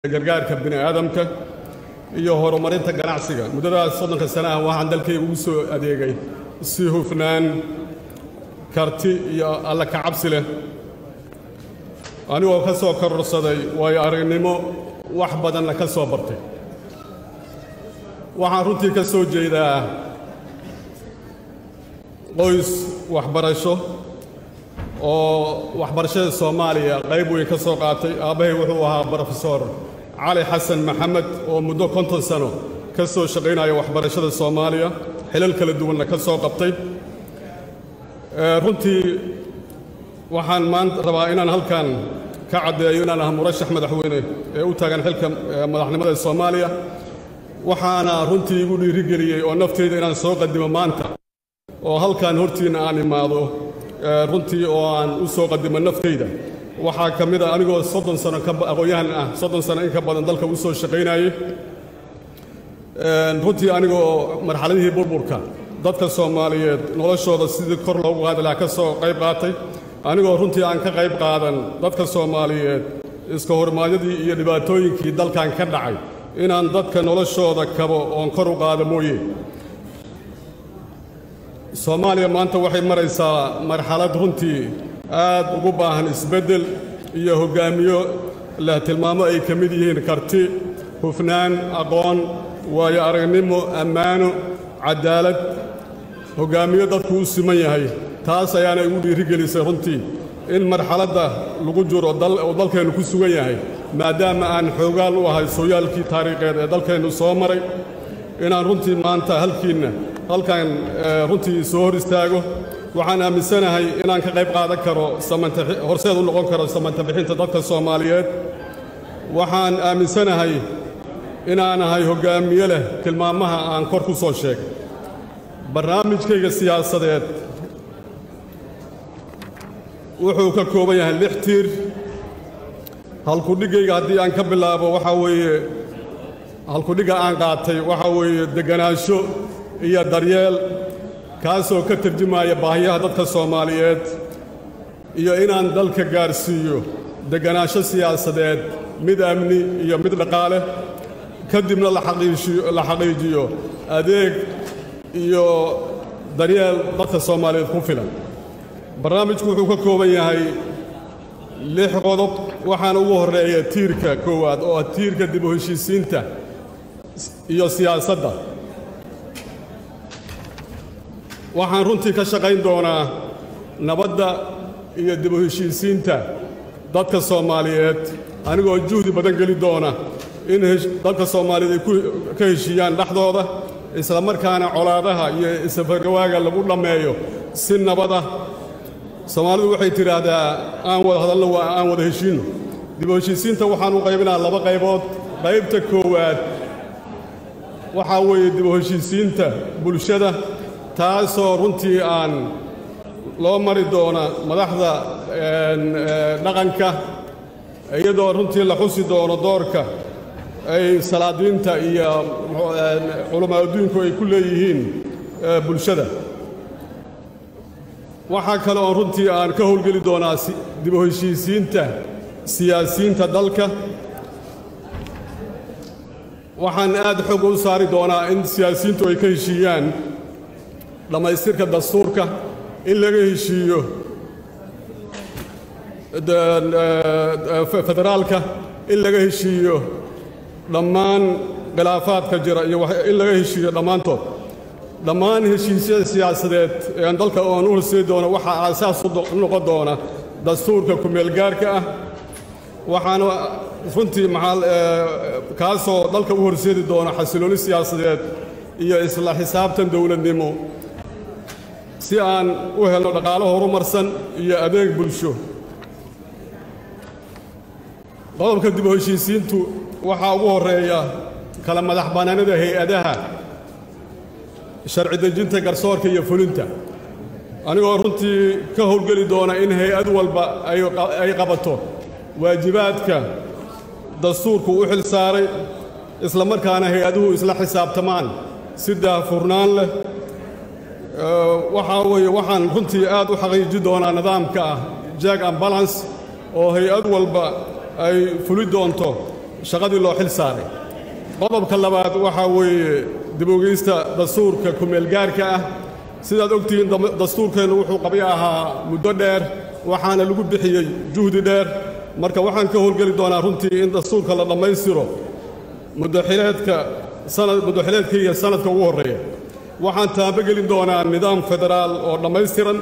gargaarka bini aadamka iyo horumarinta ganacsiga muddadaas soddonka sanaha waxaan dalkayga ugu soo adeegay si hufnaan karti iyo alla ka cabsi leh anigoo ka soo kororsaday waayo aragnimo wax badanna ka soo bartay waxaan runtii ka soo jeedaa qoys waxbarasho oo waxbarashada soomaaliya qayb weyn ka soo qaatay aabbahay wuxuu ahaa brofesor cali xasan maxamed oo muddo konton sano ka soo shaqaynaya waxbarashada soomaaliya xilal kala duwanna ka soo qabtay runtii waxaan maanta rabaa inaan halkan ka caddeeyo inaan aha murashax madaxweyne ee u taagan xilka madaxnimada soomaaliya waxaana runtii igu dhiirigeliyey oo nafteyda inaan soo qadimo maanta oo halkan hortiinna aan imaado runtii oo aan u soo qadimo nafteyda waxaa ka mid a anigoo soddon sano aqoon-yahan ah soddon sano in ka badan dalka u soo shaqaynayey runtii anigoo marxaladihii burburka dadka soomaaliyeed noloshooda sidii kor loogu qaadi lahaa ka soo qayb qaatay anigoo runtii aan ka qayb qaadan dadka soomaaliyeed iska hormaadyadii iyo dhibaatooyinkii dalkan ka dhacay inaan dadka noloshooda kabo oon kor u qaado mooye soomaaliya maanta waxay maraysaa marxalad runtii aad ugu baahan isbeddel iyo hoggaamiyo leh tilmaamo ay ka mid yihiin karti hufnaan aqoon waayo aragnimo ammaano caddaalad hoggaamiyo dadku u siman yahay taas ayaana igu dhiirigelisay runtii in marxaladda lagu jiro oo dalkeennu ku sugan yahay maadaama aan xoogaal u ahay sooyaalkii taariikheed ee dalkeennu soo maray inaan runtii maanta halkiinna halkan runtii soo hor istaago waxaan aaminsanahay inaan ka qayb qaadan karo horseed u noqon karo samanta bixinta dadka soomaaliyeed waxaan aaminsanahay inaan ahay hoggaamiye leh tilmaamaha aan kor ku soo sheegay barnaamijkayga siyaasadeed wuxuu ka kooban yahay lix tiir halkudhiggayga haddii aan ka bilaabo waxaa weeye halkudhigga aan qaatay waxaa weeye degganaansho iyo daryeel kaasoo ka tarjumaya baahiyaha dadka soomaaliyeed iyo inaan dalka gaarsiiyo degganaansho siyaasadeed mid amni iyo mid dhaqaale ka dibna la xaqiijiyo adeeg iyo daryeel dadka soomaaliyeed ku filan barnaamijku wuxuu ka kooban yahay lix qodob waxaana ugu horreeya tiirka koowaad oo ah tiirka dib u heshiisiinta iyo siyaasadda waxaan runtii ka shaqayn doonaa nabadda iyo dib u heshiisiinta dadka soomaaliyeed anigoo juhdi badan geli doona in dadka soomaaliyeed ay ka heshiiyaan dhexdooda isla markaana colaadaha iyo isafargawaaga lagu dhammeeyo si nabada soomaalidu waxay tidhaahdaa aan wada hadalno waa aan wada heshiinno dib u heshiisiinta waxaan u qaybinaa laba qaybood qaybta koowaad waxaa weeye dib u heshiisiinta bulshada taasoo runtii aan loo mari doona madaxda dhaqanka iyadoo runtii la xusi doono doorka ay salaadiinta iyo culamaa adduunku ay ku leeyihiin bulshada waxaa kale oo runtii aan ka howlgeli doonaa dib u heshiisiinta siyaasiyiinta dalka waxaan aad xoog u saari doonaa in siyaasiyiintu ay ka heshiiyaan dhammaystirka dastuurka in laga heshiiyo federaalka in laga heshiiyo dhammaan khilaafaadka jira iyo in laga heshiiyo dhammaantood dhammaan heshiisyada siyaasadeed ee dalka oan u horseedi doono waxaa aasaas u noqon doona dastuurka ku-meelgaarka ah waxaana runtii kaasoo dalka u horseedi doona xasilooni siyaasadeed iyo isla xisaabtan dowladnimo si aan u helno dhaqaalo horumarsan iyo adeeg bulsho qodobka dib u heshiisiintu waxaa ugu horreeya kala madax bannaanida hay-adaha sharci dejinta garsoorka iyo fulinta anigoo runtii ka howlgeli doona in hay-ad walba ay qabato waajibaadka dastuurku u xil saaray isla markaana hay-aduhu isla xisaabtamaan si daahfurnaan leh waxaa weeye waxaan runtii aad u xaqiiji doonaa nidaamka ah jack and balance oo hay-ad walba ay fuli doonto shaqadii loo xil saaray qodobka labaad waxaa weeye dib-ogeysta dastuurka kumeelgaarka ah sidaad ogtihiin dastuurkeennu wuxuu qabyo ahaa muddo dheer waxaana lagu bixiyey juhdi dheer marka waxaan ka howlgeli doonaa runtii in dastuurka la dhammaystiro muddaxileedka sanad muddaxileedkaiyo sanadka ugu horreeya waxaan taabogelin doonaa nidaam federaal oo dhammaystiran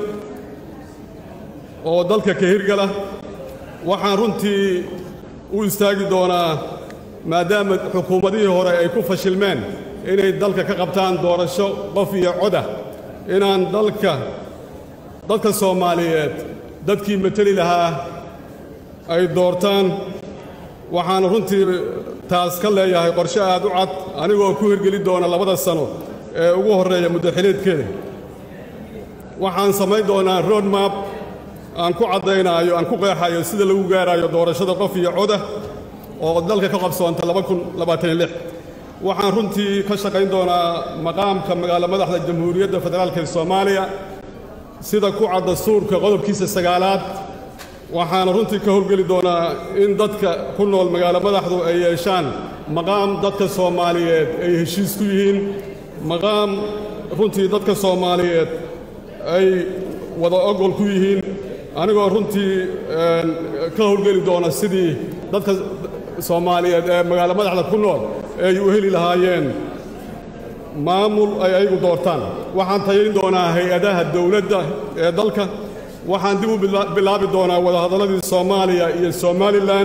oo dalka ka hirgala waxaan runtii u istaagi doonaa maadaama xukuumadihii hore ay ku fashilmeen inay dalka ka qabtaan doorasho qof iyo codah inaan dalka dadka soomaaliyeed dadkii mateli lahaa ay doortaan waxaan runtii taas ka leeyahay qorshe aad u cad anigoo ku hirgeli doona labada sano ee ugu horreeya muddaxileedkeeda waxaan samayn doonaa road map aan ku caddaynaayo aan ku qeexayo sida lagu gaarayo doorashada qof iyo codah oo dalka ka qabsoonta waxaan runtii ka shaqayn doonaa maqaamka magaalo madaxda jamhuuriyadda federaalka ee soomaaliya sida ku cad dastuurka qodobkiisa sagaalaad waxaana runtii ka howlgeli doonaa in dadka ku nool magaalo madaxdu ay yeeshaan maqaam dadka soomaaliyeed ay heshiis ku yihiin maqaam runtii dadka soomaaliyeed ay wada ogol ku yihiin anigoo runtii ka howlgeli doona sidii dadka soomaaliyeed ee magaalo madaxda ku nool ay u heli lahaayeen maamul ay ayagu doortaan waxaan tayayn doonaa hay-adaha dawladda ee dalka waxaan dib u bilaabi doonaa wadahadalladii soomaaliya iyo somalilan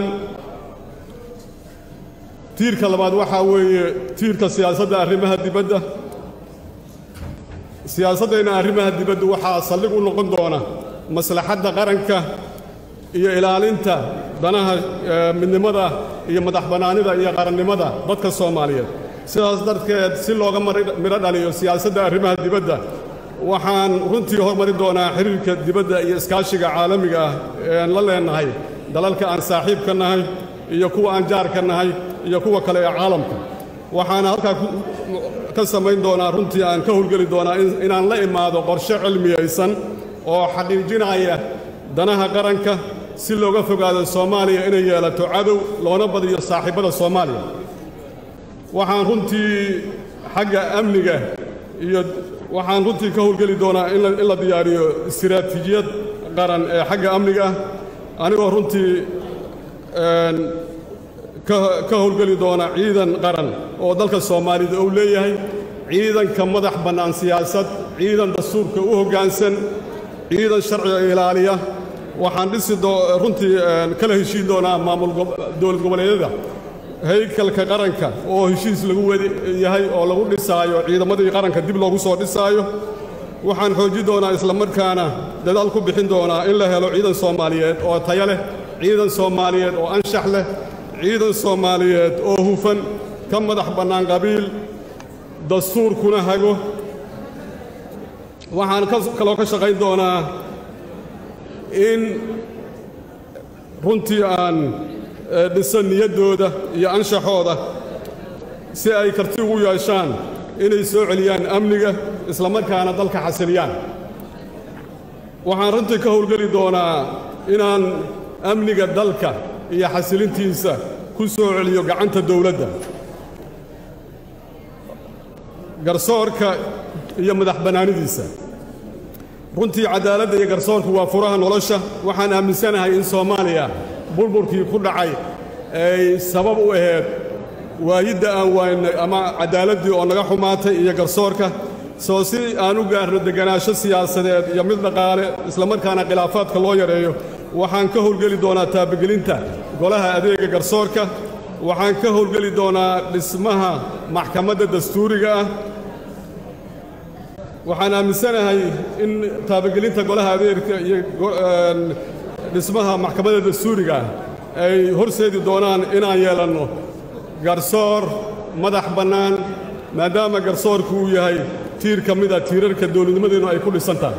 tiirka labaad waxaa weeye tiirka siyaasadda arrimaha dibadda siyaasaddeenna arrimaha dibadda waxaa saldhig u noqon doona maslaxadda qaranka iyo ilaalinta danaha midnimada iyo madax bannaanida iyo qarannimada dadka soomaaliyeed sidaas darteed si looga midho dhaliyo siyaasadda arrimaha dibadda waxaan runtii hormari doonaa xiriirka dibadda iyo iskaashiga caalamiga ah eean la leennahay dalalka aan saaxiibka nahay iyo kuwa aan jaarka nahay iyo kuwa kale ee caalamka waxaana halkaa ka samayn doonaa runtii aan ka howlgeli doonaa inaan la imaado qorshe cilmiyaysan oo xaqiijinaya danaha qaranka si looga fogaado soomaaliya inay yeelato cadow loona badiyo saaxiibbada soomaaliya waxaan runtii xagga amniga iyo waxaan runtii ka howlgeli doonaa in la diyaariyo istiraatiijiyad qaran ee xagga amniga ah anigoo runtii ka howlgeli doona ciidan qaran oo dalka soomaalida uu leeyahay ciidanka madax bannaan siyaasad ciidan dastuurka u hoggaansan ciidan sharciga ilaaliya waxaan dhisi runtii kala heshiin doonaa maamul dowlad goboleedyada haykalka qaranka oo heshiis lagu wadi yahay oo lagu dhisaayo ciidamadii qaranka dib loogu soo dhisaayo waxaan xoojin doonaa islamarkaana dadaal ku bixin doonaa in la helo ciidan soomaaliyeed oo taya leh ciidan soomaaliyeed oo anshax leh ciidan soomaaliyeed oo hufan ka madax bannaan qabiil dastuurkuna hago waxaan kaloo ka shaqayn doonaa in runtii aan dhiso niyaddooda iyo anshaxooda si ay karti ugu yeeshaan inay soo celiyaan amniga islamarkaana dalka xasiliyaan waxaan runtii ka howlgeli doonaa inaan amniga dalka iyo xasilintiisa ku soo celiyo gacanta dawladda garsoorka iyo madax bannaanidiisa runtii caddaaladda iyo garsoorku waa furaha nolosha waxaan aaminsanahay in soomaaliya burburkii ku dhacay ay sabab u ahayd waayidda aan waaynay ama caddaaladdii oo naga xumaatay iyo garsoorka soo si aan u gaarno deganaansho siyaasadeed iyo mid dhaqaale islamarkaana khilaafaadka loo yareeyo waxaan ka howlgeli doonaa taabagelinta golaha adeega garsoorka waxaan ka howlgeli doonaa dhismaha maxkamadda dastuuriga ah waxaan aaminsanahay in taabagelinta golaha adeerka iyo dhismaha maxkamadda dastuuriga ah ay horseedi doonaan inaan yeelanno garsoor madax bannaan maadaama garsoorku uu yahay tiir ka mida tiirarka dowladnimadeennu ay ku dhisan tahay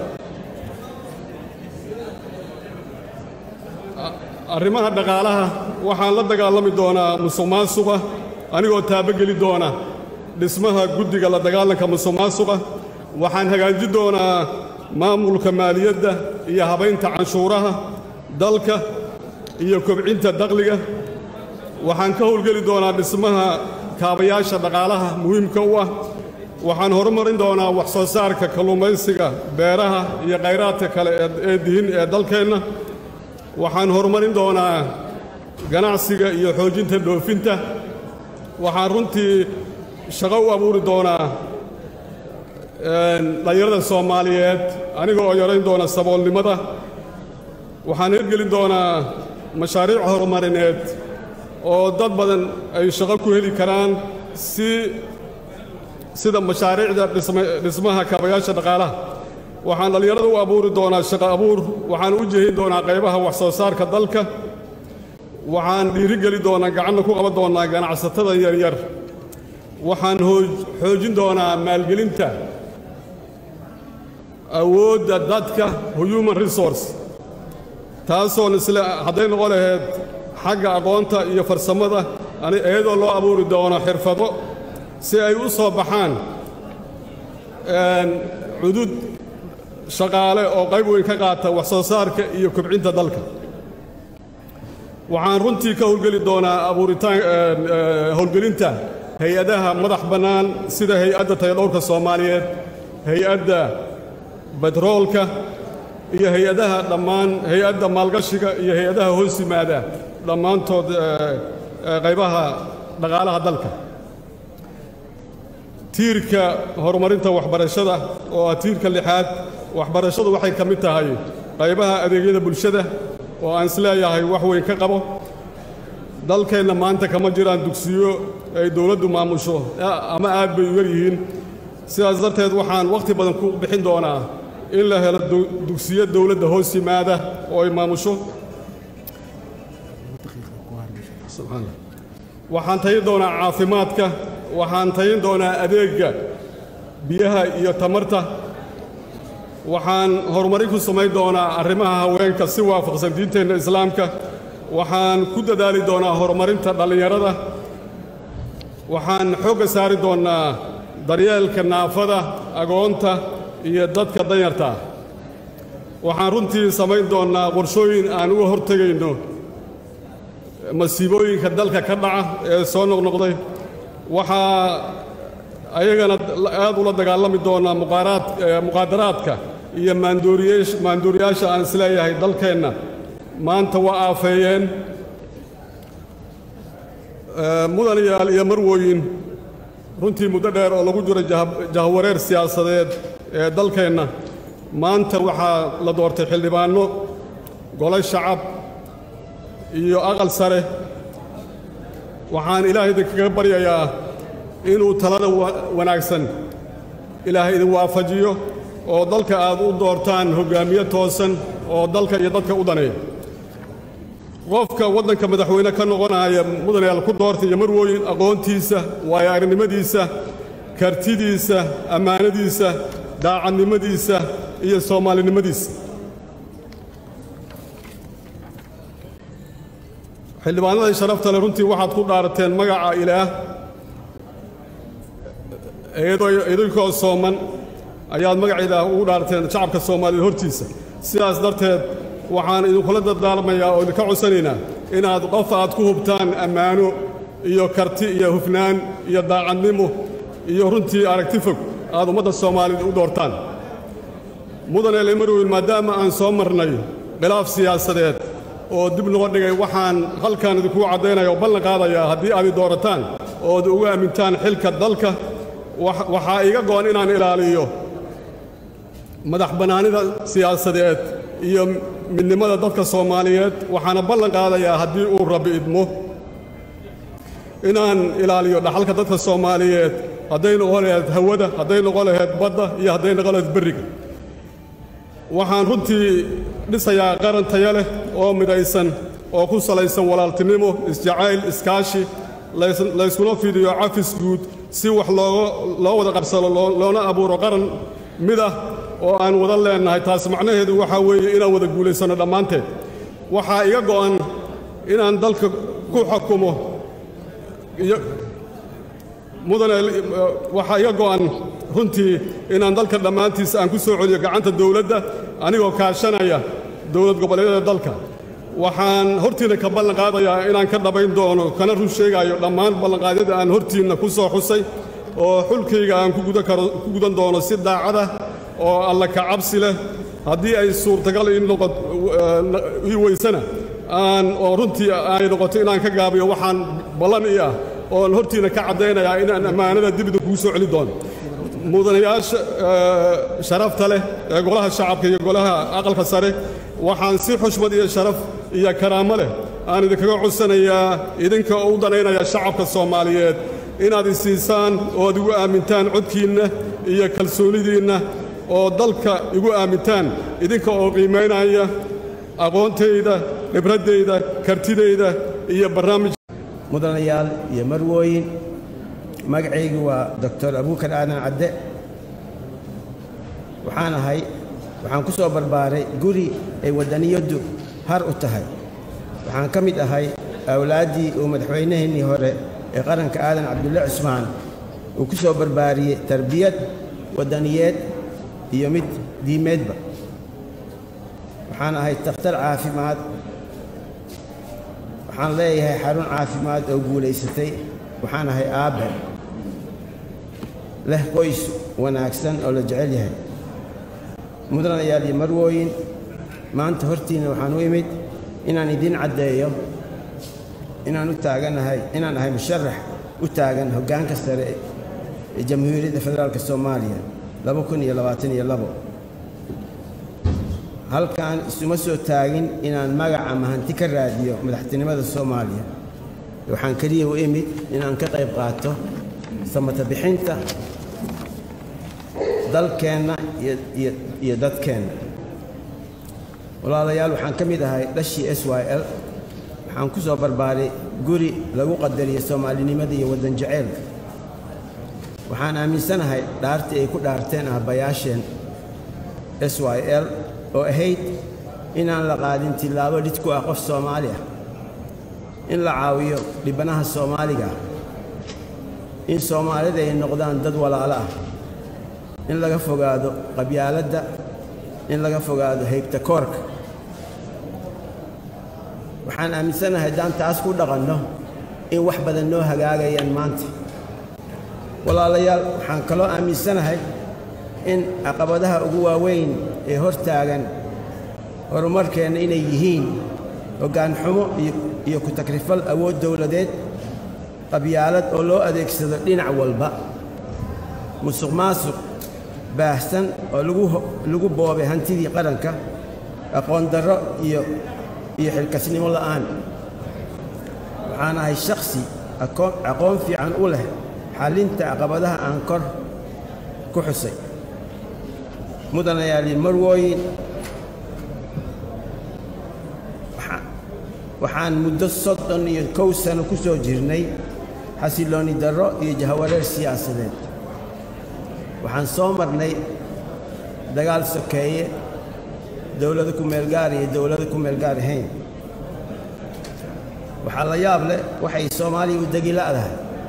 arrimaha dhaqaalaha waxaan la dagaalami doonaa musuq maasuqa anigoo taabogeli doona dhismaha guddiga la dagaalanka musuq maasuqa waxaan hagaajin doonaa maamulka maaliyadda iyo habaynta canshuuraha dalka iyo kobcinta dakhliga waxaan ka howlgeli doonaa dhismaha kaabayaasha dhaqaalaha muhiimka u ah waxaan horumarin doonaa wax soo saarka kalluumaysiga beeraha iyo khayraadka kale ee dihin ee dalkeenna waxaan horumarin doonaa ganacsiga iyo xoojinta dhoofinta waxaan runtii shaqo u abuuri doonaa dhallinyarada soomaaliyeed aniga oo yarayn doona saboolnimada waxaan hirgelin doonaa mashaariic horumarineed oo dad badan ay shaqo ku heli karaan si sida mashaariicda dhismaha kaabayaasha dhaqaalaha waxaan dhallinyarada u abuuri doonaa shaqo abuur waxaan u jehin doonaa qaybaha wax soo saarka dalka waxaan dhiirigeli doonaa gacanna ku qaban doonaa ganacsatada yaryar waxaan xoojin doonaa maalgelinta awoodda dadka human resource taasoon isle hadday noqon lahayd xagga aqoonta iyo farsamada iyadoo loo abuuri doono xirfado si ay u soo baxaan cudud shaqaale oo qayb weyn ka qaata wax soo saarka iyo kobcinta dalka waxaan runtii ka howlgeli doonaa abuuritaan howlgelinta hay-adaha madax bannaan sida hay-adda tayadhowrka soomaaliyeed hay-adda betroolka iyo hay-adaha dhammaan hay-adda maalgashiga iyo hay-adaha hoos yimaada dhammaantood qaybaha dhaqaalaha dalka tiirka horumarinta waxbarashada oo ah tiirka lixaad waxbarashadu waxay ka mid tahay qaybaha adeegyada bulshada oo aan isleeyahay wax weyn ka qabo dalkeenna maanta kama jiraan dugsiyo ay dowladdu maamusho ama aad bay u yar yihiin sidaas darteed waxaan wakhti badan ku bixin doonaa in la helo dugsiyo dowladda hoos yimaada oo ay maamusho waxaan tayin doonaa caafimaadka waxaan tayin doonaa adeegga biyaha iyo tamarta waxaan horumarin ku samayn doonaa arrimaha haweenka si waafaqsan diinteenna islaamka waxaan ku dadaali doonaa horumarinta dhallinyarada waxaan xoogga saari doonnaa daryeelka naafada agoonta iyo dadka danyarta ah waxaan runtii samayn doonnaa qorshooyin aan uga hortegayno masiibooyinka dalka ka dhaca ee soo noqnoqday waxaa ayagana aad ula dagaalami doonnaa muqaadaraadka iyo maanduuriyaasha aan isleeyahay dalkeenna maanta waa aafeeyeen mudanayaal iyo marwooyin runtii muddo dheer oo lagu jiro jahwareer siyaasadeed ee dalkeenna maanta waxaa la doortay xildhibaanno gole shacab iyo aqal sare waxaan ilaahay idinkaga baryayaa inuu talada wanaagsan ilaahay idin waafajiyo oo dalka aad u doortaan hoggaamiye toosan oo dalka iyo dadka u daneeya qofka waddanka madaxweyne ka noqonaya mudanayaal ku doorta iyo marwooyin aqoontiisa waayo aragnimadiisa kartidiisa ammaanadiisa daacadnimadiisa iyo soomaalinimadiisa xildhibaanadii sharafta le runtii waxaad ku dhaarateen magaca ilaah idinkoo sooman ayaad magaca ilaah ugu dhaarateen shacabka soomaaliyeed hortiisa sidaas darteed waxaan idinkula dardaalmayaa oo idinka codsanaynaa inaad qof aad ku hubtaan ammaano iyo karti iyo hufnaan iyo daacadnimo iyo runtii aragti fog aad ummadda soomaaliyeed u doortaan mudane lemarweyn maadaama aan soo marnay khilaaf siyaasadeed oo dib noga dhigay waxaan halkan idinkuu caddaynaya oo ballan qaadayaa haddii aad i doorataan ood uga aamintaan xilka dalka waxaa iga go'an inaan ilaaliyo madax bannaanida siyaasadeed iyo midnimada dadka soomaaliyeed waxaana ballan qaadayaa haddii uu rabbi idmo inaan ilaaliyo dhaxalka dadka soomaaliyeed hadday noqon lahayd hawada hadday noqon lahayd badda iyo hadday noqon lahayd berriga waxaan runtii dhisayaa qaran taya leh oo midaysan oo ku salaysan walaaltinimo isjacayl iskaashi layskuna fidiyo cafis guud si wax loo wada qabsado loona abuuro qaran mid ah oo aan wada leennahay taas macnaheedu waxaa weeye inaan wada guulaysanno dhammaanteed waxaa iga go'an inaan dalka ku xukumo mudane waxaa iga go'an runtii inaan dalka dhammaantiisa aan ku soo celiyo gacanta dawladda anigoo kaashanaya dowlad goboleedyada dalka waxaan hortiinna ka ballan qaadayaa inaan ka dhabayn doono kana run sheegaayo dhammaan ballanqaadyada aan hortiinna ku soo xusay oo xulkayga aan ku gudan doono si daacada oo alla ka cabsi leh haddii ay suurtagal ii weysana aan oo runtii ay noqoto inaan ka gaabiyo waxaan ballan ii ah oon hortiinna ka caddaynayaa inaan ammaanada dibida kugu soo celi doono mudanayaasha sharafta leh ee golaha shacabka iyo golaha aqalka sare waxaan si xushmad iyo sharaf iyo karaamo leh aan idinkaga codsanayaa idinka oo u danaynaya shacabka soomaaliyeed inaad isiisaan oo ad igu aamintaan codkiinna iyo kalsoonidiinna oo dalka igu aamintaan idinka oo qiimaynaya aqoontayda khibraddayda kartidayda iyo barnaamij mudanayaal iyo marwooyin magacaygu waa doctor abuukar aadan cadde waxaan ahay waxaan ku soo barbaaray guri ay waddaniyaddu har u tahay waxaan ka mid ahay awlaaddii uu madaxweynaheennii hore ee qaranka aadan cabdulle cusmaan uu ku soo barbaariyey tarbiyad waddaniyeed iyo mid diimeedba waxaan ahay takhtar caafimaad waxaan leeyahay xarun caafimaad oo guulaysatay waxaan ahay aabbe leh qoys wanaagsan oo la jecel yahay mudanayaal iyo marwooyin maanta hortiinna waxaan u imid inaan idiin caddeeyo inaan u taaganahay inaan ahay musharax u taagan hoggaanka sare ee jamhuuriyadda federaalk soomaaliya laba kun iyo labaatan iyo labo halkaan isuma soo taagin inaan magac ama hanti ka raadiyo madaxtinimada soomaaliya waxaan keliya u imid inaan ka qayb qaato samata bixinta dalkeenna iyo dadkeenna walaalayaal waxaan ka mid ahay dhashii s y l waxaan ku soo barbaaray guri lagu qadariyo soomaalinimada iyo waddan jaceylka waxaan aaminsanahay dhaartii ay ku dhaarteen aabbayaasheen s y l oo ahayd inaan la qaadin tillaabo dhid ku ah qof soomaali ah in la caawiyo dhibanaha soomaaliga ah in soomaalida ay noqdaan dad walaalo ah in laga fogaado qabyaaladda in laga fogaado haybta koorka waxaan aaminsanahay haddaan taas ku dhaqanno in wax badan noo hagaagayaan maanta walaalayaal waxaan kaloo aaminsanahay in caqabadaha ugu waaweyn ee hor taagan horumarkeenna inay yihiin hoggaan xumo iyo ku takrifal awood dowladeed qabyaalad oo loo adeegsado dhinac walba musuq maasuq baahsan oo lagu boobay hantidii qaranka aqoon darro iyo iyo xilkasnimo la'aan waxaan ahay shakhsi aqoon fiican u leh xallinta caqabadaha aan kor ku xusay mudanayaali marwooyin waxaan muddo soddon iyo kow sano ku soo jirnay xasiloonni darro iyo jahawareer siyaasadeed waxaan soo marnay dagaal sokeeye dowlado ku meelgaar iyo dowlado ku meelgaar ahayn waxaa la yaab leh waxay soomaaliya u degi la'dahay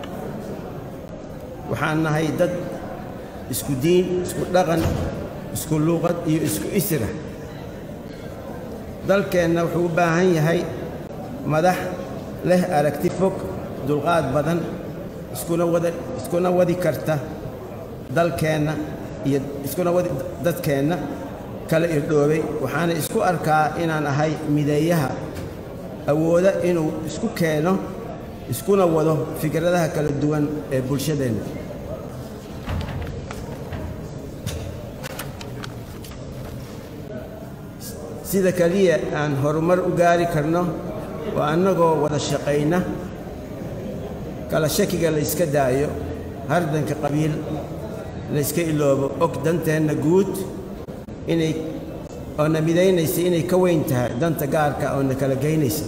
waxaan nahay dad isku diin isku dhaqan isku luuqad iyo isku isra dalkeenna wuxuu u baahan yahay madax leh aragti fog dulqaad badan iskuna wada iskuna wadi karta dalkeenna iyo iskuna wadi dadkeenna kala irdhoobay waxaana isku arkaa inaan ahay mideeyaha awooda inuu isku keeno iskuna wado fikradaha kala duwan ee bulshadeenna sida keliya aan horumar u gaari karno waa annagoo wada shaqayna kala shakiga la yska daayo hardanka qabiil la yska iloobo og danteenna guud inay oo na midaynaysa inay ka weyn tahay danta gaarka oo na kala geynaysa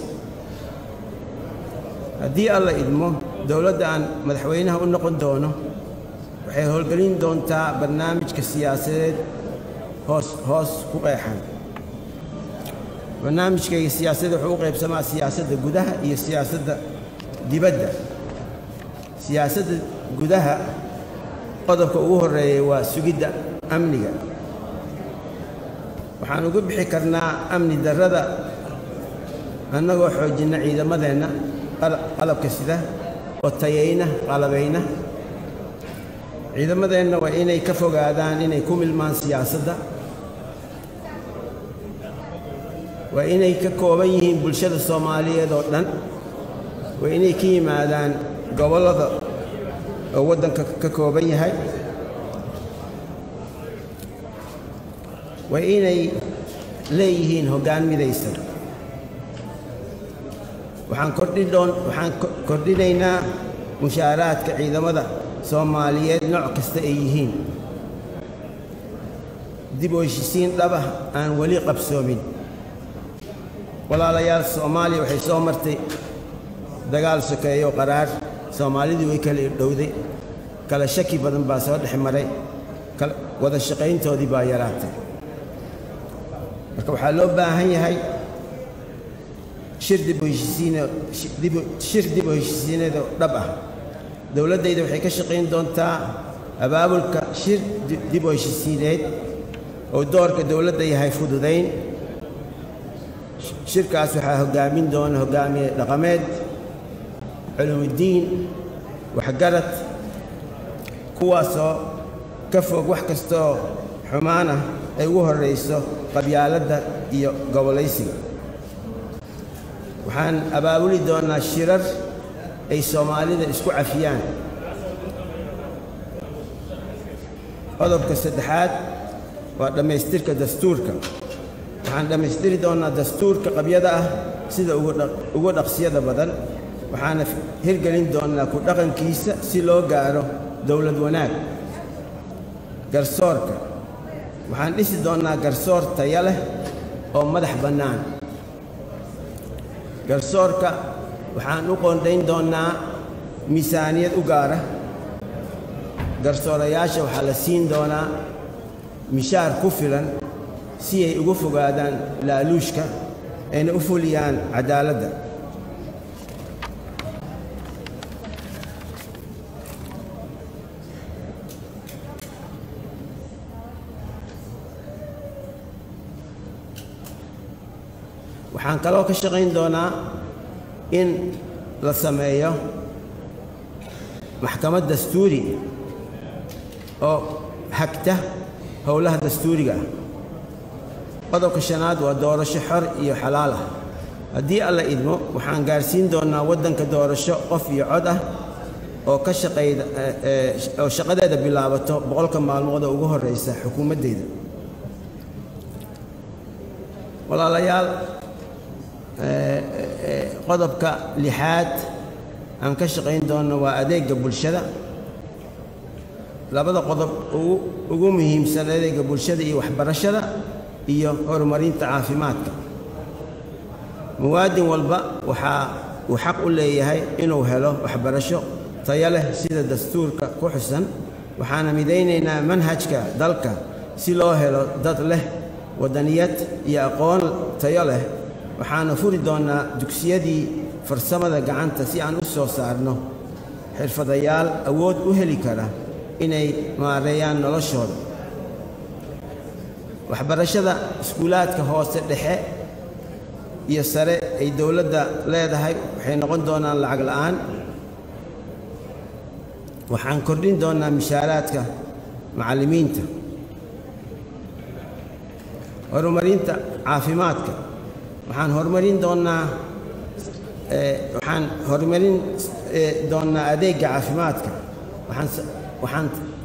haddii alla idmo dowladda aan madaxweynaha u noqon doono waxay howlgelin doontaa barnaamijka siyaasadeed hoos hoos ku qeexan barnaamijkayga siyaasadda wuxuu u qaybsamaa siyaasadda gudaha iyo siyaasadda dibadda siyaasadda gudaha qodobka ugu horreeyay waa sugidda amniga waxaan uga bixi karnaa amni darrada annagoo xoojinna ciidamadeenna qalabka sida oo tayayna qalabayna ciidamadeenna waa inay ka fogaadaan inay ku milmaan siyaasadda waa inay ka kooban yihiin bulshada soomaaliyeed oo dhan waa inay ka yimaadaan gobollada oo waddanka ka kooban yahay waa inay leeyihiin hoggaan midaysan waxaan kordhidhoon waxaan kordhinaynaa mushaaraadka ciidamada soomaaliyeed nooc kasta ay yihiin dib u heshisiin dhaba aan weli qabsoomin walaalayaal soomaaliya waxay soo martay dagaal sokeeyo qaraar soomaalidii way kala irdhowday kala shaki badan baa soo dhex maray wada shaqayntoodii baa yaraatay marka waxaa loo baahan yahay shir dib u heshisiinshir dib u heshisiineedoo dhab ah dowladdayda waxay ka shaqayn doontaa abaabulka shir dib u heshisiineed oo doorka dowladda yahay fududayn shirkaas waxaa hoggaamin doona hoggaamiye dhaqameed culumidiin waxgarad kuwaasoo ka fog wax kastooo xumaan ah ay ugu horrayso qabyaaladda iyo gobolaysiga waxaan abaabuli doonnaa shirar ay soomaalida isku cafiyaan qodobka saddexaad waa dhammaystirka dastuurka waxaan dhammaystiri doonnaa dastuurka qabyada ah sida ugu dhaqsiyada badan waxaana hirgelin doonnaa ku dhaqankiisa si loo gaaro dowlad wanaag garsoorka waxaan dhisi doonnaa garsoor taya leh oo madax bannaan garsoorka waxaan u qoondhayn doonnaa miisaaniyad u gaara garsoorayaasha waxaa la siin doonaa mishaar ku filan si ay uga fogaadaan laaluushka ayna u fuliyaan caddaaladda waxaan kaloo ka shaqayn doonaa in la sameeyo maxkamad dastuuri oo hagta howlaha dastuuriga ah qodobka shanaad waa doorasho xor iyo xalaal ah haddii alla idmo waxaan gaarsiin doonnaa waddanka doorasho qof iyo cod ah oo ka shaqayda oo shaqadeeda bilaabato boqolka maalmood oo ugu horraysa xukuumaddeyda walaalayaal qodobka lixaad aan ka shaqayn doonno waa adeegga bulshada labada qodob ugu muhiimsan adeegga bulshada iyo waxbarashada iyo horumarinta caafimaadka muwaadin walba waxaa uu xaq u leeyahay inuu helo waxbarasho tayo leh sida dastuurka ku xusan waxaana midaynaynaa manhajka dalka si loo helo dad leh waddaniyad iyo aqoon tayo leh waxaana furi doonnaa dugsiyadii farsamada gacanta si aan u soo saarno xirfadayaal awood u heli kara inay maareeyaan noloshooda waxbarashada iskuulaadka hoose dhexe iyo sare ay dowladda leedahay waxay noqon doonaan lacag la'aan waxaan kordhin doonnaa mishaaraadka macallimiinta horumarinta caafimaadka waxaan horumarin doonnaa waxaan horumarin doonnaa adeegga caafimaadka waxaan waxaan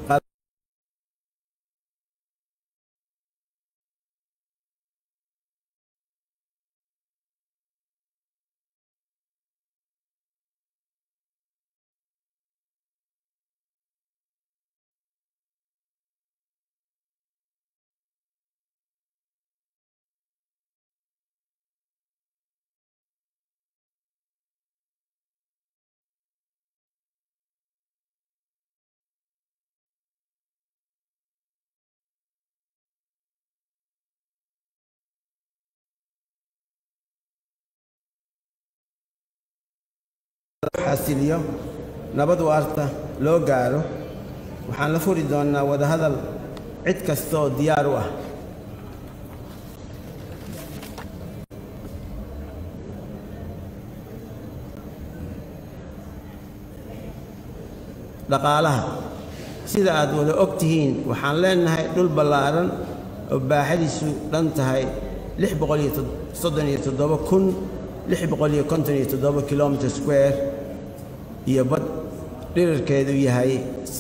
xasiliyo nabad waarta loo gaaro waxaan la furi doonnaa wadahadal cid kastooo diyaar u ah dhaqaalaha sida aad wada og tihiin waxaan leenahay dhul ballaaran oo baaxadiisu dhan tahay kilomitr square iyo bad dhirarkeedu yahay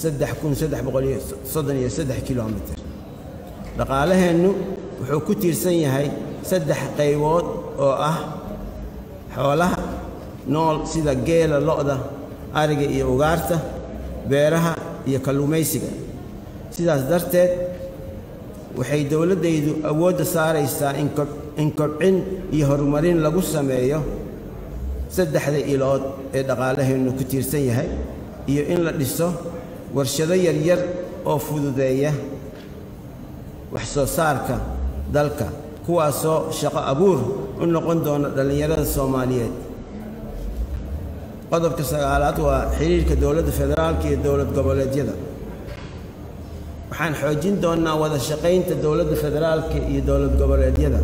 kilomitr dhaqaalaheennu wuxuu ku tiirsan yahay saddex qaybood oo ah xoolaha nool sida geela lo'da ariga iyo ugaarta beeraha iyo kalluumaysiga sidaas darteed waxay dowladdaydu awoodda saaraysaa in kobcin iyo horumarin lagu sameeyo saddexda ilood ee dhaqaalaheennu ku tiirsan yahay iyo in la dhiso warshado yaryar oo fududeeya wax soo saarka dalka kuwaasoo shaqo abuur u noqon doona dhallinyarada soomaaliyeed qodobka sagaalaad waa xidhiirka dowladda federaalka iyo dowlad goboleedyada waxaan xoojin doonnaa wada shaqaynta dowladda federaalka iyo dowlad goboleedyada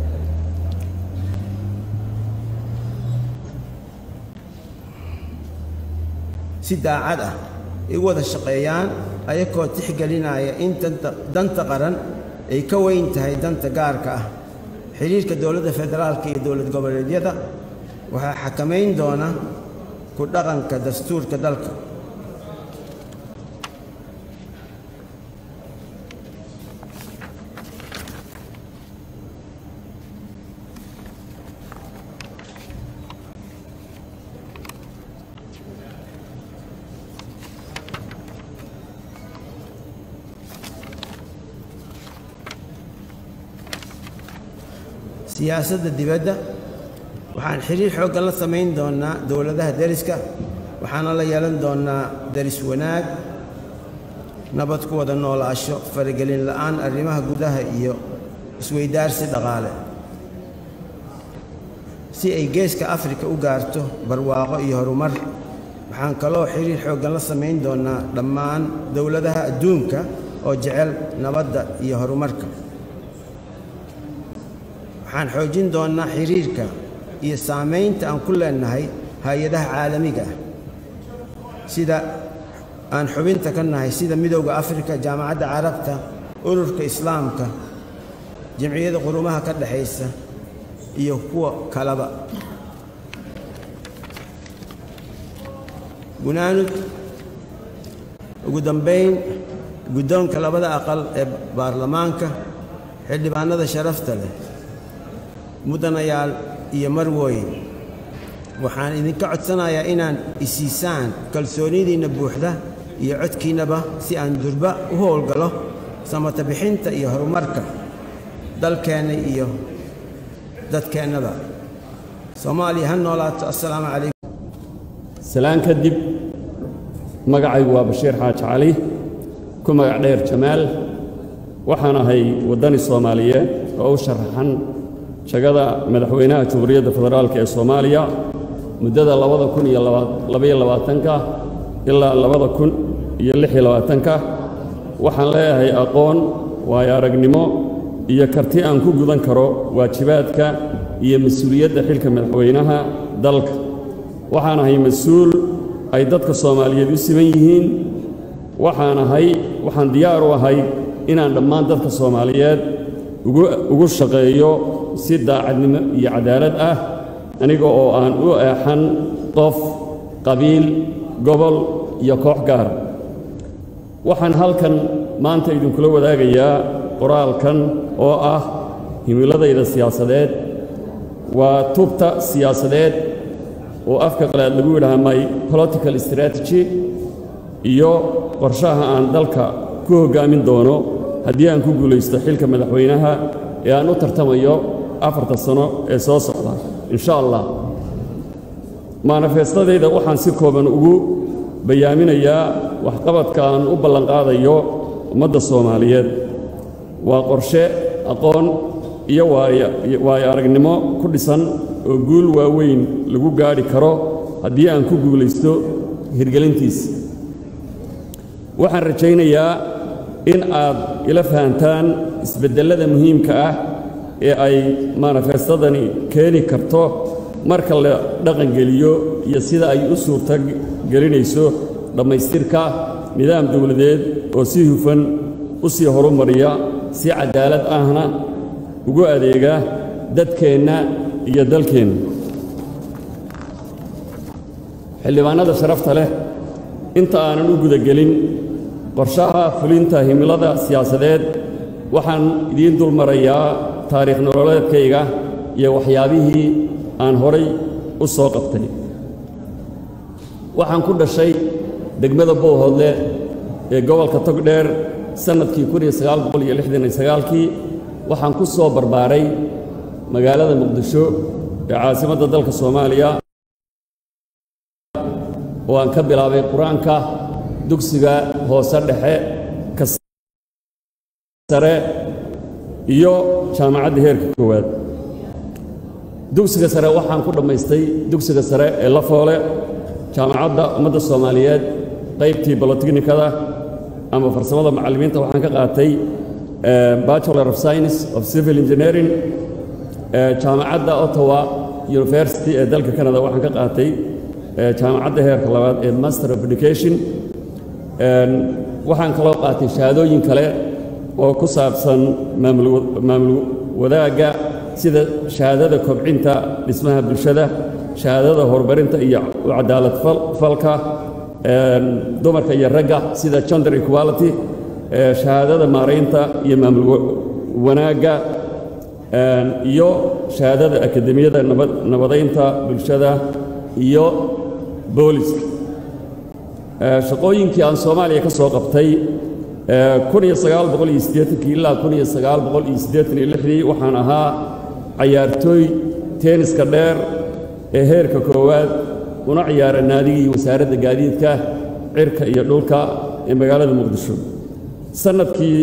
si daacad ah ay u wada shaqeeyaan ayakoo tixgelinaya in danta qaran ay ka weyn tahay danta gaarka ah xidhiirka dowladda federaalka iyo dowlad goboleedyada waxaa xakamayn doona ku dhaqanka dastuurka dalka siyaasadda dibadda waxaan xidhiir xooggan la samayn doonnaa dowladaha deriska waxaana la yeelan doonnaa deris wanaag nabad ku wada noolaasho faragelin la'aan arrimaha gudaha iyo isweydaarsi dhaqaale si ay geeska afrika u gaarto barwaaqo iyo horumar waxaan kaloo xidhiir xooggan la samayn doonnaa dhammaan dowladaha adduunka oo jecel nabadda iyo horumarka waxaan xoojin doonnaa xidhiirka iyo saamaynta aan ku leennahay hay-adaha caalamiga ah sida aan xubinta ka nahay sida midowda afrika jaamacadda carabta ururka islaamka jamciyadda qurumaha ka dhexaysa iyo kuwa kaleba gunaanud ugu dambayn guddoonka labada aqal ee baarlamaanka xildhibaanada sharafta leh mudanayaal iyo marwooyin waxaan idinka codsanayaa inaan isiisaan kalsoonidiinna buuxda iyo codkiinnaba si aan durba u howlgalo samata bixinta iyo horumarka dalkeenna iyo dadkeennaba soomaaliya ha noolaato assalaamu calaykum salaan kadib magacaygu waa bashiir xaaji cali ku magac dheer jamaal waxaan ahay waddani soomaaliyeed oo u sharaxan jagada madaxweynaha jamhuuriyadda federaalk ee soomaaliya muddada labada kun iyo labaiyo labaatanka ilaa labada kun iyo lix iyo labaatanka waxaan leeyahay aqoon waayo aragnimo iyo karti aan ku gudan karo waajibaadka iyo mas-uuliyadda xilka madaxweynaha dalka waxaan ahay mas-uul ay dadka soomaaliyeed u siman yihiin waxaan ahay waxaan diyaar u ahay inaan dhammaan dadka soomaaliyeed ugu shaqeeyo si daacadnimo iyo cadaalad ah aniga oo aan u eexan qof qabiil gobol iyo koox gaar waxaan halkan maanta idinkula wadaagayaa qoraalkan oo ah himiladayda siyaasadeed waa tubta siyaasadeed oo afka qalaad lagu yidhaha my political strategy iyo qorshaha aan dalka ku hoggaamin doono haddii aan ku guulaysto xilka madaxweynaha ee aan u tartamayo afarta sano ee soo socda insha allah manifestadayda waxaan si kooban ugu bayaaminayaa waxqabadka aan u ballanqaadayo ummadda soomaaliyeed waa qorshe aqoon iyo waayo aragnimo ku dhisan oo guul waaweyn lagu gaadhi karo haddii aan ku guulaysto hirgelintiisa waxaan rajaynayaa in aad ila fahantaan isbeddellada muhiimka ah ee ay manifestadani keeni karto marka la dhaqangeliyo iyo sida ay u suurta gelinayso dhammaystirka nidaam dowladeed oo si hufan u sii horumariya si cadaalad ahna ugu adeega dadkeenna iyo dalkeenna xildhibaannada sharafta leh inta aanan u gudagelin qorshaha fulinta himilada siyaasadeed waxaan idiin dul marayaa taariikh nololeedkayga iyo waxyaabihii aan horay u soo qabtay waxaan ku dhashay degmada bowhodle ee gobolka togdheer sannadkii kii waxaan ku soo barbaaray magaalada muqdisho ee caasimadda dalka soomaaliya oo aan ka bilaabay qur-aanka dugsiga hoose dhexe ka sare iyo jaamacadda heerka koowaad dugsiga sare waxaan ku dhammaystay dugsiga sare ee lafoole jaamacadda ummadda soomaaliyeed qaybtii bolotechnikada ama farsamada macallimiinta waxaan ka qaatay bachelor of science of civil engineering jaamacadda ottawa university ee dalka canada waxaan ka qaatay jaamacadda heerka labaad ee master of education waxaan kaloo qaatay shahaadooyin kale oo ku saabsan maamul wadaagga sida shahaadada kobcinta dhismaha bulshada shahaadada horumarinta iyo cadaalad falka dumarka iyo ragga sida gender equality shahaadada maaraynta iyo maamul wanaagga iyo shahaadada akademiyada nabadaynta bulshada iyo booliska shaqooyinkii aan soomaaliya ka soo qabtay ilaa waxaan ahaa cayaartooy teeniska dheer ee heerka koowaad una ciyaara naadigii wasaaradda gaadiidka cirka iyo dhulka ee magaalada muqdisho sannadkii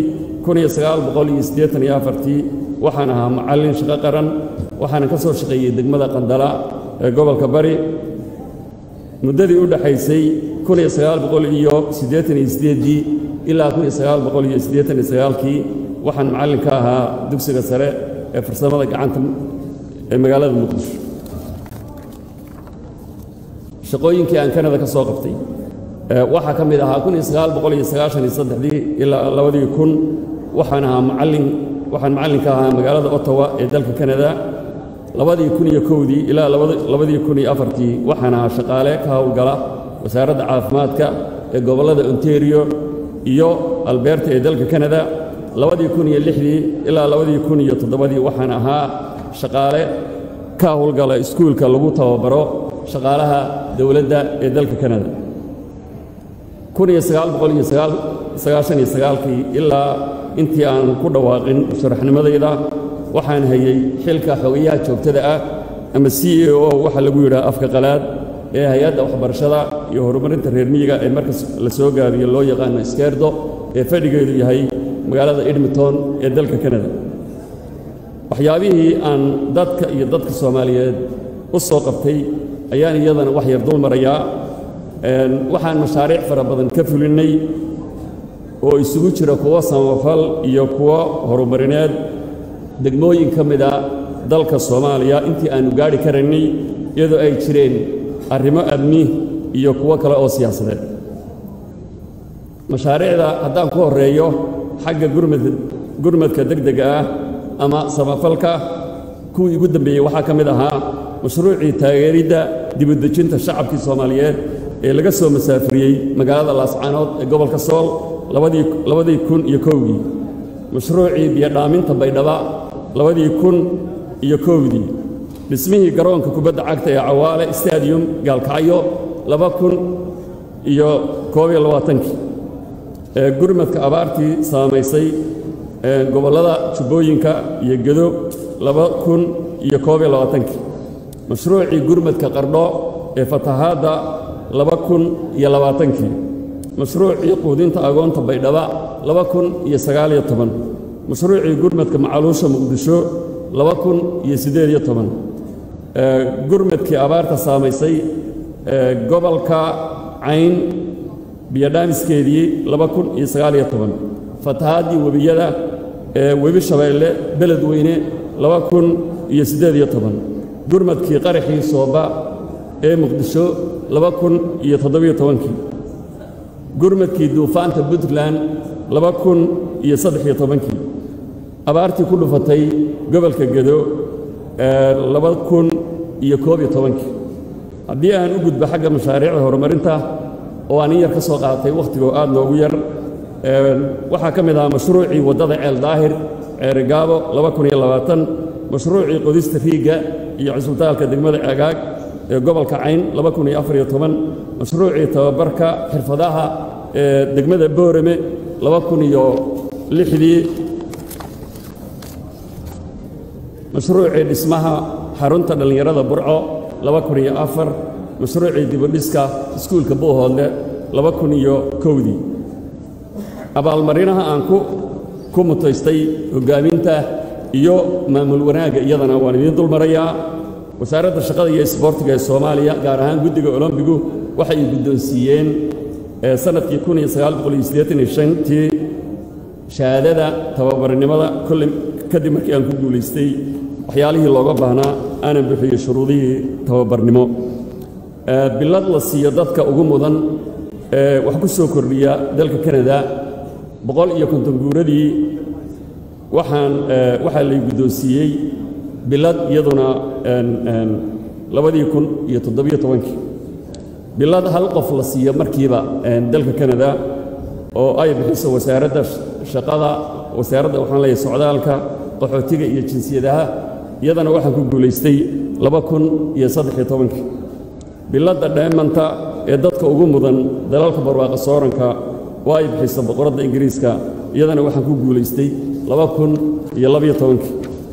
waxaan ahaa macallin shaqo qaran waxaana ka soo shaqeeyey degmada qandala ee gobolka bari muddadii u dhaxaysay ilaa kii waxaan macallin ka ahaa dugsiga sare ee farsamada gacanta ee magaalada muqdisho shaqooyinkii aan kanada ka soo qabtay waxaa ka mid ahaa ilaa labadii kun waxaan ahaa macallin waxaan macallin ka ahaa magaalada ottawa ee dalka kanada labadii kun iyo kowdii ilaa labadii kun iyo afartii waxaan ahaa shaqaale ka howlgala wasaaradda caafimaadka ee gobollada ontario iyo alberta ee dalka kanada labadii kun iyo lixdii ilaa labadii kun iyo toddobadii waxaan ahaa shaqaale ka howlgala iskuulka lagu tababaro shaqaalaha dowladda ee dalka kanada kii ilaa intii aan ku dhawaaqin sharaxnimadayda waxaan hayey xilka xogayaha joogtada ah ama c a o waxa lagu yidhaha afka qalaad ee hay-adda waxbarashada iyo horumarinta reer miyiga ee markas la soo gaabiyo loo yaqaano iskeerdo ee fadhigeedu yahay magaalada edmonton ee dalka kanada waxyaabihii aan dadka iyo dadka soomaaliyeed u soo qabtay ayaan iyadana wax yar dul marayaa waxaan mashaariic fara badan ka fulinnay oo isugu jira kuwo samafal iyo kuwo horumarineed degmooyin ka mida dalka soomaaliya intii aannu gaadhi karaynay iyadoo ay jireen arrimo amni iyo kuwo kale oo siyaasadeed mashaariicda haddaan ku horreeyo xagga gurmadka degdega ah ama samafalka kuwii ugu dambeeyey waxaa ka mid ahaa mashruucii taageeridda dibudejinta shacabkii soomaaliyeed ee laga soo masaafuriyey magaalada laascaanood ee gobolka sool labadii kun iyo kowdii mashruucii biyodhaaminta baydhaba labadii kun iyo kowdii dhismihii garoonka kubadda cagta ee cawaale stadium gaalkacyo laba kun iyo koobiyo labaatankii ee gurmadka abaartii saamaysay gobollada jubbooyinka iyo gedo laba kun iyo koobiyo labaatankii mashruucii gurmadka qardho ee fatahaadda laba kun iyo labaatankii mashruucii quudinta agoonta baydhaba laba kun iyo sagaaliyo toban mashruucii gurmadka macaluusha muqdisho laba kun iyo siddeed iyo toban gurmadkii abaarta saamaysay gobolka cayn biyodhaamiskeedii laba kun iyo sagaaliyo toban fatahaaddii webiyada ee webi shabeelle beled weyne laba kun iyo siddeed iyo toban gurmadkii qaraxii sooba ee muqdisho laba kun iyo toddobiyo tobankii gurmadkii duufaanta puntland laba kun iyo saddex iyo tobankii abaartii ku dhufatay gobolka gedo laba kun iyo koob iyo tobankii haddii aan u gudbo xagga mashaariicda horumarinta oo aan in yar ka soo qaatay wakhtigoo aad noogu yar waxaa ka mid ahaa mashruucii waddada ceel daahir ceerigaabo laba kun iyo labaatan mashruucii qodista riigga iyo cisbitaalka degmada agaag ee gobolka cayn laba kun iyo afar iyo toban mashruucii tababarka xirfadaha ee degmada boorame laba kun iyo lixdii mashruucii dhismaha xarunta dhallinyarada burco laba kun iyo afar mashruucii dibudhiska iskuulka buuhoodle laba kun iyo kowdii abaalmarinaha aan ku ku mutaystay hoggaaminta iyo maamul wanaagga iyadana waan idiin dulmarayaa wasaaradda shaqada iyo isboortiga ee soomaaliya gaar ahaan guddiga olombigu waxay guddoonsiiyeen sannadkii kun iyo sagaal boqol iyo siddeetan iyo shantii shahaadada tababarnimada kolley kadib markii aan ku guulaystay waxyaalihii looga baahnaa aanan bixiyey shuruudihii tababarnimo bilad la siiyo dadka ugu mudan ee wax ku soo kordhiya dalka kanada boqol iyo konton guuradii waxaan waxaa lay guddoonsiiyey bilad iyaduna labadii kun iyo toddobiyo tobankii bilad hal qof la siiyo markiiba dalka kanada oo ay bixiso wasaaradda shaqada wasaaradda waxaan leeyahay socdaalka qaxootiga iyo jinsiyadaha iyadana waxaan ku guulaystay laba kun iyo saddex-iyo tobankii biladda dheemanta ee dadka ugu mudan dalalka barwaaqa sooranka oo ay bixiso boqoradda ingiriiska iyadana waxaan ku guulaystay laba kun iyo labiyo tobankii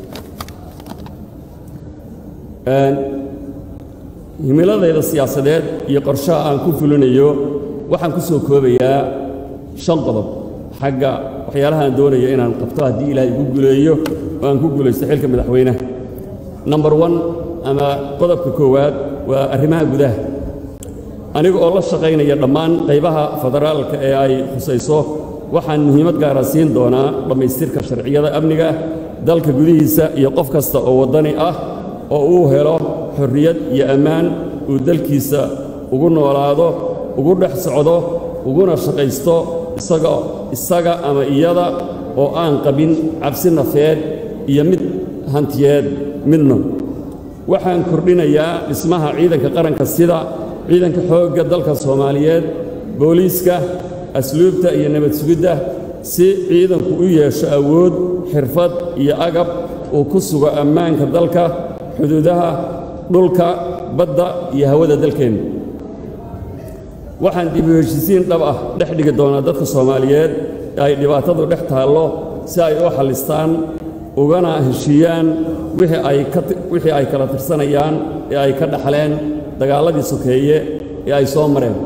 himiladayda siyaasadeed iyo qorshaha aan ku fulinayo waxaan ku soo koobayaa shan qodob xagga waxyaalaha aan doonayo inaan qabto haddii ilaahay igu guuleeyo oo aan ku guulaysto xilka madaxweynaha number one ama qodobka koowaad waa arrimaha gudaha aniga oo la shaqaynaya dhammaan qaybaha federaalka ee ay khusayso waxaan muhiimad gaara siin doonaa dhammaystirka sharciyada amniga dalka gudihiisa iyo qof kasta oo waddani ah oo uu helo xorriyad iyo ammaan uu dalkiisa ugu noolaado ugu dhex socdo uguna shaqaysto isaga isaga ama iyada oo aan qabin cabsi nafeed iyo mid hantiyeed midna waxaan kordhinayaa dhismaha ciidanka qaranka sida ciidanka xoogga dalka soomaaliyeed booliiska asluubta iyo nabad sugidda si ciidanku u yeesho awood xirfad iyo agab uu ku sugo ammaanka dalka xuduudaha dhulka badda iyo hawada dalkeenna waxaan dib u heshisiin dhab ah dhex dhigi doonaa dadka soomaaliyeed ee ay dhibaatadu dhex taallo si ay u xallistaan ugana heshiiyaan wixii ay kala tirsanayaan ee ay ka dhaxleen dagaalladii sokeeye ee ay soo mareen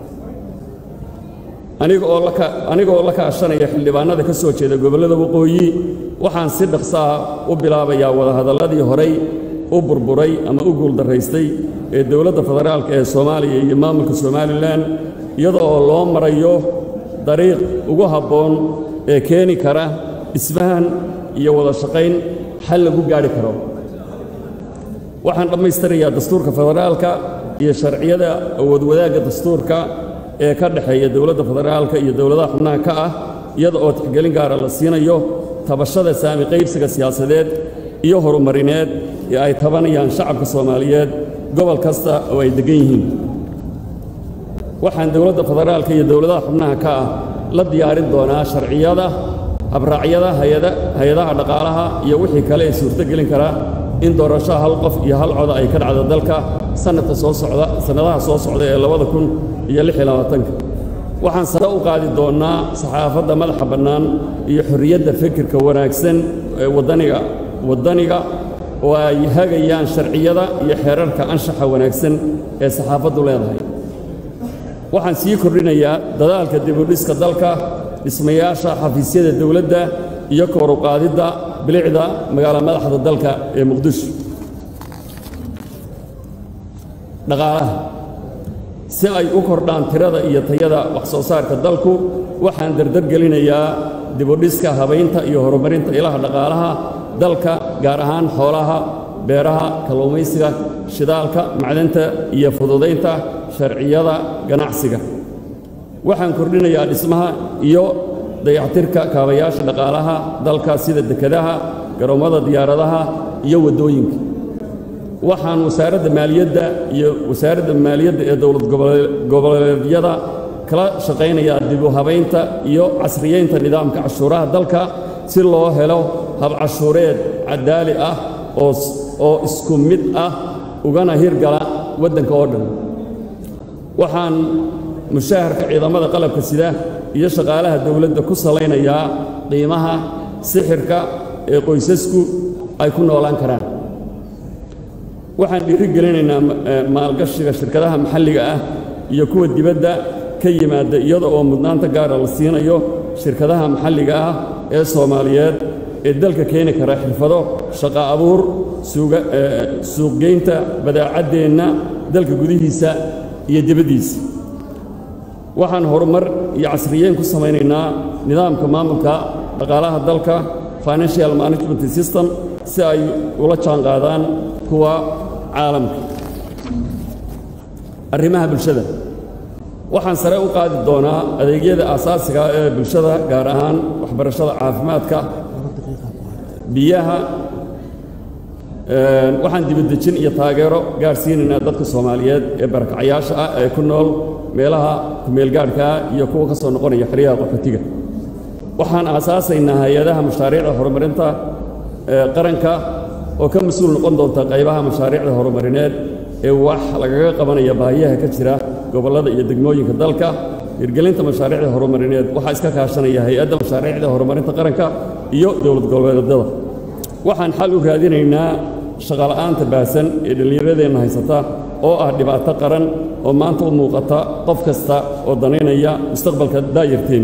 anigaoo la kaashanaya xildhibaannada ka soo jeeda gobollada waqooyi waxaan si dhaqsaa u bilaabayaa wadahadalladii horay u burburay ama u guuldarraystay ee dowladda federaalka ee soomaaliya iyo maamulka somalilan iyada oo loo marayo dariiq ugu habboon ee keeni kara isfahan iyo wada shaqayn xal lagu gaadhi karo waxaan dhammaystirayaa dastuurka federaalka iyo sharciyada awood wadaagga dastuurka ee ka dhexeeya dowladda federaalka iyo dowladaha xubnaha ka ah iyada oo tixgelin gaara la siinayo tabashada saami qaybsiga siyaasadeed iyo horumarineed ee ay tabanayaan shacabka soomaaliyeed gobol kasta oo ay deggan yihiin waxaan dowladda federaalka iyo dowladaha xubnaha ka ah la diyaarin doonaa sharciyada habraacyada hay-adaha dhaqaalaha iyo wixii kale ee suurtogelin kara in doorasho hal qof iyo hal coda ay ka dhacdo dalka sanadka soo socda sannadaha soo socda ee labada kun iyo lix iyo labaatanka waxaan sare u qaadi doonnaa saxaafadda madaxa bannaan iyo xorriyadda fikirka wanaagsan ee waddaniga waddaniga oo ay hagayaan sharciyada iyo xeerarka anshaxa wanaagsan ee saxaafaddu leedahay waxaan sii kordhinayaa dadaalka dibudhiska dalka dhismayaasha xafiisyada dowladda iyo kooruqaadidda bilicda magaalo madaxda dalka ee muqdisho dhaqaalaha si ay u kordhaan tirada iyo tayada wax soo saarka dalku waxaan dardargelinayaa dibudhiska habaynta iyo horumarinta ilaha dhaqaalaha dalka gaar ahaan xoolaha beeraha kalluumaysiga shidaalka macdanta iyo fududaynta sharciyada ganacsiga waxaan kordhinayaa dhismaha iyo dayactirka kaabayaasha dhaqaalaha dalka sida dekedaha garoommada diyaaradaha iyo waddooyinka waxaan wasaaradda maaliyadda iyo wasaaradda maaliyadda ee dowlad goboleedyada kala shaqaynayaa dib u habaynta iyo casriyeynta nidaamka cashuuraha dalka si loo helo habcashuureed caddaali ah oo isku mid ah ugana hirgala waddanka oo dhan waxaan mushaharka ciidamada qalabka sida iyo shaqaalaha dowladda ku salaynayaa qiimaha sixirka ee qoysasku ay ku noolaan karaan waxaan dhiiri gelinaynaa maalgashiga shirkadaha maxalliga ah iyo kuwa dibadda ka yimaada iyada oo mudnaanta gaara la siinayo shirkadaha maxalliga ah ee soomaaliyeed ee dalka keeni kara xirfado shaqo abuur suuqgeynta badaacaddeenna dalka gudihiisa iyo dibaddiisa waxaan horumar iyo casriyeyn ku samaynaynaa nidaamka maamulka dhaqaalaha dalka financial management system si ay ula jaanqaadaan kuwa caalamka arrimaha bulshada waxaan sare u qaadi doonaa adeegyada aasaasiga ee bulshada gaar ahaan waxbarashada caafimaadka biyaha waxaan dibadejin iyo taageero gaadhsiinaynaa dadka soomaaliyeed ee barakacayaasha ah ee ku nool meelaha kumeelgaadhkaa iyo kuwa ka soo noqonaya xeryaha qaxootiga waxaan aasaasaynaa hay-adaha mashaariicda horumarinta qaranka oo ka mas-uul noqon doonta qaybaha mashaariicda horumarineed ee wax lagaga qabanaya baahiyaha ka jira gobollada iyo degmooyinka dalka hirgelinta mashaariicda horumarineed waxaa iska kaashanaya hay-adda mashaariicda horumarinta qaranka iyo dowlad goboleedyada waxaan xal u raadinaynaa shaqala'aanta baasan ee dhallinyaradeenna haysata oo ah dhibaato qaran oo maanta u muuqata qof kasta oo danaynaya mustaqbalka daayarteen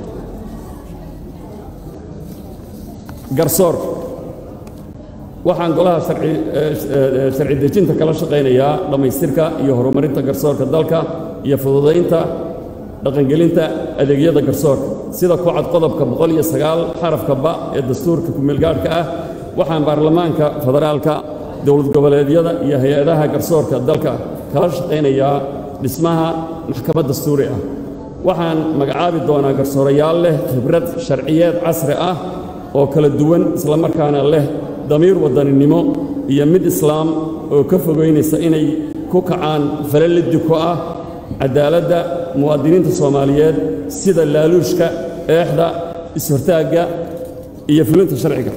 garsoor waxaan golaha sharci dejinta kala shaqaynayaa dhammaystirka iyo horumarinta garsoorka dalka iyo fududaynta dhaqangelinta adeegyada garsoorka sida ku cad qodobka boqol iyo sagaal xarafka ba ee dastuurka kumeelgaadhka ah waxaan baarlamaanka federaalka dowlad goboleedyada iyo hay-adaha garsoorka dalka kala shaqaynayaa dhismaha maxkamad dastuuri ah waxaan magacaabi doonaa garsoorayaal leh khibrad sharciyeed casri ah oo kala duwan islamarkaana leh damiir wadaninimo iyo mid islaam oo ka fogaynaysa inay ku kacaan falalidi ku ah caddaaladda muwaadiniinta soomaaliyeed sida laaluushka eexda is-hortaagga iyo fulinta sharciga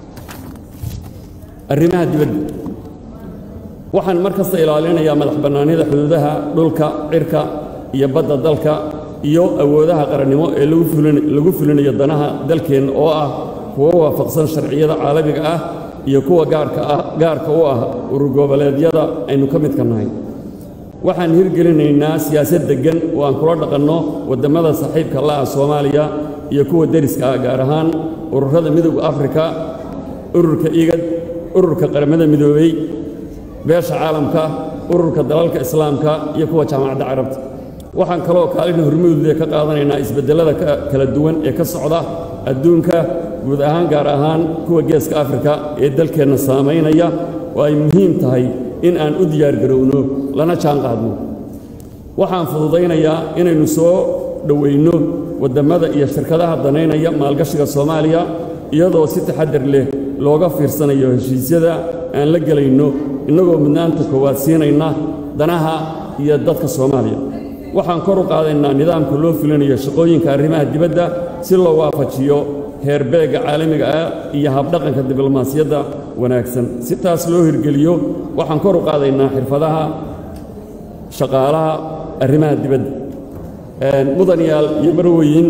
arrimaha dibadda waxaan mar kasta ilaalinayaa madax bannaanida xuduudaha dhulka cirka iyo badda dalka iyo awoodaha qarannimo ee lagu fulinayo danaha dalkeenna oo ah kuwo waafaqsan sharciyada caalamiga ah iyo kuwa gaarka ah gaarka u ah urur goboleedyada aynu ka midka nahay waxaan hirgelinaynaa siyaasad deggan oo aan kula dhaqanno waddamada saaxiibka la'ah soomaaliya iyo kuwa deriska ah gaar ahaan ururada midowda afrika ururka igad ururka qaramada midoobey beesha caalamka ururka dalalka islaamka iyo kuwa jaamacadda carabta waxaan kaloo kaalin hormuudle ka qaadanaynaa isbeddellada kala duwan ee ka socda adduunka guud ahaan gaar ahaan kuwa geeska afrika ee dalkeenna saamaynaya oo ay muhiim tahay in aan u diyaargarowno lana jaan qaadno waxaan fududaynayaa inaynu soo dhowayno waddamada iyo shirkadaha danaynaya maalgashiga soomaaliya iyadoo si taxaddar leh looga fiirsanayo heshiisyada aan la gelayno innagoo mudnaanta koowaad siinayna danaha iyo dadka soomaaliya waxaan kor u qaadaynaa nidaamka loo fulinayo shaqooyinka arrimaha dibadda si loo waafajiyo heerbeegga caalamiga ah iyo habdhaqanka diblomaasiyadda wanaagsan si taas loo hirgeliyo waxaan kor u qaadaynaa xirfadaha shaqaalaha arrimaha dibadda mudanayaal iyo marweyin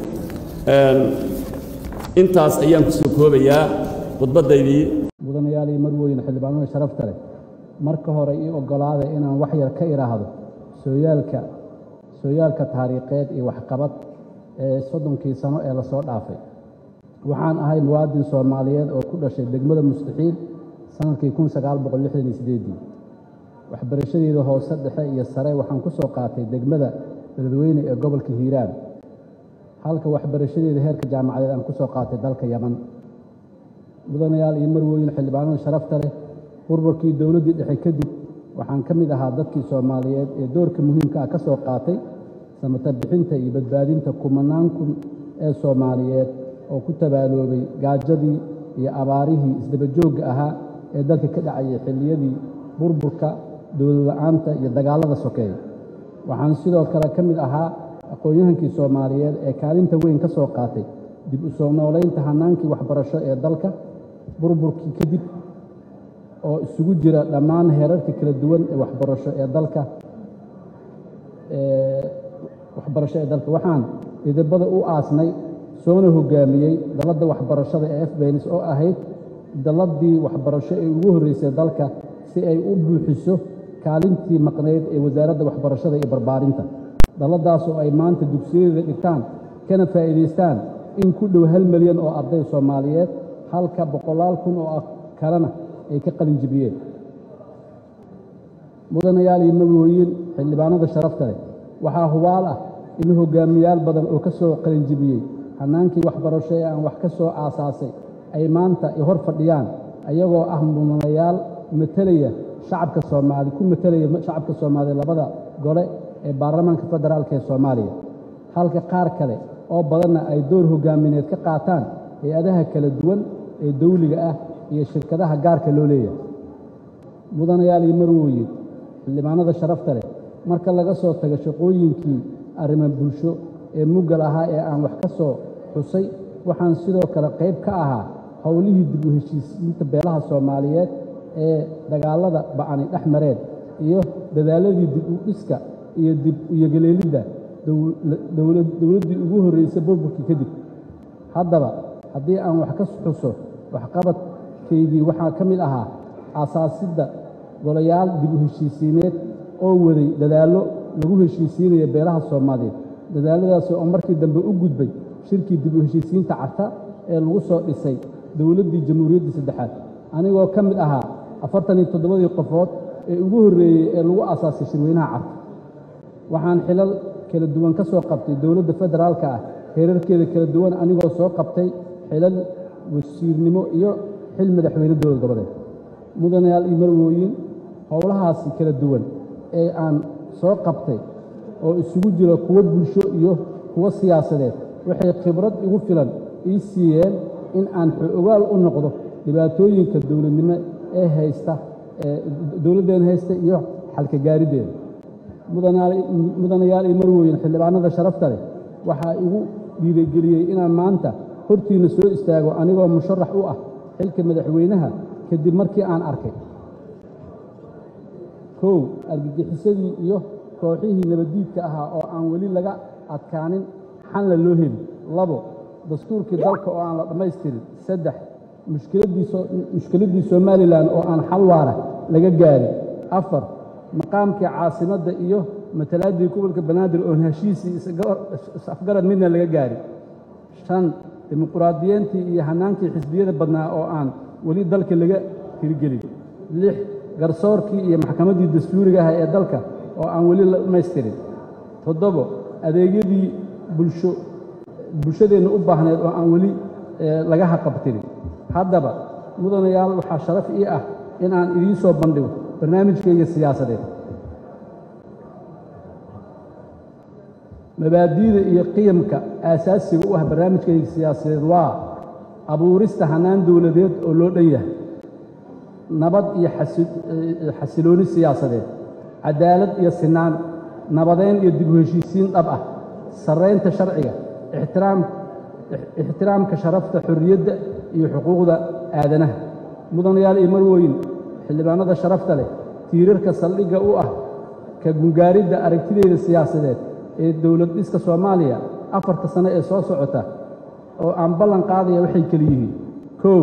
intaas ayaan ku soo koobayaa khudbaddaydii mudanayaal iyo marweyn xildhibaanada sharafta leh marka hore ii oggolaada inaan wax yar ka idhaahdo sooyaalka sooyaalka taariikheed iyo waxqabad ee soddonkii sano ee lasoo dhaafay waxaan ahay muwaadin soomaaliyeed oo ku dhashay degmada mustaxiil sannadkii kun sagaal boqol lixdan iyo siddeeddii waxbarashadeeda hoose dhexe iyo sare waxaan ku soo qaatay degmada beledweyne ee gobolka hiiraan halka waxbarashadeeda heerka jaamacadeed aan ku soo qaatay dalka yaman mudanayaal iyo marwooyin xildhibaanada sharafta leh burburkii dowladdii dhexe kadib waxaan ka mid ahaa dadkii soomaaliyeed ee doorka muhiimka ah ka soo qaatay samata bixinta iyo badbaadinta kumanaan kun ee soomaaliyeed oo ku tabaaloobay gaajadii iyo abaarihii isdabajoogga ahaa ee dalka ka dhacayay xilliyadii burburka dowladla'aanta iyo dagaallada sokeeye waxaan sidoo kale ka mid ahaa aqoon-yahankii soomaaliyeed ee kaalinta weyn ka soo qaatay dib u soo noolaynta hannaankii waxbarasho ee dalka burburkii kadib oo isugu jira dhammaan heerarka kala duwan ee waxbarasho ee dalka waxbarasho ee dalka waxaan idibada u aasnay soona hoggaamiyey dalladda waxbarashada ee fbenis oo ahayd dalladdii waxbarasho ee ugu horreysay dalka si ay u buuxiso kaalintii maqnayd ee wasaaradda waxbarashada iyo barbaarinta dalladaasoo ay maanta dugsiyadeeda dhigtaan kana faa'iidaystaan in ku dhow hal milyan oo arday soomaaliyeed halka boqolaal kun oo kalena ay ka qalin jibiyeen mudanayaal iyo magooyin xildhibaanada sharafta leh waxaa hubaal ah in hoggaamiyaal badan oo ka soo qalinjibiyey hannaankii waxbarasho ee aan wax ka soo aasaasay ay maanta i hor fadhiyaan ayagoo ah mudanayaal matelaya shacabka soomaali ku matelaya shacabka soomaaliya labada gole ee baarlamaanka federaalka ee soomaaliya halka qaar kale oo badanna ay door hoggaamineed ka qaataan hay-adaha kala duwan ee dawliga ah iyo shirkadaha gaarka loo leeyahay mudanayaal iyo marwooyin xildhibaanada sharafta leh marka laga soo tago shaqooyinkii arrimo bulsho ee muggal ahaa ee aan wax ka soo xusay waxaan sidoo kale qayb ka ahaa howlihii dib u heshiisiinta beelaha soomaaliyeed ee dagaallada ba'ani dhex mareen iyo dadaalladii dib u dhiska iyo dib uyogeleelidda dowladdii ugu horraysay burburkii kadib haddaba haddii aan wax ka xuso waxqabadkaygii waxaa ka mid ahaa aasaasidda golayaal dib u heshiisiineed oo waday dadaallo lagu heshiisiinaya beelaha soomaaliyeed dadaalladaasi oo markii dambe u gudbay shirkii dib u heshiisiinta carta ee lagu soo dhisay dowladdii jamhuuriyaddii saddexaad anigoo ka mid ahaa afartan iyo toddobadii qofood ee ugu horreeyey ee lagu aasaasay shirweynaha carta waxaan xilal kala duwan ka soo qabtay dowladda federaalka ah heerarkeeda kala duwan anigoo soo qabtay xilal wasiirnimo iyo xil madaxweyne dowlad goboleed mudanayaal iyo marwooyin howlahaasi kala duwan ee aan soo qabtay oo isugu jira kuwo bulsho iyo kuwo siyaasadeed waxay khibrad igu filan ii siiyeen in aan xoogaal u noqdo dhibaatooyinka dowladnimo ee haysta dowladdeen haysta iyo xalka gaariddeeda mudanayaal iyo marwooyin xildhibaanada sharafta leh waxaa igu dhiirigeliyey inaan maanta hortiinna soo istaago anigoo musharax u ah xilka madaxweynaha kadib markii aan arkay kow argagixisadii iyo kooxihii nabaddiidka ahaa oo aan weli laga adkaanin xanla loo heli labo dastuurkii dalka oo aan la dhammaystirin saddex mushkiladdii somalilan oo aan xal waara laga gaarin afar maqaamkii caasimadda iyo matalaaddii gobolka banaadir oon heshiisii is-afgarad midna laga gaarin shan dimuquraadiyiintii iyo hannaankii xisbiyada badnaa oo aan weli dalka laga hirgelin lix garsoorkii iyo maxkamaddii dastuuriga ah ee dalka oo aan weli la dhammaystirin toddobo adeegyadii bulsho bulshadeenna u baahneed oo aan weli laga haqabtirin haddaba mudanayaal waxaa sharaf ii ah in aan idiin soo bandhigo barnaamijkayga siyaasadeed mabaadi'da iyo qiyamka aasaasiga u ah barnaamijkayga siyaasadeed waa abuurista hannaan dowladeed oo loo dhan yahay nabad iyo xasilooni siyaasadeed cadaalad iyo sinaan nabadeyn iyo dib u heshiisiin dhab ah sarraynta sharciga ixtiraamka sharafta xorriyadda iyo xuquuqda aadanaha mudanayaal iyo marwooyin xildhibaanada sharafta leh tiirarka saldhigga u ah ka gungaaridda aragtideeda siyaasadeed ee dowlad dhiska soomaaliya afarta sano ee soo socota oo aan ballan qaadaya waxay keli yihiin kow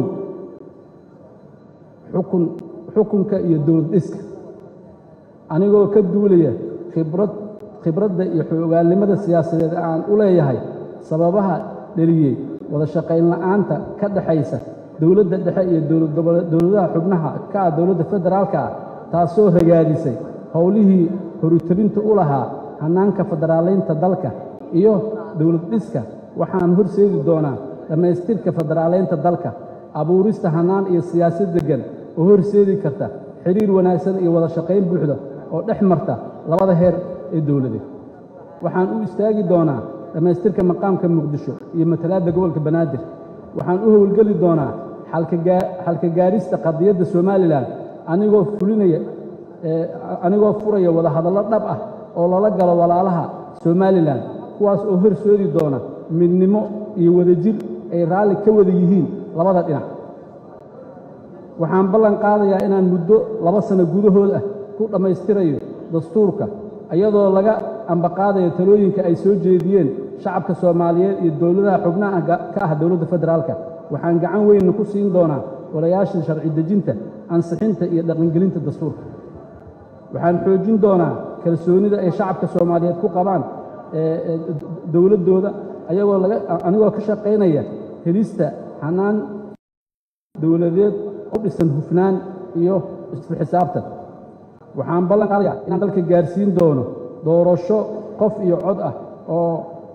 xukun xukunka iyo dowlad dhiska anigoo ka duulaya khibrad khibradda iyo xogaalnimada siyaasadeed aan u leeyahay sababaha dheliyey wada shaqayn la'aanta ka dhaxaysa dowladda dhexe iyo dowladaha xubnaha ka ah dowladda federaalka ah taasoo ragaadisay howlihii horutabinta u lahaa hannaanka federaalaynta dalka iyo dowlad dhiska waxaan horseedi doonaa dhammaystirka federaalaynta dalka abuurista hannaan iyo siyaasad deggan oo horseedi karta xidhiir wanaagsan iyo wada shaqayn buuxda oo dhex marta labada heer ee dowladeed waxaan u istaagi doonaa dhammaystirka maqaamka muqdisho iyo matalaadda gobolka banaadir waxaan u howlgeli doonaa xalka gaarista qadiyadda somalilan anigoo fulinaya anigoo furaya wadahadallo dhab ah oo lala galo walaalaha somalilan kuwaas oo horsoodi doona midnimo iyo wadajir ay raalli ka wada yihiin labada dhinac waxaan ballan qaadayaa inaan muddo laba sano gudahood ah ku dhammaystirayo dastuurka iyadoo laga ambaqaadayo talooyinka ay soo jeediyeen shacabka soomaaliyeed iyo dowladaha xubnaha ka ah dowladda federaalka waxaan gacan weynna ku siin doonaa walayaasha sharci dejinta ansixinta iyo dhaqangelinta dastuurka waxaan xoojin doonaa kalsoonida ay shacabka soomaaliyeed ku qabaan dowladdooda ayagoo laga anigoo ka shaqaynaya helista xanaan dowladeed u dhisan hufnaan iyo isku xisaabtan waxaan ballan qaadayaa inaan dalka gaarsiin doono doorasho qof iyo cod ah oo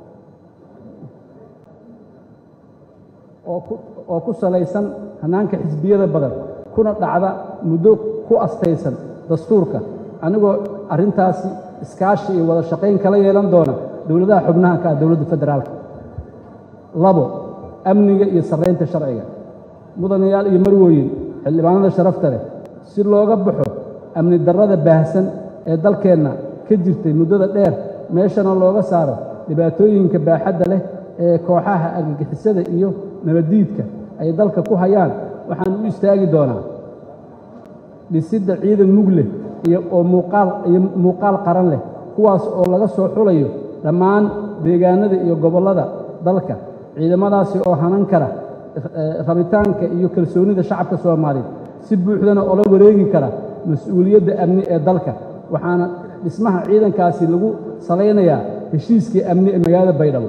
oo ku salaysan hannaanka xisbiyada badan kuna dhacda muddo ku astaysan dastuurka anigoo arrintaasi iskaashi iyo wada shaqayn kala yeelan doona dowladaha xubnaha ka ah dowladda federaalka labo amniga iyo sarraynta sharciga mudanayaal iyo marwooyin xildhibaanada sharafta leh si looga baxo amni darrada baahsan ee dalkeenna ka jirtay muddada dheer meeshana looga saaro dhibaatooyinka baaxadda leh ee kooxaha argagixisada iyo nabaddiidka ay dalka ku hayaan waxaan u istaagi doonaa dhisidda ciidan mug leh iyo oo muuqaal iyo muuqaal qaran leh kuwaas oo laga soo xulayo dhammaan deegaanada iyo gobollada dalka ciidamadaasi oo hanan kara rabitaanka iyo kalsoonida shacabka soomaaliyeed si buuxdana oola wareegi kara mas-uuliyadda amni ee dalka waxaana dhismaha ciidankaasi lagu salaynayaa heshiiskii amni ee magaalada baydhabo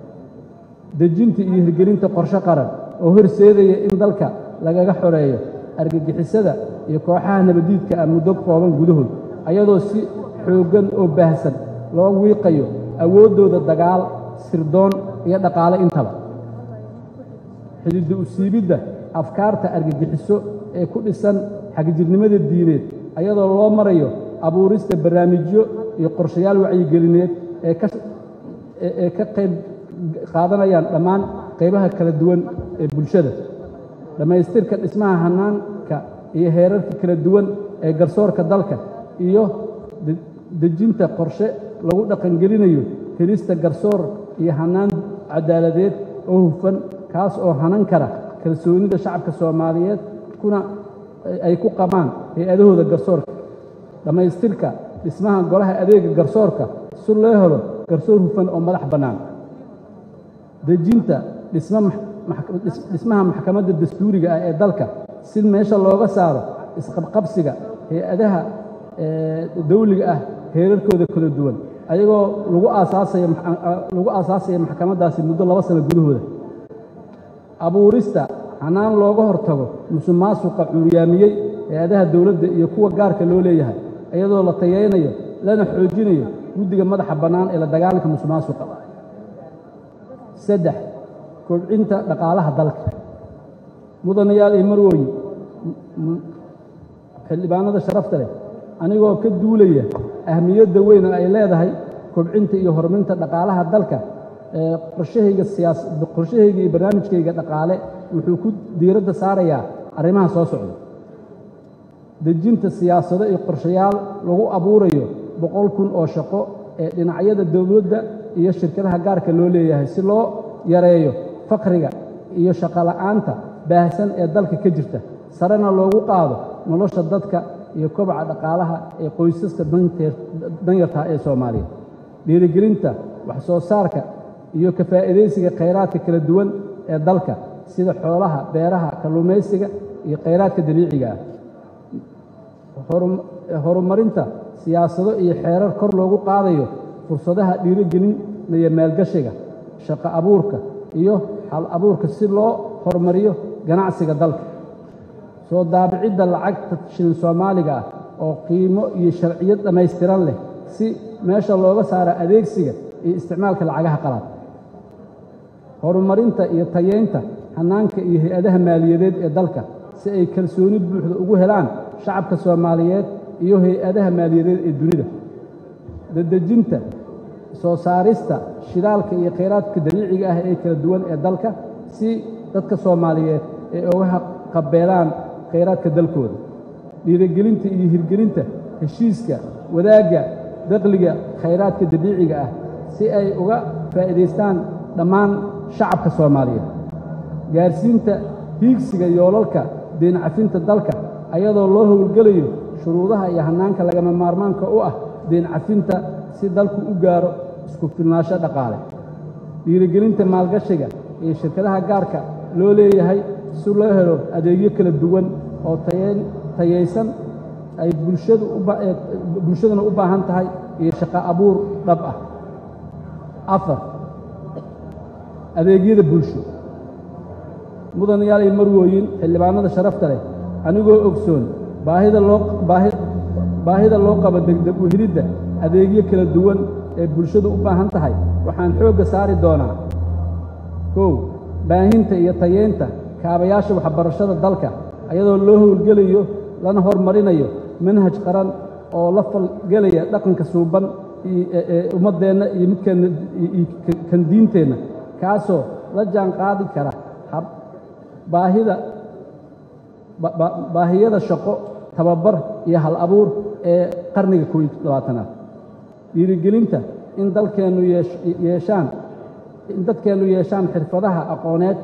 dejinta iyo hirgelinta qorshe qaran oo horseedaya in dalka lagaga xoreeyo argagixisada iyo kooxaha nabaddiidka ah muddo kooban gudahood ayadoo si xooggan oo baahsan loo wiiqayo awooddooda dagaal sirdoon iyo dhaqaale intaba xididda usiibidda afkaarta argagixiso ee ku dhisan xagjirnimada diineed ayadoo loo marayo abuurista barnaamijyo iyo qorshayaal wacyigelineed ee ka qayb qaadanayaan dhammaan qaybaha kala duwan ee bulshada dhammaystirka dhismaha hannaanka iyo heerarka kala duwan ee garsoorka dalka iyo dejinta qorshe lagu dhaqangelinayo helista garsoor iyo hannaan caddaaladeed oo hufan kaas oo hanan kara kalsoonida shacabka soomaaliyeed kuna ay ku qabaan hay-adahooda garsoorka dhammaystirka dhismaha golaha adeega garsoorka si loo helo garsoor hufan oo madax bannaan dejinta dhismaha maxkamadda dastuuriga ah ee dalka si meesha looga saaro isqabqabsiga hay-adaha dawliga ah heerarkooda kala duwan ayagoo lagu aasaasaya maxkamaddaasi muddo laba sano gudahooda abuurista hanaan looga hortago musuq maasuqa cuuryaamiyey hay-adaha dowladda iyo kuwa gaarka loo leeyahay iyadoo la tayaynayo lana xoojinayo guddiga madaxa bannaan ee la dagaalanka musuq maasuqa saddex kobcinta dhaqaalaha dalka mudanayaal iyo marwooyin xildhibaanada sharafta leh anigoo ka duulaya ahmiyadda weyn oo ay leedahay kobcinta iyo horumarinta dhaqaalaha dalka qorshahayga siyaas qorshahayga iyo barnaamijkayga dhaqaale wuxuu ku diiradda saarayaa arrimaha soo socda dejinta siyaasado iyo qorshayaal lagu abuurayo boqol kun oo shaqo ee dhinacyada dowladda iyo shirkadaha gaarka loo leeyahay si loo yareeyo faqriga iyo shaqola'aanta baahsan ee dalka ka jirta sarena loogu qaado nolosha dadka iyo kobaca dhaqaalaha ee qoysaska danyarta ee soomaaliya dhiirigelinta wax soo saarka iyo ka faa'iidaysiga khayraadka kala duwan ee dalka sida xoolaha beeraha kalluumaysiga iyo khayraadka dabiiciga ah horumarinta siyaasado iyo xeerar kor loogu qaadayo fursadaha dhiirigelinaya maalgashiga shaqo abuurka iyo hal abuurka si loo horumariyo ganacsiga dalka soo daabicidda lacagta shilin soomaaliga ah oo qiimo iyo sharciyad dhammaystiran leh si meesha looga saaro adeegsiga iyo isticmaalka lacagaha qalaad horumarinta iyo tayeynta hannaanka iyo hay-adaha maaliyadeed ee dalka si ay kalsooni buuxda ugu helaan shacabka soomaaliyeed iyo hay-adaha maaliyadeed ee dunida dadejinta soo saarista shidaalka iyo khayraadka dabiiciga ah ee kala duwan ee dalka si dadka soomaaliyeed ay uga qabeelaan khayraadka dalkooda dhiirigelinta iyo hirgelinta heshiiska wadaagga daqliga khayraadka dabiiciga ah si ay uga faa'iidaystaan dhammaan shacabka soomaaliyeed gaarsiinta hiigsiga yoolalka deencafinta dalka ayadoo loo howlgelayo shuruudaha iyo hannaanka lagama maarmaanka u ah deencafinta si dalku u gaaro isku filnaansho dhaqaale dhiirigelinta maalgashiga iyo shirkadaha gaarka loo leeyahay si loo helo adeegyo kala duwan oo tayaysan ay bulshaduna u baahan tahay iyo shaqo abuur dhab ah afar adeegyada bulsho mudanayaal iyo marwooyin xildhibaanada sharafta leh anigoo ogsoon baahida loo baahida loo qabo degdeg u helidda adeegyo kala duwan ee bulshadu u baahan tahay waxaan xoogga saari doonaa kow baahinta iyo tayeynta kaabayaasha waxbarashada dalka ayadoo loo howlgelayo lana hormarinayo manhaj qaran oo la falgelaya dhaqanka suuban ee ummaddeenna iyo midkeenna kan diinteenna kaasoo la jaan qaadi kara baahida baahiyada shaqo tababar iyo hal abuur ee qarniga kow iyo labaatanaad dhiirigelinta in dalkeennu yeeshaan in dadkeennu yeeshaan xirfadaha aqooneed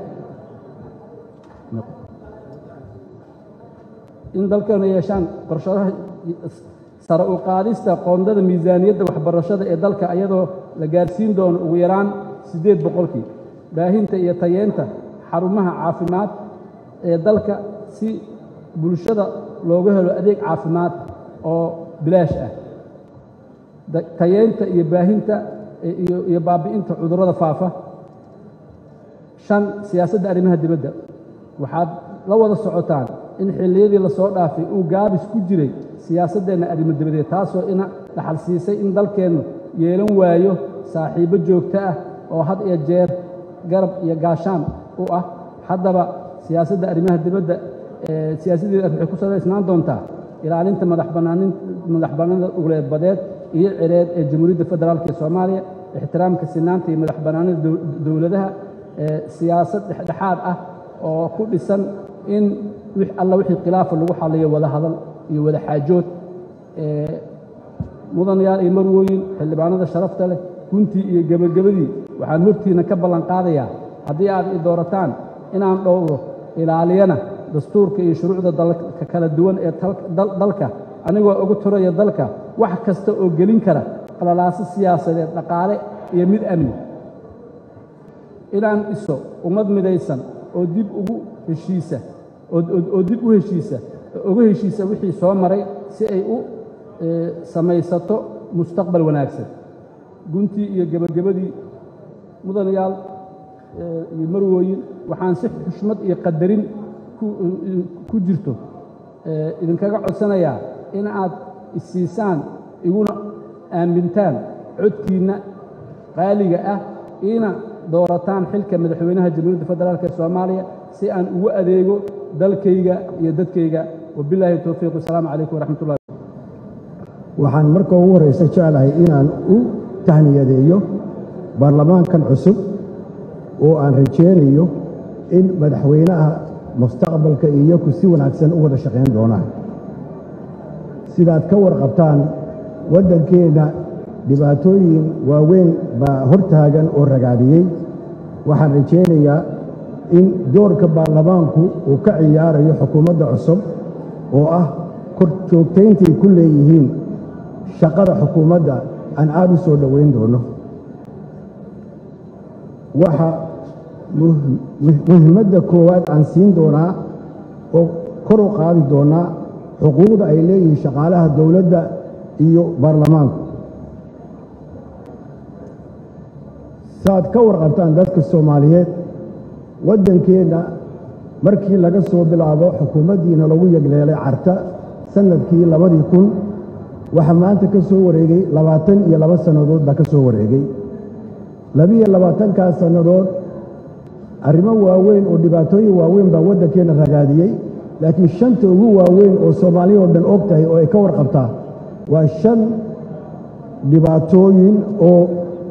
in dalkeennu yeeshaan qorshadaha sare u qaadista qoondada miisaaniyadda waxbarashada ee dalka ayadoo la gaarsiin doono ugu yaraan siddeed boqolkii baahinta iyo tayeenta xarumaha caafimaad ee dalka si bulshada loogu helo adeeg caafimaad oo bilaash ah tayeynta iyo baahinta iyo baabi'inta cudurrada faafa shan siyaasadda arrimaha dibadda waxaad la wada socotaan in xilliyadii lasoo dhaafay uu gaabis ku jiray siyaasaddeenna arrimo dibadeed taasoo ina dhaxal siisay in dalkeennu yeelan waayo saaxiibbo joogto ah oo had iyo jeer garab iyo gaashaan u ah haddaba siyaasadda arrimaha dibadda siyaasaddeeda waxay ku salaysnaan doontaa ilaalinta madaxbannaanida uleedbadeed iyo cireed ee jamhuuriyadda federaalk ee soomaaliya ixtiraamka sinaanta iyo madaxbannaanida dowladaha siyaasad dhexdhexaad ah oo ku dhisan in alla wixii khilaafa lagu xaliyo wada hadal iyo wada xaajood mudanayaal iyo marwooyin xildhibaanada sharafta leh guntii iyo gebagabadii waxaan hortiina ka ballan qaadayaa haddii aad i doorataan inaan dhowro ilaaliyana dastuurka iyo shuruucda dalka kala duwan ee dalka anigoo uga turaya dalka wax kasta oo gelin kara qalalaaso siyaasadeed dhaqaale iyo mid amni inaan dhiso ummad midaysan oo dib ugu heshiisa oo dib u heshiisa uga heshiisa wixii soo maray si ay u samaysato mustaqbal wanaagsan guntii iyo gebagabadii mudanayaal iyo marwooyin waxaan si xushmad iyo qadarin ku jirto idinkaga codsanayaa in aad isiisaan iguna aamintaan codkiinna qaaliga ah iina doorataan xilka madaxweynaha jamhuuriyadda federaalk ee soomaaliya si aan ugu adeego dalkayga iyo dadkayga wabilaahi towfiiq wasalaamu calaykum waraxmat ullahi waxaan marka ugu horraysa jeclahay inaan u tahniyadeeyo baarlamaankan cusub oo aan rajaynayo in madaxweynaha mustaqbalka iyaku si wanaagsan u wada shaqayn doonaan sidaad ka warqabtaan waddankeenna dhibaatooyin waaweyn baa hortaagan oo ragaadiyey waxaan rajaynayaa in doorka baarlamaanku uu ka ciyaarayo xukuumadda cusub oo ah kor joogtayntay ku leeyihiin shaqada xukuumadda aan aad u soo dhowayn doono waxa muhimadda koowaad aan siin doonaa oo kor u qaadi doonaa xuquuqda ay leeyihiin shaqaalaha dowladda iyo baarlamaanku saaad ka warqabtaan dadka soomaaliyeed waddankeenna markii laga soo bilaabo xukuumaddiina lagu yegleelay carta sannadkii labadii kun waxaa maanta ka soo wareegay labaatan iyo laba sannadood baa ka soo wareegay labiiyo labaatankaas sannadood arrimo waaweyn oo dhibaatooyin waaweyn baa waddankeenna ragaadiyey laakiin shanta ugu waaweyn oo soomaaliya oo dhan og tahay oo ay ka warqabtaa waa shan dhibaatooyin oo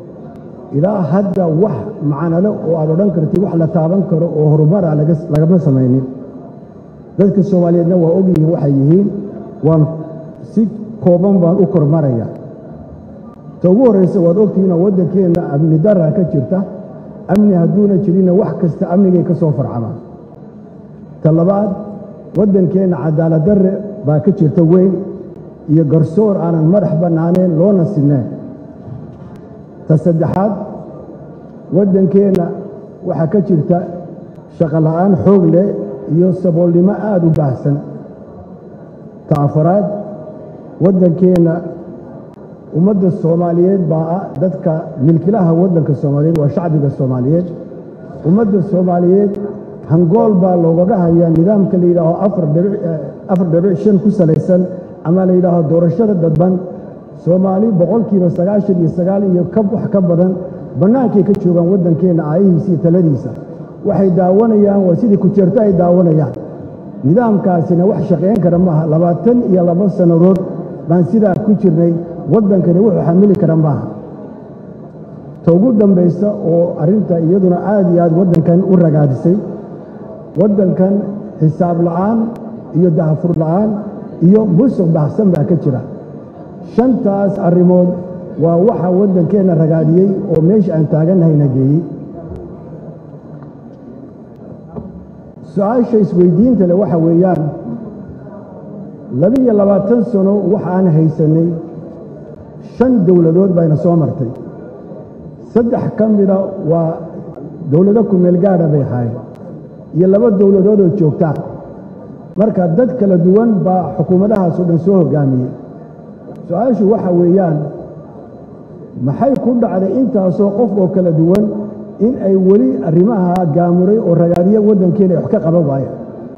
ilaa hadda wax macnale oo aad odhan kartid wax la taaban karo oo horumara lagama samaynin dadka soomaaliyeedna waa ogyihiin waxay yihiin waan si kooban baan u kormaraya ta ugu horraysa waad ogtihiinoo waddankeenna amni daraa ka jirta amni hadduuna jirinna wax kasta amnigay ka soo farcamaan ta labaad waddankeenna cadaalad darre baa ka jirta weyn iyo garsoor aanan madax bannaaneen loona sinnayn ta saddexaad waddankeenna waxaa ka jirta shaqola'aan xoog leh iyo saboolnimo aad u baahsan ta afaraad waddankeenna ummadda soomaaliyeed baa ah dadka milkilaha waddanka soomaaliyeed waa shacbiga soomaaliyeed ummadda soomaaliyeed hangool baa loogaga hayaa nidaamka la yidhaaho afar dhibic shan ku salaysan ama la yidhaaho doorashada dadban soomaali boqolkiiba sagaashan iyo sagaal iyo wax ka badan bannaankay ka joogaan waddankeenna aayihiisa iyo taladiisa waxay daawanayaan waa sidii kujeerto ay daawanayaan nidaamkaasina wax shaqayn kara maaha labaatan iyo laba sannadood baan sidaa ku jirnay waddankani wuxuu xamili kara maaha ta ugu dambaysa oo arrinta iyaduna aad iyo aad waddankan u ragaadisay waddankan xisaab la'aan iyo dahfur la'aan iyo musuq baxsan baa ka jira shantaas arrimood waa waxa waddankeenna ragaadiyey oo meesha aan taagannahayna geeyey su-aasha isweydiinta leh waxa weeyaan labiiyo labaatan sano waxaan haysannay shan dowladood bayna soo martay saddex ka mida waa dowlado kumeel gaadha bay ahaayeen iyo laba dowladood oo joogtaa marka dad kala duwan baa xukuumadahaasoo dhan soo hoggaamiyey su-aashu waxa weeyaan maxay ku dhacday intaasoo qof oo kala duwan in ay weli arrimaha gaamuray oo ragaadiya waddankeena ay wax ka qaban waayaan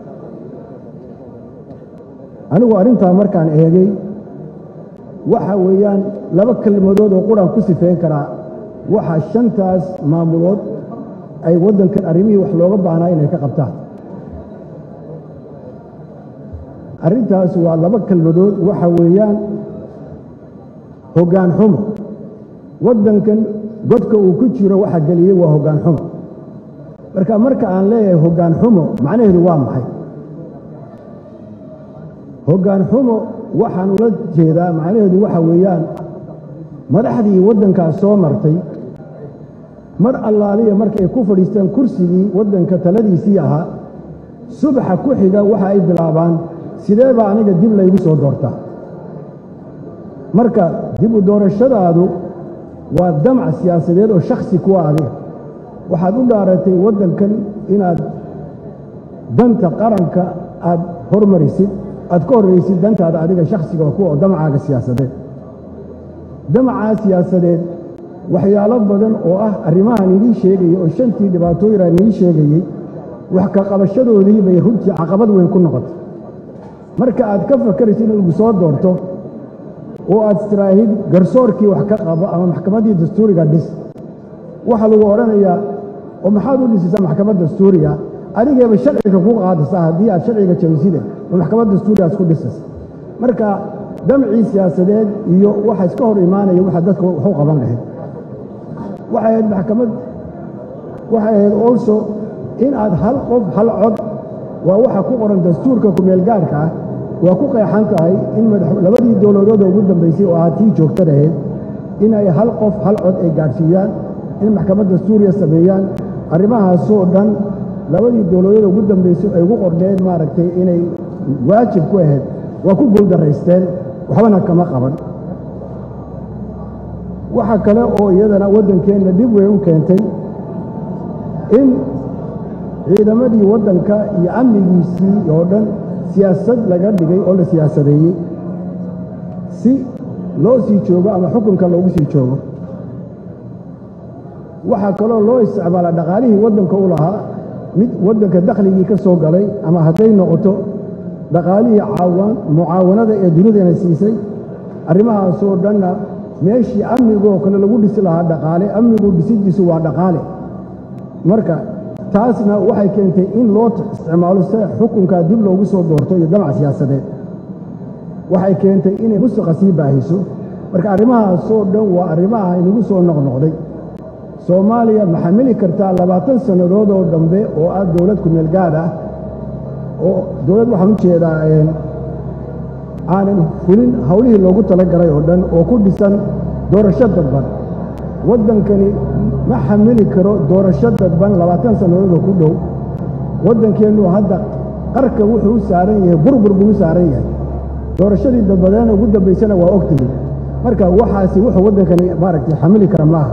anigu arrintaa markaan eegay waxa weeyaan laba kelmadood oo quraan ku sifeyn karaa waxa shantaas maamulood ay waddankan arrimihii wax looga baahnaa inay ka qabtaan arrintaas waa laba kelmadood waxa weeyaan hoggaan xumo waddankan godka uu ku jiro waxa geliyey waa hoggaan xumo marka marka aan leeyahay hoggaan xumo macnaheedu waa maxay hoggaan xumo waxaan ula jeedaa macnaheedu waxa weeyaan madaxdii waddankaas soo martay mar allaaliya markay ku fadhiistaan kursigii waddanka taladiisii ahaa subaxa ku xiga waxa ay bilaabaan sidee baa aniga dib laygu soo doortaa marka dib u doorashadaadu waa damac siyaasadeed oo shakhsi kuwa adiga waxaad u dhaaratay waddankan inaad danta qaranka aad hormarisid aad ka horraysid dantaada adiga shakhsiga kuwa oo damacaaga siyaasadeed damacaa siyaasadeed waxyaalo badan oo ah arrimahan idii sheegayey oo shantii dhibaatooyinaan idii sheegayey wax ka qabashadoodii bay runtii caqabad weyn ku noqotay marka aad ka fakaraysid in lagu soo doorto oo aad istiraahid garsoorkii wax ka qabo ama maxkamaddii dastuuriga dhis waxaa lagu odhanayaa oo maxaad u dhisaysaa maxkamad dastuuriga adigeeba sharciga ku qaadaysaa haddii aad sharciga jabiside oo maxkamad dastuuriga isku dhisaysa marka damcii siyaasadeed iyo waxa iska hor imaanaya waxa dadka waxu qaban lahayd waxay ahayd maxkamad waxay ahayd also in aad hal qof hal cod waa waxa ku qoran dastuurka kumeelgaarhka ah waa ku qeexan tahay in labadii dowladooda ugu dambaysay oo ahaa tii joogtan ahayd inay hal qof hal cod ay gaadhsiiyaan in maxkamad dastuuriya sameeyaan arrimahaasoo dhan labadii dowladooda ugu dambaysay ay ugu qorneed maaragtay inay waajib ku ahayd waa ku guuldaraysteen waxbana kama qaban waxa kale oo iyadana waddankeenna dhib weyn u keentay in ciidamadii waddanka iyo amnigiisii oo dhan siyaasad laga dhigay oo la siyaasadeeyey si loo sii joogo ama xukunka loogu sii joogo waxaa kaloo loo isticmaala dhaqaalihii waddanka u lahaa mid waddanka dakhligii ka soo galay ama hadday noqoto dhaqaalihii mucaawanada ee dunidana siisay arrimahaasoo dhanna meeshii amnigoo kale lagu dhisi lahaa dhaqaale amnigu dhisidiisu waa dhaqaale marka taasna waxay keentay in loo isticmaalo si xukunkaa dib loogu soo doorto iyo damac siyaasadeed waxay keentay inay musuqa sii baahiso marka arrimahaasoo dhan waa arrimaha inagu soo noqnoqday soomaaliya ma xamili kartaa labaatan sannadood oo dambe oo ah dowlad kumeel gaadh ah oo dowlad waxaan u jeedaa aanan fulin howlihii loogu tala galay oo dhan oo ku dhisan doorasho dadban waddankani ma xamili karo doorasho dadban labaatan sannadood oo ku dhow waddankeennu hadda qarka wuxuu u saaran yahay burbur buu u saaran yahay doorashadii dadbadeena ugu dambaysana waa ogtihi marka waxaasi wuxuu waddankani maaragtay xamili kara maaha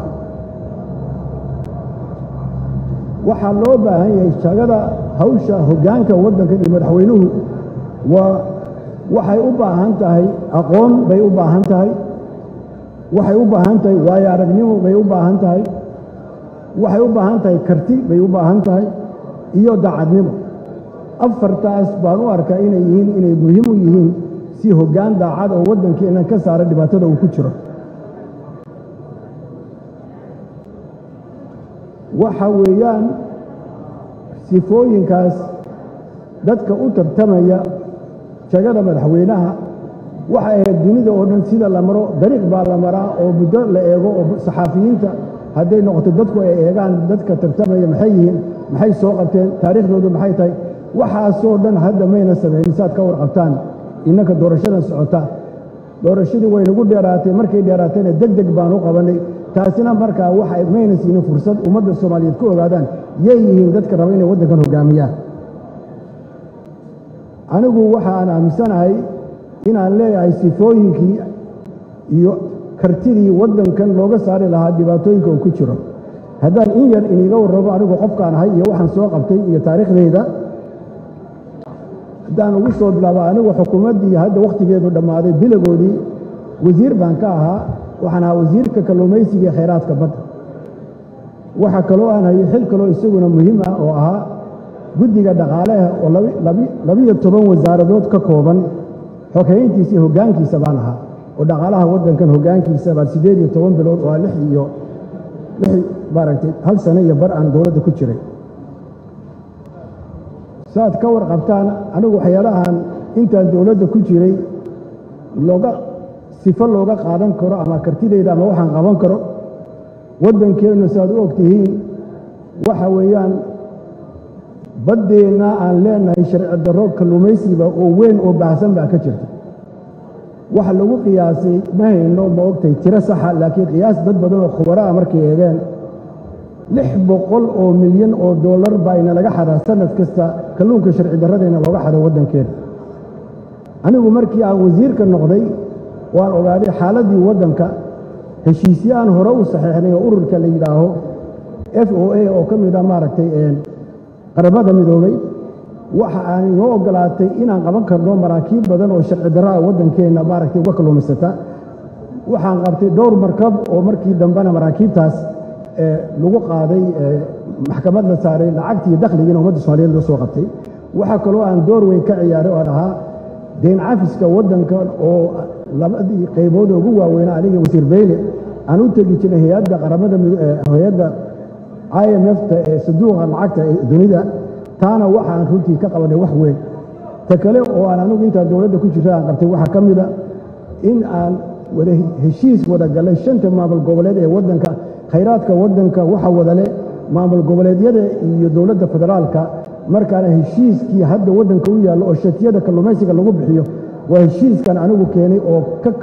waxaa loo baahan yahay shagada hawsha hoggaanka waddankan iyo madaxweynuhu waa waxay u baahan tahay aqoon bay u baahan tahay waxay u baahan tahay waayo aragnimo bay u baahan tahay waxay u baahan tahay karti bay u baahan tahay iyo daacadnimo afartaas baan u arkaa inay yihiin inay muhiim u yihiin si hoggaan daacad oo waddankeennan ka saara dhibaatada uu ku jiro waxa weeyaan sifooyinkaas dadka u tartamaya jagada madaxweynaha waxay ahayd dunida oo dhan sida la maro dariiq baa la maraa oo muddo la eego oo saxaafiyiinta hadday noqoto dadku ay eegaan dadka tartamaya maxay yihiin maxay soo qabteen taariikhdoodu maxay tahay waxaasoo dhan hadda mayna samaynin saad ka warqabtaan innanka doorashadan socota doorashadii waynagu dheeraatay markay dheeraatayna deg deg baan u qabannay taasina markaa waxa mayna siinin fursad ummadda soomaaliyeed ku ogaadaan yay yihiin dadka raba inay waddankan hoggaamiyaan anigu waxa aan aaminsanahay inaan leeyahay sifooyinkii iyo kartidii waddankan looga saari lahaa dhibaatooyinka uu ku jiro haddaan in yar iniiga warrabo anigu qofkaan ahay iyo waxaan soo qabtay iyo taariikhdayda haddaan ugu soo bilaabo anigu xukuumaddii hadda wakhtigeedu dhammaaday bilagoodii wasiir baan ka ahaa waxaan ahaa wasiirka kalluumaysiga ee khayraadka badda waxaa kaloo aan hayay xil kaloo isaguna muhiim ah oo ahaa guddiga dhaqaaleha oo labiyo toban wasaaradood ka kooban xoghayntiisa iyo hoggaankiisa baan ahaa oo dhaqaalaha waddankan hoggaankiisa baan siddeed iyo toban bilood oo lix iyo lix maaragtay hal sano iyo bar aan dowladda ku jiray saaad ka warqabtaan anigu waxyaalahan intaan dowladda ku jiray looga sifo looga qaadan karo ama kartidayda ama waxaan qaban karo waddankeennu saaad u og tihiin waxa weeyaan baddeenna aan leenahay sharci darro kalluumaysiba oo weyn oo baahsan baa ka jirta waxa lagu qiyaasay ma hayno ma ogtahay tiro saxa laakiin qiyaas dad badan oo khubaro ah markay eegeen lix boqol oo milyan oo dollar baa ina laga xadaa sanad kasta kalluunka sharci darradayna looga xado waddankeena anigu markii aan wasiirka noqday waan ogaaday xaaladdii waddanka heshiisyo aan hore u saxiixnay oo ururka la yidhaaho f o a oo ka mid ah maaragtay qaramada midoobay waxa aan inoo oggolaatay inaan qaban karno maraakiib badan oo sharci darro ah waddankeenna maaragtay uga kalluumaysata waxaan qabtay dhowr markab oo markii dambena maraakiibtaas lagu qaaday maxkamad la saaray lacagtii dakhligiina ummadda soomaaliyeed loo soo qabtay waxaa kaloo aan door weyn ka ciyaaray oo ahaa deyn cafiska waddankan oo labadii qaybood ugu waaweynaa aniga wasiir beyle aan u tegi jirnay hay-adda qaramada hay-adda i m f-ta ee sanduuqa lacagta ee dunida taana waxaan runtii ka qabanay wax weyn ta kale oo aan anigu intaan dowladda ku jirta aan qabtay waxaa ka mida in aan wada heshiis wada galay shanta maamul goboleed ee waddanka khayraadka waddanka waxa wadale maamul goboleedyada iyo dowladda federaalka markaana heshiiskii hadda waddanka u yaallo oo shatiyada kalluumaysiga lagu bixiyo waa heshiiskan anigu keenay oo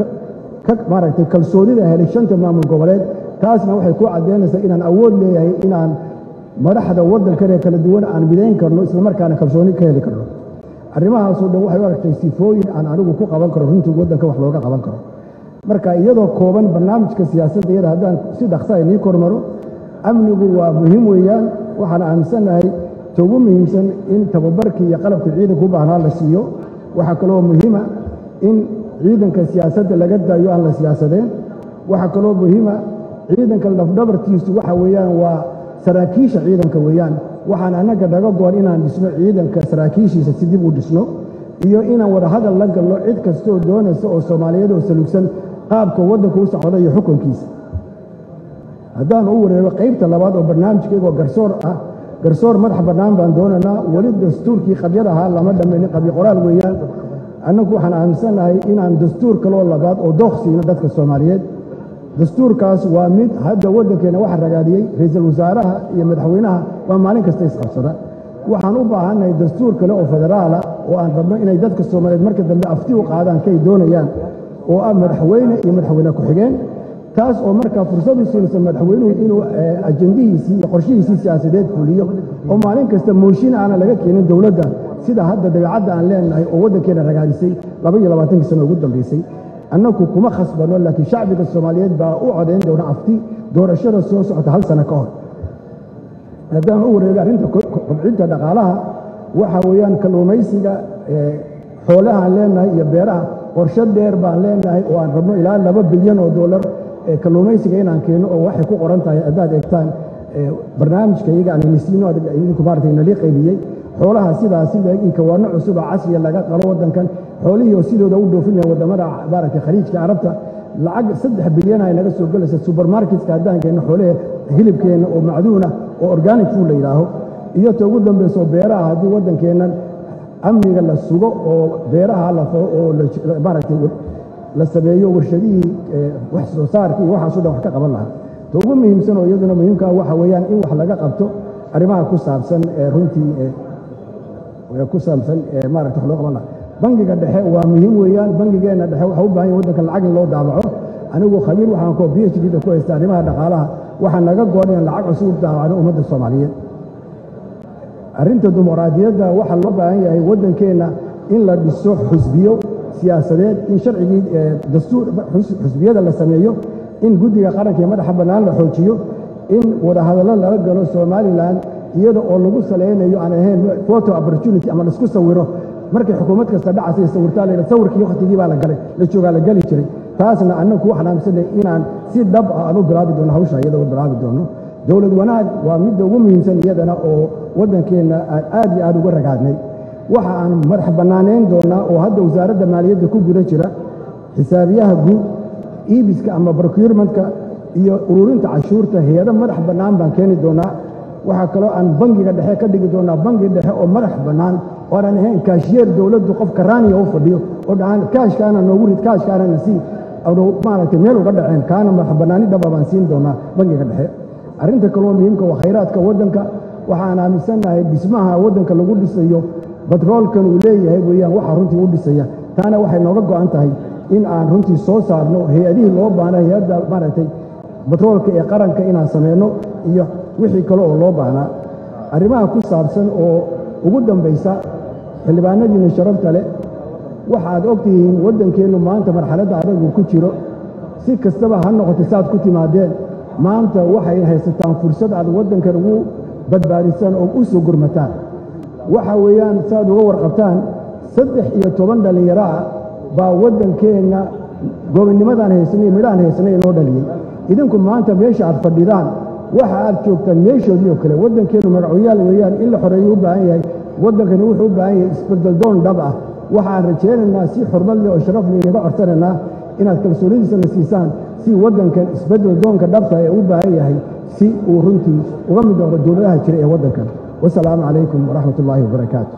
ka maaragtay kalsoonida helay shanta maamul goboleed taasna waxay ku caddaynaysaa inaan awood leeyahay inaan madaxda waddankan ee kala duwan aan midayn karno islamarkaana kalsooni ka heli karno arrimahaasoo dhan waxay u aragtay sifooyin aan anigu ku qaban karo runtii waddanka wax looga qaban karo marka iyadoo kooban barnaamijka siyaasadda iyada haddaan si dhaqsa inii kormaro amnigu waa muhiim weeyaan waxaan aaminsannahay ta ugu muhiimsan in tababarkii iyo qalabka ciidanka u baahnaa la siiyo waxaa kaloo muhiima in ciidanka siyaasadda laga daayo aan la siyaasadeen waxaa kaloo muhiima ciidanka lafdhabartiisu waxa weeyaan waa saraakiisha ciidanka weeyaan waxaan annaga naga goon inaan dhisno ciidanka saraakiishiisa si dib u dhisno iyo inaan wadahadal la galno cid kastooo doonaysa oo soomaaliyeed oo saluugsan qaabka waddanka u socda iyo xukunkiisa haddaan u wareego qaybta labaad oo barnaamijkaygoo garsoor ah garsoor madax bannaan baan doonaynaa weli dastuurkii qabyad ahaa lama dhammaynin qabyo qoraal weeyaan annagu waxaan aaminsannahay inaan dastuur kaloo labaad oo dooq siino dadka soomaaliyeed dastuurkaas waa mid hadda waddankeenna waxa ragaadiyey ra'iisul wasaaraha iyo madaxweynaha waa maalin kasta isqabsada waxaan u baahannahay dastuur kale oo federaala oo aan rabno inay dadka soomaaliyeed marka dambe afti u qaadaan kay doonayaan oo ah madaxweyne iyo madaxweyne ku-xigeen taas oo markaa fursad u siinaysa madaxweynuhu inuu ajendihiisii iyo qorshihiisii siyaasadeed fuliyo oo maalin kasta mooshin aanan laga keenin dowladda sida hadda dabeecadda aan leenahay oo waddankeena ragaadisay laba iyo labaatankii sano ugu dambaysay annagu kuma khasbano laakiin shacbiga soomaaliyeed baa u codayn doona afti doorashada soo socota hal sano ka hor haddaan u wareego arrinta kobcinta dhaqaalaha waxa weeyaan kalluumaysiga xoolahaan leenahay iyo beeraha qorshe dheer baan leenahay oo aan rabno ilaa laba bilyan oo dollar kalluumaysiga inaan keenno oo waxay ku qoran tahay haddaad eegtaan barnaamijka iyaga aan inisiino idinku maaragtay nalii qaybiyey xoolaha sidaasi in kawaano cusuba casriya laga qalo waddankan xoolihii oo sidooda u dhoofinaya waddamada maaragtay khaliijka carabta lacag saddex bilyan ay naga soo gelaysa subermarketka haddaan keenno xoolahe hilibkeenna oo macduuna oo organic food la yidhaaho iyo ta ugu dambayso beeraha haddii waddankeennan amniga la sugo oo beeraha la faro oo maaragtay la sameeyo warshadihii wax soo saarkii iyo waxaaso dhan wax ka qaban lahaa ta ugu muhiimsan oo iyaduna muhiimkaa waxa weeyaan in wax laga qabto arrimaha ku saabsan runtii ku saabsan maaragta wax loo qaban lahaa bangiga dhexe waa muhiim weeyaan bangigeenna dhexe waxa u baahan yahay waddankan lacag in loo daabaco anigu khabiir waxaan koo b h d da ku haysta arrimaha dhaqaalaha waxaa naga goon inaan lacag cusub u daabacno ummadda soomaaliyeed arrinta dimuqraadiyadda waxaa loo baahan yahay waddankeenna in la dhiso xusbiyo siyaasadeed in sharcigii dastuur xusbiyada la sameeyo in guddiga qaranka ee madaxa bannaan la xoojiyo in wadahadallo lala galo somalilan iyada oo lagu salaynayo aan ahayn photo opportunity ama laisku sawiro markay xukuumad kasta dhacasay sawirtaa la sawirkii wakhtigii baa la galay la joogaa la geli jiray taasna annagu ku xanaamsanay inaan si dhab ah aan u bilaabi doono hawsha iyada u bilaabi doono dowlad wanaag waa midda ugu muhiimsan iyadana oo waddankeenna aan aad iyo aad uga ragaadnay waxa aan madax bannaanayn doonnaa oo hadda wasaaradda maaliyadda ku guda jira xisaabiyaha guud iibiska ama procurementka iyo ururinta cashuurta hay-ado madax bannaan baan keeni doonnaa waxaa kaloo aan bangiga dhexe ka dhigi doonnaa bangi dhexe oo madax bannaan oo aanan ahayn kaashiyeer dowladdu qof karaaniya u fadhiyo oo dhahaan kaashkaana noogu rid kaashkaana na sii anu maaragtay meel uga dhaceen kaana madax bannaani dhaba baan siin doonnaa bangiga dhexe arrinta kaloo muhiimka waa khayraadka waddanka waxaan aaminsannahay dhismaha waddanka lagu dhisayo batroolkan uu leeyahay weeyaan waxaa runtii u dhisaya taana waxay nooga go'an tahay in aan runtii soo saarno hay-adihii loo baahna hay-adda maaragtay batroolka ee qaranka inaan samayno iyo wixii kale oo loo baahnaa arrimaha ku saabsan oo ugu dambaysa xildhibaanadiinna sharafta leh waxaad og tihiin waddankeennu maanta marxaladda adagu ku jiro si kastaba ha noqoto saaad ku timaadeen maanta waxay haysataan fursad aad waddankan ugu badbaadisaan oo u soo gurmataan waxa weeyaan saaad uga warqabtaan saddex iyo toban dhallinyaro ah baa waddankeenna gobonnimadaan haysanay midhahan haysanay inoo dhaliyey idinku maanta meesha aad fadhidaan waxa aad joogtaan meeshoodii oo kale waddankeennu magacoyaal weeyaan in la xoreeyo u baahan yahay waddankani wuxuu u baahan yahay isbeddeldoon dhab ah waxaan rajaynaynaa si xurmad leh oo sharaf leh inaga codsanaynaa inaad kalsoonidiisana siisaan si waddankan isbeddel doonka dhabta ee u baahan yahay si uu runtii uga mid noqdo dowladaha jira ee waddankan wasalaamu calaykum waraxmat ullaahi wabarakaatu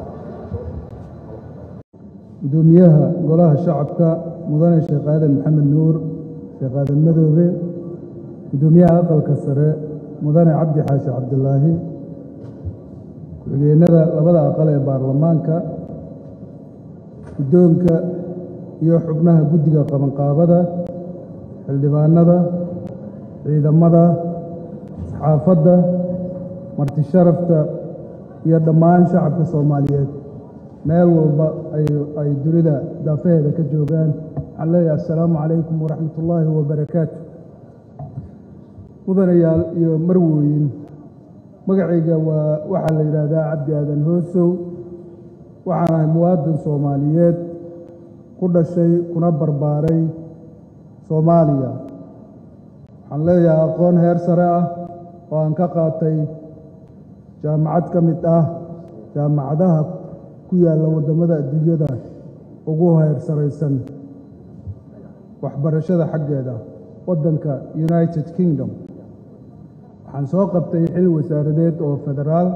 gudoomiyaha golaha shacabka mudane sheekh aadan maxamed nuur sheekh aadan madoobe gudoomiyaha aqalka sare mudane cabdi xaashi cabdilaahi ku-xigeenada labada aqal ee baarlamaanka guddoonka iyo xubnaha guddiga qabanqaabada xildhibaanada ciidamada saxaafadda marti sharafta iyo dhammaan shacabka soomaaliyeed meel walba ay dunida daafaheeda ka joogaan waxaan leeyahay assalaamu calaykum waraxmat ullaahi wabarakaatu mudanayaal iyo marwooyin magacayga waa waxaa la yidhaahdaa cabdi aadan hoosow waxaan ahay muwaadin soomaaliyeed ku dhashay kuna barbaaray soomaaliya waxaan leeyahay aqoon heer sare ah oo aan ka qaatay jaamacad ka mid ah jaamacadaha ku yaalla waddamada adduunyada ugu heer saraysan waxbarashada xaggeeda waddanka united kingdom waxaan soo qabtay xil wasaaradeed oo federaal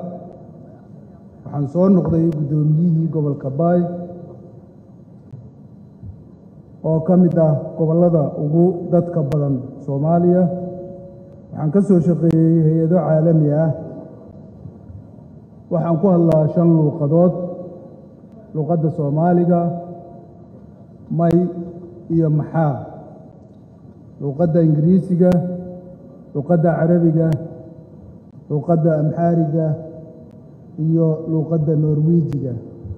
waxaan soo noqday guddoomiyihii gobolka baay oo ka mid ah gobollada ugu dadka badan soomaaliya waxaan ka soo shaqeeyey hay-ado caalami ah waxaan ku hadlaa shan luuqadood luuqadda soomaaliga may iyo maxaa luuqadda ingiriisiga luuqadda carabiga luuqadda amxaariga iyo luuqadda norwiijiga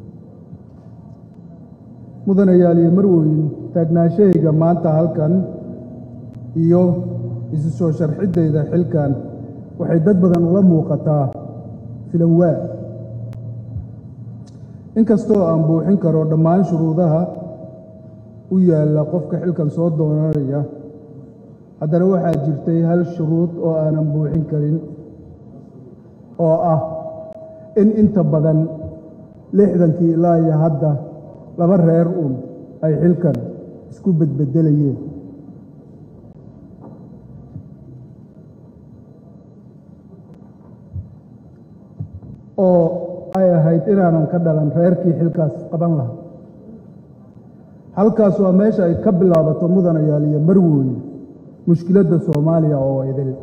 mudanayaal iyo marweyn taagnaashahayga maanta halkan iyo isu soo sharxiddayda xilkan waxay dad badan ula muuqataa filanwaa inkastoo aan buuxin karo dhammaan shuruudaha u yaalla qofka xilkan soo doonanaya haddana waxaa jirtay hal shuruud oo aanan buuxin karin oo ah in inta badan lixdankii ilaa iyo hadda laba reer uun ay xilkan isku bedbedelayeen oo ay ahayd inaanan ka dhalan reerkii xilkaas qaban lahaa halkaas waa meesha ay ka bilaabato mudanayaal iyo marwooye mushkiladda soomaaliya oo idil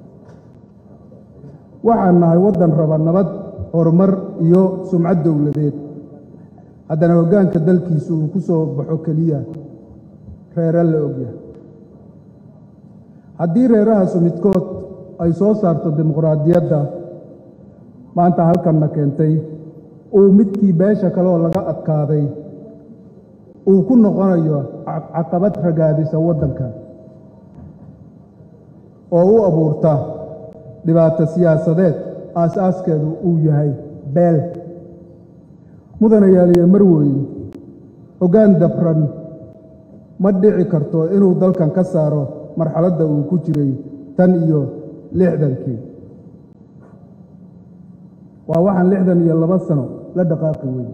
waxaan nahay waddan raba nabad horumar iyo sumcad dowladeed haddana hoggaanka dalkiisu uu ku soo baxo keliya reere la ogyahay haddii reerahaasu midkood ay soo saarto dimuqraadiyadda maanta halkanna keentay uu midkii beesha kale oo laga adkaaday uu ku noqonayo caqabad ragaadisa waddanka oo u abuurta dhibaato siyaasadeed aas-aaskeedu uu yahay beel mudanayaaliyo marweyn hoggaan dabran ma dhici karto inuu dalkan ka saaro marxaladda uu ku jiray tan iyo lixdankii waa waxaan lixdan iyo laba sano la dhaqaaqi weyn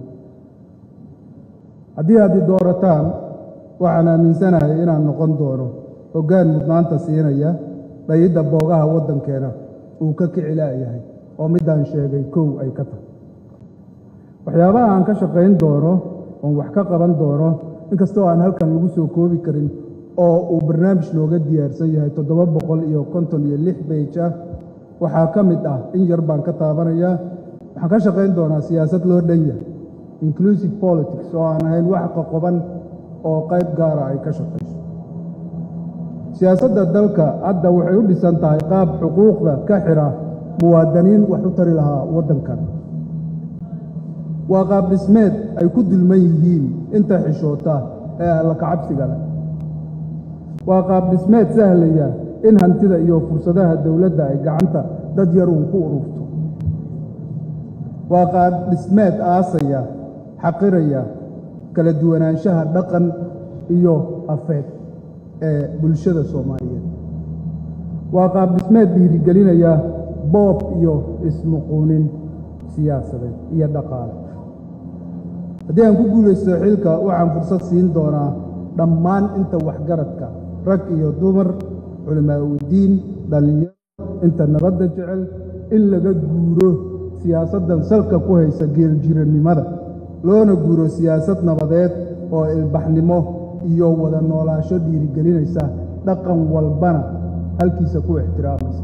haddii aad i doorataan waxaan aaminsanahay inaan noqon doono hoggaan mudnaanta siinaya dhayidda boogaha waddankeena uu ka kici la'yahay oo middaan sheegay kow ay ka tahay waxyaabaha aan ka shaqayn doono oon wax ka qaban doono inkastoo aan halkan lagu soo koobi karin oo uu barnaamij nooga diyaarsan yahay toddoba boqol iyo konton iyo lix beej ah waxaa ka mid ah in yar baan ka taabanayaa waxaan ka shaqayn doonaa siyaasad loo dhan yahay inclusive politics oo aan ahayn wax qoqoban oo qayb gaara ay ka shaqayso siyaasadda dalka hadda waxay u dhisan tahay qaab xuquuqda ka xidha muwaadiniin wax u tari lahaa waddankan waa qaab dhismeed ay ku dulman yihiin inta xishoota ee alla kacabsiga leh waa qaab dhismeed sahlaya in hantida iyo fursadaha dowladda ay gacanta dad yar uun ku ururto waa qaab dhismeed aasaya xaqiraya kala duwanaanshaha dhaqan iyo afeed ee bulshada soomaaliyeed waa qaab dhismeed dhiirigelinaya boob iyo ismuquunin siyaasadeed iyo dhaqaale haddii aan ku guulaysto xilka waxaan fursad siin doonaa dhammaan inta waxgaradka rag iyo dumar culimaa udiin dhallinyaro inta nabadda jecel in laga guuro siyaasaddan salka ku haysa geeljirannimada loona guuro siyaasad nabadeed oo ilbaxnimo iyo wada noolaasho dhiirigelinaysa dhaqan walbana halkiisa ku ixtiraamaysa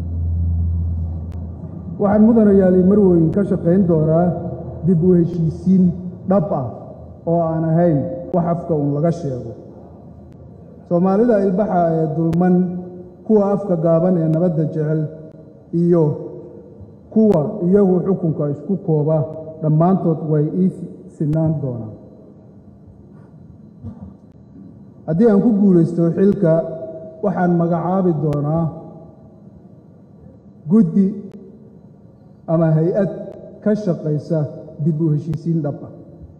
waxaan mudanayaali marweyn ka shaqayn doonaa dib u heshiisiin dhab ah oo aan ahayn wax afka uun laga sheego soomaalida ilbaxa ee dulman kuwa afka gaaban ee nabadda jecel iyo kuwa iyagu xukunka isku kooba dhammaantood way ii sinaan doonaan haddii aan ku guulaysto xilka waxaan magacaabi doonaa guddi ama hay-ad ka shaqaysa dib u heshiisiin dhab ah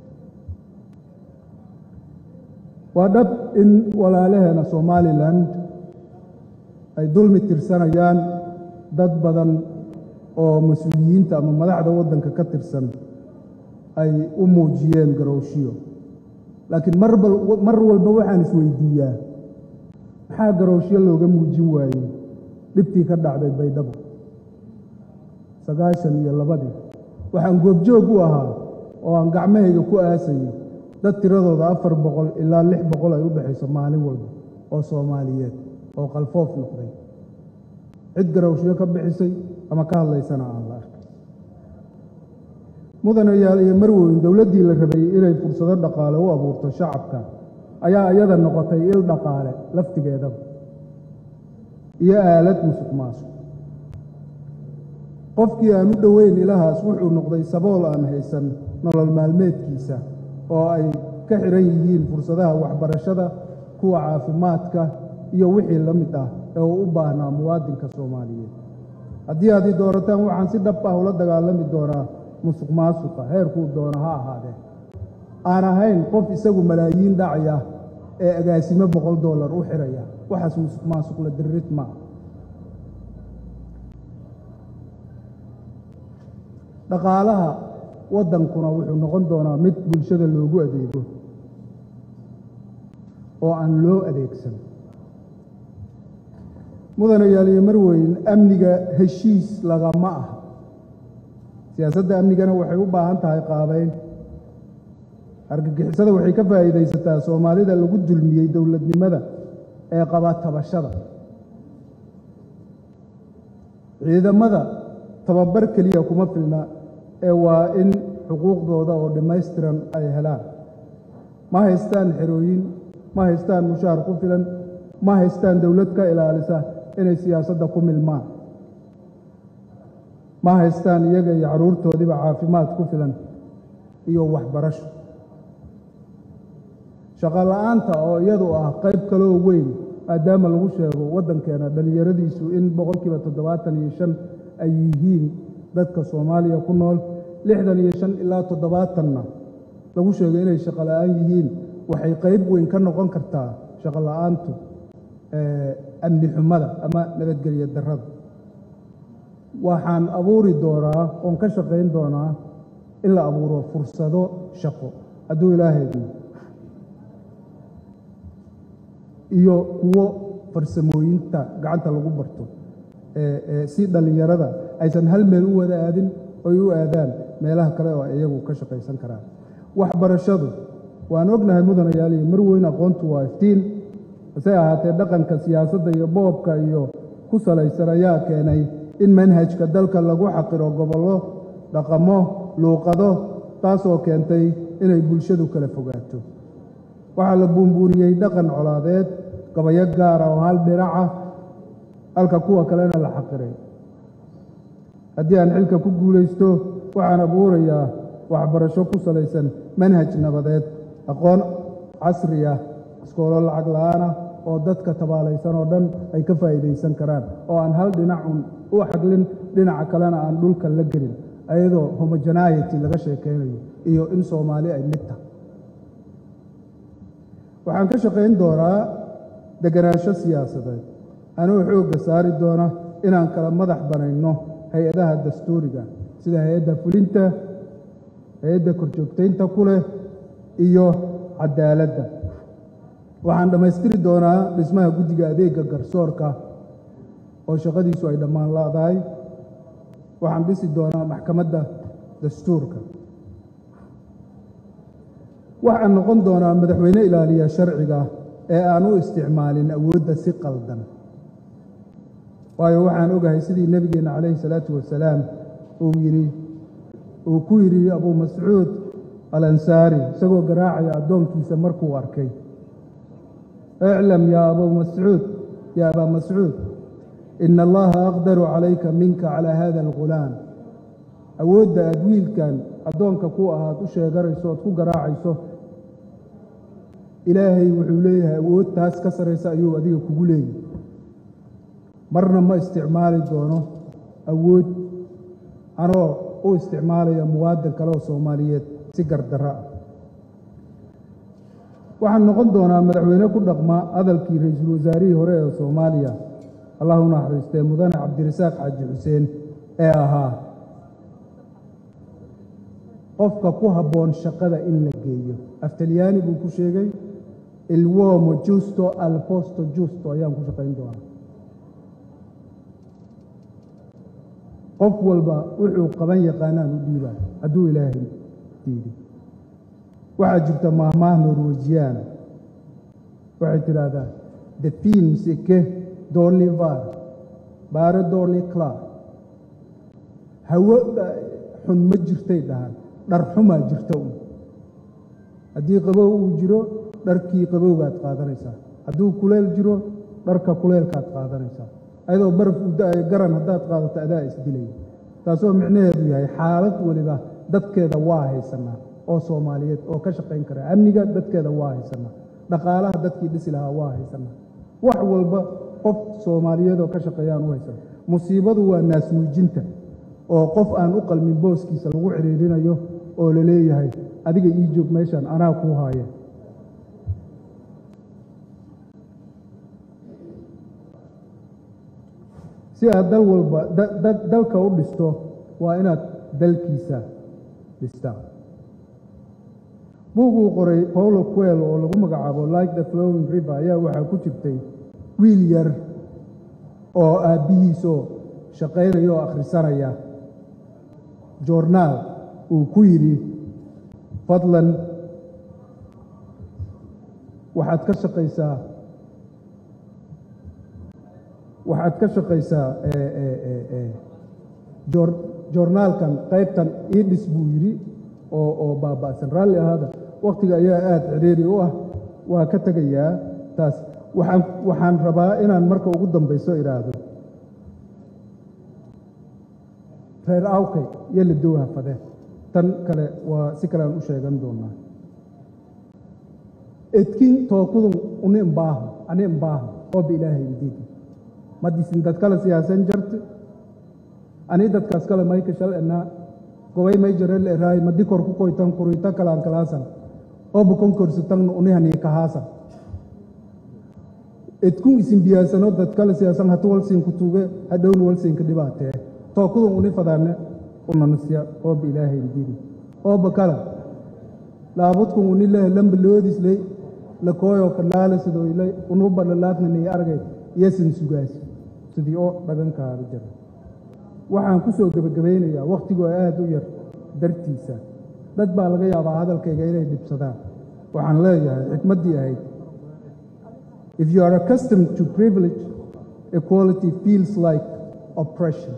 waa dhab in walaalaheena somalilan ay dulmi tirsanayaan dad badan oo mas-uuliyiinta ama madaxda waddanka ka tirsan ay u muujiyeen garowshiyo laakiin mar walba waxaan isweydiiyaa maxaa garowshyo looga muujin waayey dhibtii ka dhacday baydhabo sagaashan iyo labadii waxaan goobjoog u ahaa oo aan gacmahayga ku aasayay dad tiradooda afar boqol ilaa lix boqol ay u dhexayso maalin walba oo soomaaliyeed oo qalfoof noqday cid garawshyo ka bixisay ama ka hadlaysana aan la arkay mudanayaal iyo marweyn dowladdii la rabay inay fursado dhaqaale u abuurto shacabka ayaa iyada noqotay il dhaqaale laftigeedaba iyo aalad musuq maasuq qofkii aan u dhoweyn ilahaas wuxuu noqday sabool aan haysan nolol maalmeedkiisa oo ay ka xihan yihiin fursadaha waxbarashada kuwa caafimaadka iyo wixii la mid ah ee uu u baahnaa muwaadinka soomaaliyeed haddii aad i doorataan waxaan si dhab ah ula dagaalami doonaa musuq maasuqa heerkuu doono ha ahaadee aan ahayn qof isagu malaayiin dhacaya ee agaasimo boqol dollar u xiraya waxaas musuq maasuq la diririd maaha dhaqaalaha waddankuna wuxuu noqon doonaa mid bulshada loogu adeego oo aan loo adeegsan mudanayaal iyo marweyn amniga heshiis lagama aha siyaasadda amnigana waxay u baahan tahay qaabayn argagixisada waxay ka faa'iidaysataa soomaalida lagu dulmiyey dowladnimada ee qaba tabashada ciidamada tababar keliya kuma filna ee waa in xuquuqdooda oo dhammaystiran ay helaan ma haystaan xerooyin ma haystaan mushaar ku filan ma haystaan dowlad ka ilaalisa inay siyaasadda ku milmaan ma haystaan iyaga iyo carruurtoodiiba caafimaad ku filan iyo waxbarasho shaqo la'aanta oo iyadu ah qayb kaloo weyn maadaama lagu sheego waddankeena dhallinyaradiisu in boqolkiiba toddobaatan iyo shan ay yihiin dadka soomaaliya ku nool lixdan iyo shan ilaa toddobaatanna lagu sheego inay shaqo la'aan yihiin waxay qayb weyn ka noqon kartaa shaqo la'aantu amni xumada ama nabadgelyo darrada waxaan abuuri doonaa oon ka shaqayn doonaa in la abuuro fursado shaqo hadduu ilaahaydna iyo kuwo farsamooyinta gacanta lagu barto si dhallinyarada aysan hal meel u wada aadin oy u aadaan meelaha kale oo iyagu ka shaqaysan karaan waxbarashadu waan ognahay mudanayaal iyo marweyn aqoontu waa iftiin hase ahaatee dhaqanka siyaasadda iyo boobka iyo ku salaysan ayaa keenay in manhajka dalka lagu xaqiro gobollo dhaqamo luuqado taasoo keentay inay bulshadu kala fogaato waxaa la buunbuuniyey dhaqan colaadeed gabayo gaara oo hal dhinaca halka kuwa kalena la xaqiray haddii aan xilka ku guulaysto waxaan abuurayaa waxbarasho ku salaysan manhaj nabadeed aqoon casri ah iskoolo lacag la'aanah oo dadka tabaalaysan oo dhan ay ka faa'iidaysan karaan oo aan hal dhinacun u xaglin dhinaca kalena aan dhulka la gelin ayadoo homogenaity laga sheekaynayo iyo in soomaali ay mid tahay waxaan ka shaqayn doonaa deganaansho siyaasadeed anuu xoogga saari doona inaan kala madax banayno hay-adaha dastuuriga sida hay-adda fulinta hay-adda korjoogtaynta ku leh iyo cadaaladda waxaan dhammaystiri doonaa dhismaha guddiga adeegga garsoorka oo shaqadiisu ay dhammaan la'dahay waxaan dhisi doonaa maxkamadda dastuurka waxaan noqon doonaa madaxweyne ilaaliya sharciga ee aan u isticmaalin awoodda si qaldan waayo waxaan ogahay sidii nebigeenna calayhi salaatu wasalaam uu yidhi uu ku yidhi abuu mascuud alansaari isagoo garaacaya addoonkiisa markuu arkay iclam yaa abuu mascuud yaa abaa mascuud ina allaha aqdaru calayka minka calaa hada algulaam awoodda aad wiilkan addoonka ku ahaad u sheeganayso oad ku garaacayso ilaahay wuxuu leeyahay awood taas ka saraysa ayuu adiga kugu leeyahy marna ma isticmaali doono awood anoo u isticmaalaya muwaadin kale oo soomaaliyeed si gardarro ah waxaan noqon doonaa madaxweyne ku dhaqma hadalkii ra-iisul wasaarihii hore ee soomaaliya allah u naxariistee mudane cabdirasaaq xaaji xuseen ee ahaa qofka ku habboon shaqada in la geeyo aftalyaani buu ku sheegay ilwomo justo al posto justo ayaan ku shaqayn doonaa qof walba wuxuu qaban yaqaanaan u dhiibaa hadduu ilaahay diiday waxaa jirta maahmaah norwejiyaana waxay tidhaahdaa the films ike doorni var baare doorni klar hawo xun ma jirtay dhahaan dhar xumaa jirta un haddii qabow uu jiro dharkii qabowgaad qaadanaysaa hadduu kuleyl jiro dharka kuleylkaad qaadanaysaa ayadoo baraf u da-ayo garan haddaad qaadato adaa isdilaya taasoo micnaheedu yahay xaalad weliba dadkeeda waa haysanaa oo soomaaliyeed oo ka shaqayn kara amniga dadkeeda waa haysanaa dhaqaalaha dadkii dhisi lahaa waa haysanaa wax walba qof soomaaliyeed oo ka shaqeeyaan u haysana musiibadu waa naasnuujinta oo qof aan u qalmin booskiisa lagu cidhiirinayo oo la leeyahay adiga ii joog meeshaan anaa kuu haaya si aad dal walba dalka u dhisto waa inaad dalkiisa dhistaa buug uu qoray paulo quel oo lagu magacaabo like the flowing river ayaa waxaa ku jirtay wiil yar oo aabbihiisoo shaqaynaya oo akhrisanaya joornaal uu ku yidhi fadlan waxaad ka shaqaysaa waxaad ka shaqaysaa joornaalkan qaybtan ii dhis buu yidhi oo oo baaba'san raalli ahaada wakhtiga ayaa aada cidhiiri u ah waa ka tegayaa taas waxaan waxaan rabaa inaan marka ugu dambayso idhaahdo reer awkay iyo la dowha fade tan kale waa si kale aan u sheegan doonaa edkin tookudun uni imbaaho ani imbaaho oo biilaahay idiidi madisin dad kale siyaasan jarte ani dadkaas kale mayka shal enaa gobay may jarel eraay madi kor ku koytan kurita kalaan kalaasan oo bukon korsitangna unihanii kahaasan edkun isin biyaasano dad kale siyaasan hatu walsiinku tuuge hadhowna walsiinka dhibaatee tookudun uni fadaane unanasya ooba ilaahay ididi ooba kala laabudkun uni leh lamba loodisley lakooyo kalaala sidoylay unuba lalaadnani argay iyosan sugaas sidii oo dhagankaada jira waxaan ku soo gebagabaynayaa wakhtigoo aad u yar dartiisa dad baa laga yaabaa hadalkayga inay dhibsadaan waxaan leeyahay xikmaddii ahayd if you are accustomed to privilege equality feels like oppression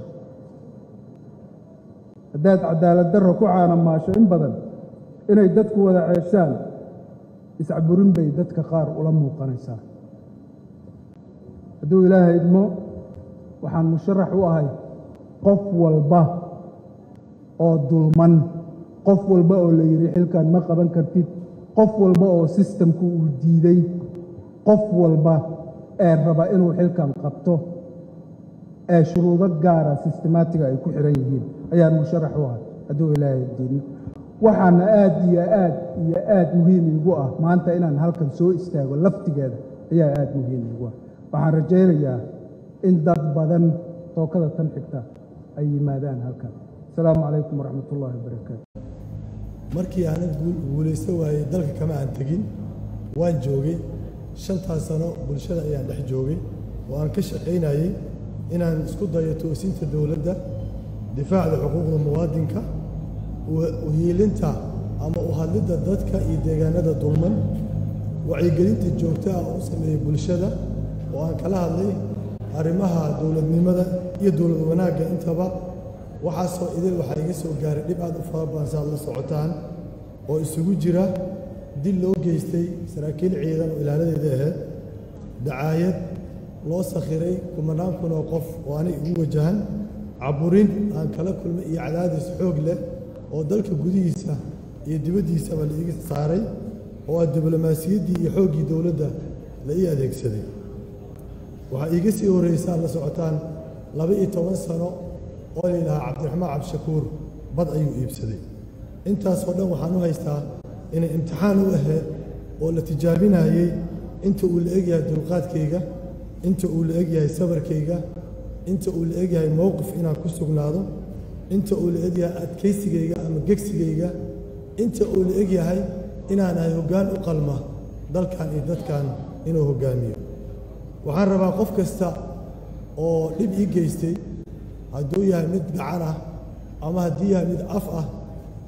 haddaad cadaalad darro ku caanamaasho in badan inay dadku wada ceeshaan iscaburin bay dadka qaar ula muuqanaysaa hadduu ilaahay idmo waxaan musharax u ahay qof walba oo dulman qof walba oo la yidhi xilkan ma qaban kartid qof walba oo sistamku uu diiday qof walba ee raba inuu xilkan qabto ee shuruudo gaara sistemaatiga ay ku xihan yihiin ayaan musharax u ahay hadduu ilaahay diidno waxaana aad iyo aad iyo aad muhiim iigu ah maanta inaan halkan soo istaago laftigeeda ayaa aad muhiim iigu ah waxaan rajaynayaa in dad badan tookada tan xigta ay yimaadaan halkan asalaamu calaykum waraxmat ullaahi wabarakaatu markii aanan guulaysto waayey dalka kama aan tegin waan joogay shantaas sano bulshada ayaan dhex joogay oo aan ka shaqaynayey inaan isku dayo toosinta dowladda difaacda xuquuqda muwaadinka uhiilinta ama u hadlidda dadka iyo deegaanada dulman wacyigelinta joogta ah u sameeyey bulshada oo aan kala hadlay arrimaha dowladnimada iyo dowlad wanaagga intaba waxaasoo idil waxaa iga soo gaaray dhib aad u fara badan si aad la socotaan oo isugu jira dil loo geystay saraakiil ciidan oo ilaaladeeda ahayd dacaayad loo sakhiray kumanaan kun oo qof oo anay ugu wajahan caburin aan kala kulmay iyo cadaadis xoog leh oo dalka gudihiisa iyo dibaddiisaba la iga saaray oo ah diblomaasiyaddii iyo xooggii dowladda la ii adeegsaday waxaa iiga sii horraysaa la socotaan laba iyo toban sano oo la yidhahaa cabdiraxmaan cabdishakuur bad ayuu iibsaday intaasoo dhan waxaan u haystaa inay imtixaan u ahayd oo la tijaabinayey inta uu la egyahay dulqaadkayga inta uu la egyahay sabarkayga inta uu la egyahay mowqif inaan ku sugnaado inta uu la egyahay adkaysigayga ama gegsigayga inta uu la egyahay inaan ahay hoggaan u qalma dalkan iyo dadkan inuu hoggaamiyo waxaan rabaa qof kasta oo dhib ii geystay hadduu yahay mid gacan ah ama haddii yahay mid af ah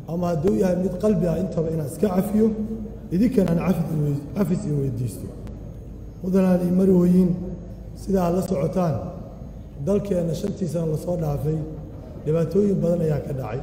ama hadduu yahay mid qalbi ah intaba inaan iska cafiyo idinkan aan cafis in weydiisto mudanaan io marwooyin sidaa la socotaan dalkeenna shantii sana lasoo dhaafay dhibaatooyin badan ayaa ka dhacay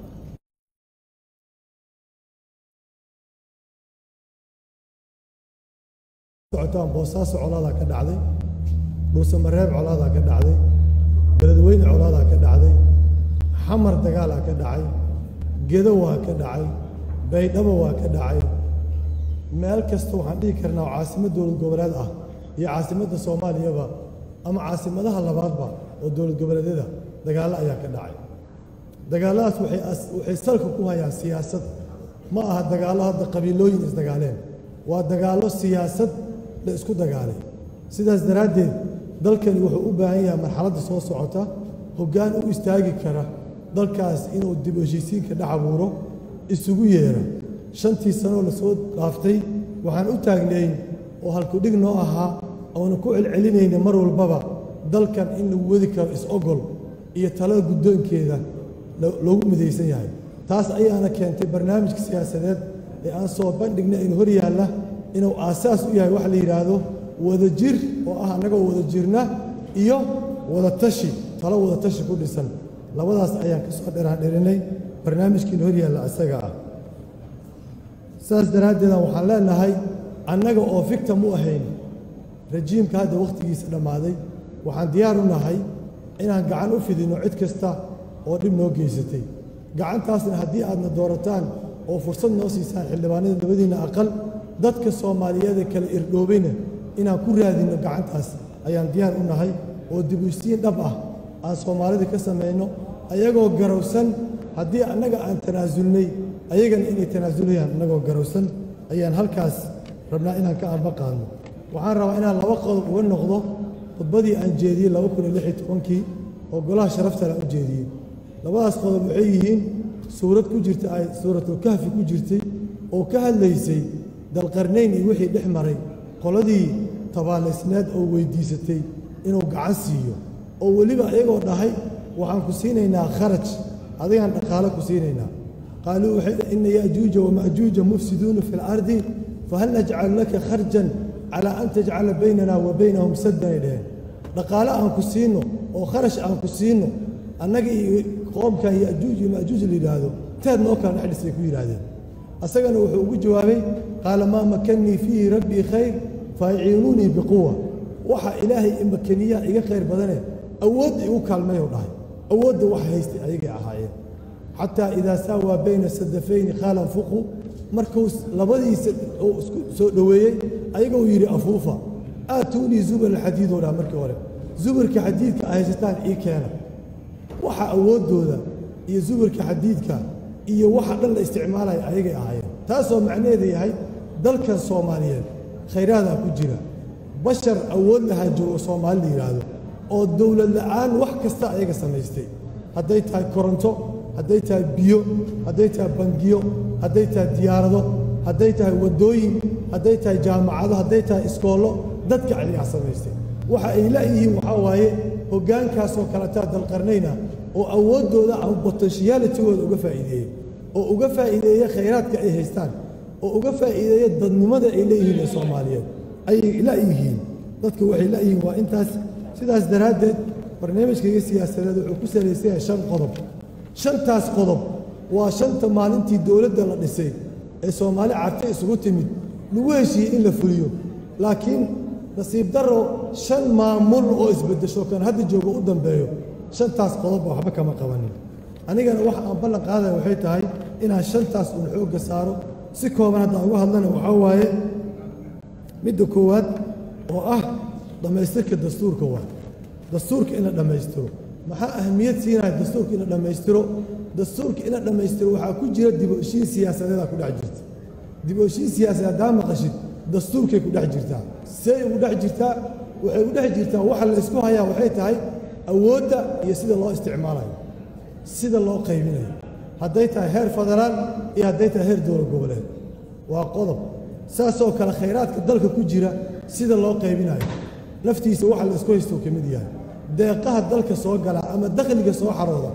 socotaan boosaaso colaadaa ka dhacday dhuusamareeb colaadaa ka dhacday beledweyne colaadaa ka dhacday xamar dagaalaa ka dhacay gedo waa ka dhacay baydhabo waa ka dhacay meel kasta waxaan dhihi karnaa oo caasimad dowlad goboleed ah iyo caasimadda soomaaliyaba ama caasimadaha labaadba oo dowlad goboleedyada dagaallo ayaa ka dhacay dagaalladaas waxay salka ku hayaan siyaasad ma aha dagaallo hadda qabiilooyin isdagaaleen waa dagaallo siyaasad la isku dagaalay sidaas daraaddeed dalkani wuxuu u baahan yahay marxaladda soo socota hoggaan u istaagi kara dalkaas inuu dib u heshiisiinka dhex abuuro isugu yeera shantii sanoo la soo dhaaftay waxaan u taagnayn oo halkudhig noo ahaa oona ku celcelinayna mar walbaba dalkan in lagu wadi karo is-ogol iyo talada guddoonkeeda loogu midaysan yahay taas ayaana keentay barnaamijka siyaasadeed ee aan soo bandhigna in hor yaalla inuu aasaas u yahay waxa la yidhaahdo wadajir oo ah annagoo wada jirna iyo wadatashi talo wadatashi ku dhisan labadaas ayaan ka soo dheraandherinay barnaamijkiina hor yaalla isaga ah saas daraaddeedan waxaan leenahay annaga oo victim u ahayn rajiimka hadda wakhtigiisa dhammaaday waxaan diyaar u nahay inaan gacan u fidinno cid kasta oo dhib noo geysatay gacantaasna haddii aadna doorataan oo fursad noo siisaan xildhibaanada labadiinna aqal dadka soomaaliyeed ee kale irdhoobayna inaan ku raadinno gacantaas ayaan diyaar u nahay oo dib u istiin dhab ah aan soomaalida ka samayno ayagoo garowsan haddii annaga aan tanaasulnay ayagana inay tanaasulayaan annagoo garowsan ayaan halkaas rabnaa inaan ka amba qaadno waxaan rabaa inaan laba qodob uga noqdo khudbadii aan jeediyey laba kun iyo lix iyo tobankii oo golaha sharaftale aan u jeediyey labadaas qodob waxay yihiin suurad ku jirta ay suuratulkahfi ku jirtay oo ka hadlaysay dalqarnayn iyo wixii dhex maray qoladii tabaalaysneed oo weyddiisatay inuu gacan siiyo oo weliba ayagoo dhahay waxaan ku siinaynaa kharaj adigaan dhaqaalo ku siinaynaa qaaluu waxay ina ya'juuja wama'juuja mufsiduuna fi lardi fahal najcalu laka kharjan calaa an tajcala baynana wa baynahum saddan ay dheheen dhaqaale aan ku siino oo kharash aan ku siino annaga iyo qoomkan ya'juuj iyo ma'juuj la yidhaahdo teed noo kala dhex dhisay ku yidhaahdeen asagana wuxuu ugu jawaabay qaala maa makannii fiihi rabbii khayr faaciinuunii biquwa waxa ilaahay imakaniyaa iga khayr badane awoodda igu kaalmayou dhahay awoodda waxa haystay ayagay ahaayeen xataa idaa saawaa bayna sadafayni qaala anfuqu markuu labadiisa uu isku soo dhoweeyey ayagoo yidhi afuufa aatuunii zubar alxadiidoo dhaha markii hore zubarka xadiidka a haysataan ii keena waxa awooddooda iyo zubarka xadiidka iyo waxa dhan la isticmaalaya ayagay ahaayeen taasoo macnaheeda yahay dalkan soomaaliyeed khayraadaa ku jira bashar awood lahaa joogo soomaali la yidhaahdo oo dowlad la'aan wax kasta ayaga samaystay hadday tahay koronto hadday tahay biyo hadday tahay bangiyo hadday tahay diyaarado hadday tahay waddooyin hadday tahay jaamacado hadday tahay iskoollo dadka ayagaa samaystay waxa ay la'yihiin waxaa waaye hoggaankaasoo kaletaa dalqarnayna oo awooddooda ama botenshiyalitigooda uga faa'iideeyey oo uga faa'iideeya khayraadka ay haystaan oo uga faa'iideeya dadnimada ay leeyihiin ee soomaaliyeed ayay la'yihiin dadka waxay la'yihiin waa intaas sidaas daraaddeed barnaamijkayga siyaasadeed wuxuu ku salaysan yahay shan qodob shantaas qodob waa shanta maalintii dowladda la dhisay ee soomaali carta isugu timid lagu heshiiyey in la fuliyo laakiin nasiib darro shan maamul oo isbeddesho kan hadda joogo u dambeeyo shantaas qodobba waxba kama qabanin anigana waxa aan ballan qaadaya waxay tahay inaan shantaas uun xoogga saaro si kooban haddaan uga hadlana waxaa waaye midda koowaad oo ah dhammaystirka dastuurka waa dastuurka in la dhammaystiro maxaa ahamiyad siinaya dastuurka in la dhammaystiro dastuurka in la dhammaystiro waxaa ku jira dib u heshiin siyaasadeedaa ku dhex jirta dib u heshiin siyaasadeed haddaa maqashid dastuurkay ku dhex jirtaa say ugu dhex jirtaa waxay u dhex jirtaa waxa la isku hayaa waxay tahay awoodda iyo sida loo isticmaalayo sida loo qaybinayo hadday tahay heer federaal iyo hadday tahay heer dowlad goboleed waa qodob saasoo kale khayraadka dalka ku jira sida loo qaybinayo naftiisa waxa la isku haysto ka mid yahay deeqaha dalka soo gala ama dakhliga soo xarooda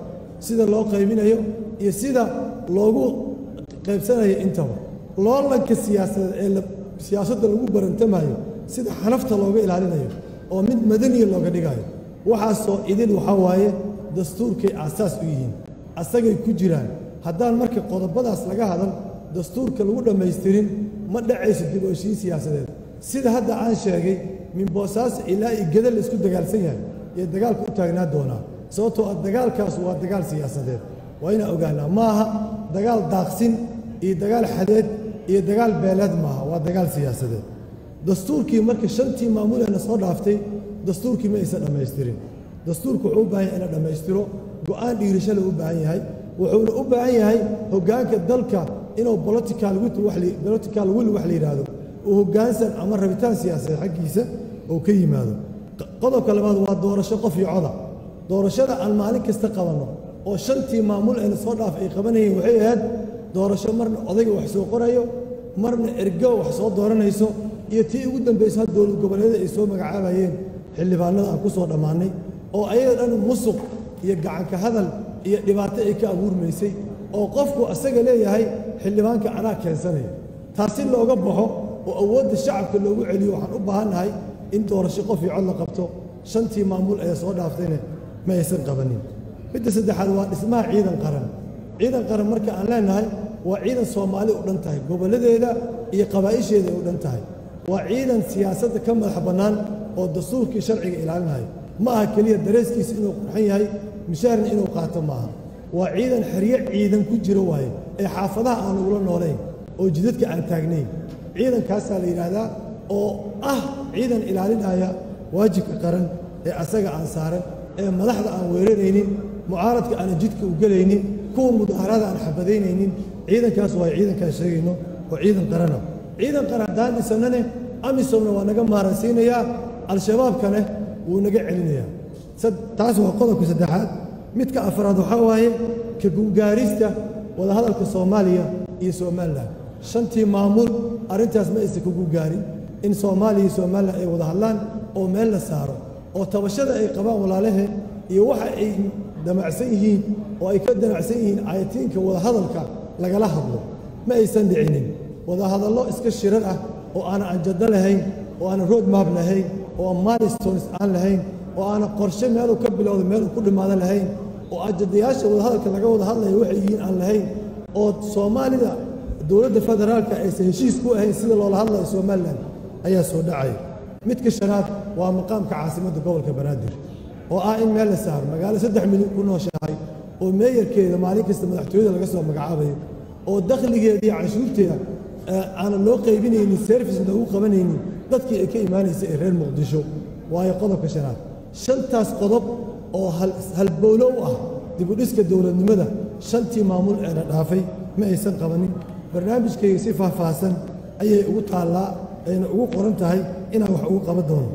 sida loo qaybinayo iyo sida loogu qaybsanayo intaba loolanka siyaasadeed ee la- siyaasadda lagu barantamayo sida xanafta looga ilaalinayo oo mid madaniya looga dhigayo waxaasoo idin waxaa waaye dastuurkay aasaas u yihiin asagay ku jiraan haddaan marka qodobadaas laga hadal dastuurka lagu dhammaystirin ma dhacayso dib u heshiin siyaasadeed sida hadda aan sheegay min boosaaso ilaa iyo geda la isku dagaalsan yahay iyo dagaalka u taagnaa doonaa sababtoo ah dagaalkaas waa dagaal siyaasadeed waa inaan ogaanaa ma aha dagaal daaqsin iyo dagaal xadeed iyo dagaal beeleed maaha waa dagaal siyaasadeed dastuurkii marka shantii maamuleena soo dhaaftay dastuurkii ma aysan dhammaystirin dastuurku wuxuu u baahan yahay in la dhammaystiro go'aan dhiirasho la u baahan yahay wuxuuna u baahan yahay hoggaanka dalka inuu political will wax la- political will wax la yidhaahdo uu hoggaansan ama rabitaan siyaasadeed xaggiisa uu ka yimaado Q- qodobka labaad waa doorasho qof iyo coda doorashada aan maalin kasta qabanno oo shantii maamul ee lasoo dhaaf ay qabanayeen waxay ahayd doorasho marna odayga wax soo qorayo marna ergo wax soo dooranayso iyo tii ugu dambaysa had dowlad goboleedyada ay soo magacaabayeen xildhibaanada aan ku soo dhammaannay oo ayaga dhan musuq iyo gacanka hadal iyo dhibaato ay ka abuurmaysay oo qofku asaga leeyahay xildhibaanka anaa keensanaya taasi looga baxo oo awoodda shacabka loogu celiyo waxaan u baahannahay in doorasho qof iyo cod la qabto shantii maamul ee soo dhaaftayna ma aysan qabanin midda saddexaad waa dhismaha ciidan qaran ciidan qaran marka aan leenahay waa ciidan soomaali u dhan tahay gobolladeeda iyo qabaa'isheeda ay u dhan tahay waa ciidan siyaasadda ka madax bannaan oo dastuurkii sharciga ilaalinayo ma aha keliya dareeskiisa inuu qurxan yahay mishaarna inuu qaato maaha waa ciidan xeryo ciidan ku jiro waaye ee xaafadaha aan ugula noolayn oo jidadka aan taagnayn ciidankaasaa la yidhaahdaa oo ah ciidan ilaalinaya waajibka qaran ee asaga aan saaran ee madaxda aan weeraraynin mucaaradka aanan jidka u gelaynin kuwa mudaharada aan xabadaynaynin ciidankaas waa ciidankaan sheegayno oo ciidan qarana ciidan qaran haddaan dhisannane amisomna waa naga maaransiinayaa al-shabaabkane wuu naga celinayaa sad- taas waa qodobka saddexaad midka afraad waxaa waaye ka gungaarista wadahadalka soomaaliya iyo somalilan shantii maamul arrintaas ma aysan kugu gaarin in soomaaliya iyo somalilan ay wada hadlaan oo meel la saaro oo tabashada ay qabaan walaalaheen iyo waxa ay damacsan yihiin oo ay ka damacsan yihiin ayatiinka wadahadalka lagala hadlo ma aysan dhicinin wadahadallo iska shirar ah oo aanan anjado lahayn oo aanan road map lahayn oo aan milestones aan lahayn oo aanan qorshe meeluu ka bilowda meeluu ku dhimaado lahayn oo ajadayaasha wadahadalka laga wada hadlaya waxay yihiin aan lahayn oo soomaalida dowladda federaalka aysan heshiis ku ahayn sida loola hadlayo somalilan ayaa soo dhacaya midka shanaad waa maqaamka caasimadda gobolka banaadir oo ah in meel la saaro magaalo saddex milyan ku nooshahay oo meeyarkeeda maalin kasta madaxtooyada laga soo magacaabayo oo dakhligeeda iyo canshuurteeda ee aanan loo qaybinaynin service loogu qabanaynin dadkii ay ka imaanaysa ee reer muqdisho waayo qodobka shanaad shantaas qodob oo hal- halbowlo u ah dibudhiska dowladnimada shantii maamul ee la dhaafay ma aysan qabanin barnaamijkayga si faahfaahsan ayay ugu taallaa ayna ugu qoran tahay inaan wax ugu qaban doono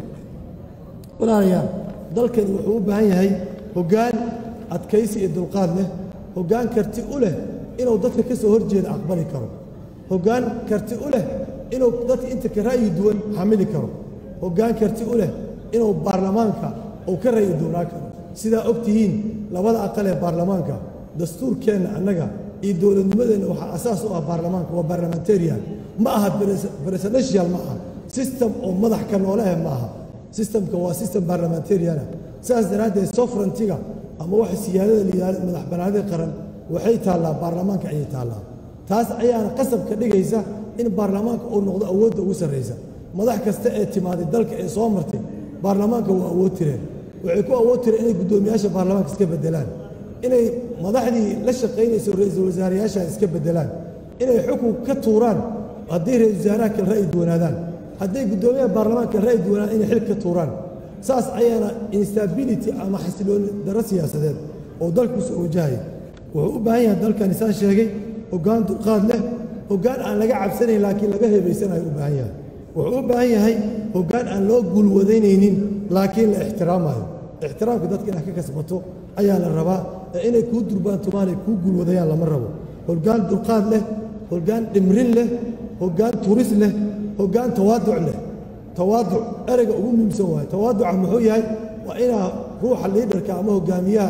walaalayaal dalkani wuxuu u baahan yahay hoggaan adkaysi iyo dulqaad leh hoggaan karti u leh inuu dadka ka soo horjeeda aqbali karo hoggaan karti u leh inuu dadka inta ka ra'yi duwan xamili karo hoggaan karti u leh inuu baarlamaanka uu ka ra'yi duwnaa karo sidaa og tihiin labada aqal ee baarlamaanka dastuurkeenna annaga iyo dowladnimadeenna waxaa asaas u ah baarlamaanka waa barlamentarian ma aha presidential ma aha system oo madax ka noolehe ma aha systemka waa system barlamentariana sidaas daraaddeed sovereigntiga ama waxa siyaadada la yidhahdo madax bannaanida qaran waxay taallaa baarlamaanka ayay taallaa taas ayaana qasab ka dhigaysa in baarlamaanka uu noqdo awoodda ugu sarraysa madax kasta ee timaaday dalka ee soo martay baarlamaanka waa awood tireen waxay ku awood tireen inay guddoomiyaasha baarlamaanka iska beddelaan inay madaxdii la shaqaynayso ra-iisul wasaarayaasha iska beddelaan inay xukun ka tuuraan haddii ra-isul wasaaraha kale ra'yi duwanaadaan hadday guddoomiyaha baarlamaanka ra'yi duwanaan inay xil ka tuuraan saas ayaana instability ama xasilooni darro siyaasadeed oo dalku soo wajahaya wuxuu u baahan yahay dalkani saan sheegay hoggaan dulqaad leh hoggaan aan laga cabsanayn laakiin laga hebaysanayo u baahan yahay wuxuu u baahan yahay hoggaan aan loo guulwadaynaynin laakiin la ixtiraamayo ixtiraamka dadka inaad ka kasbato ayaa la rabaa ee inay kuu durbaantumaan ay kuu guulwadayaan lama rabo hoggaan dulqaad leh hoggaan dhimrin leh hoggaan turis leh hoggaan tawaaduc leh tawaaduc ereyga ugu muhiimsan waaye tawaaduca muxuu yahay waa inaa ruuxa liidarka ama hogaamiyaha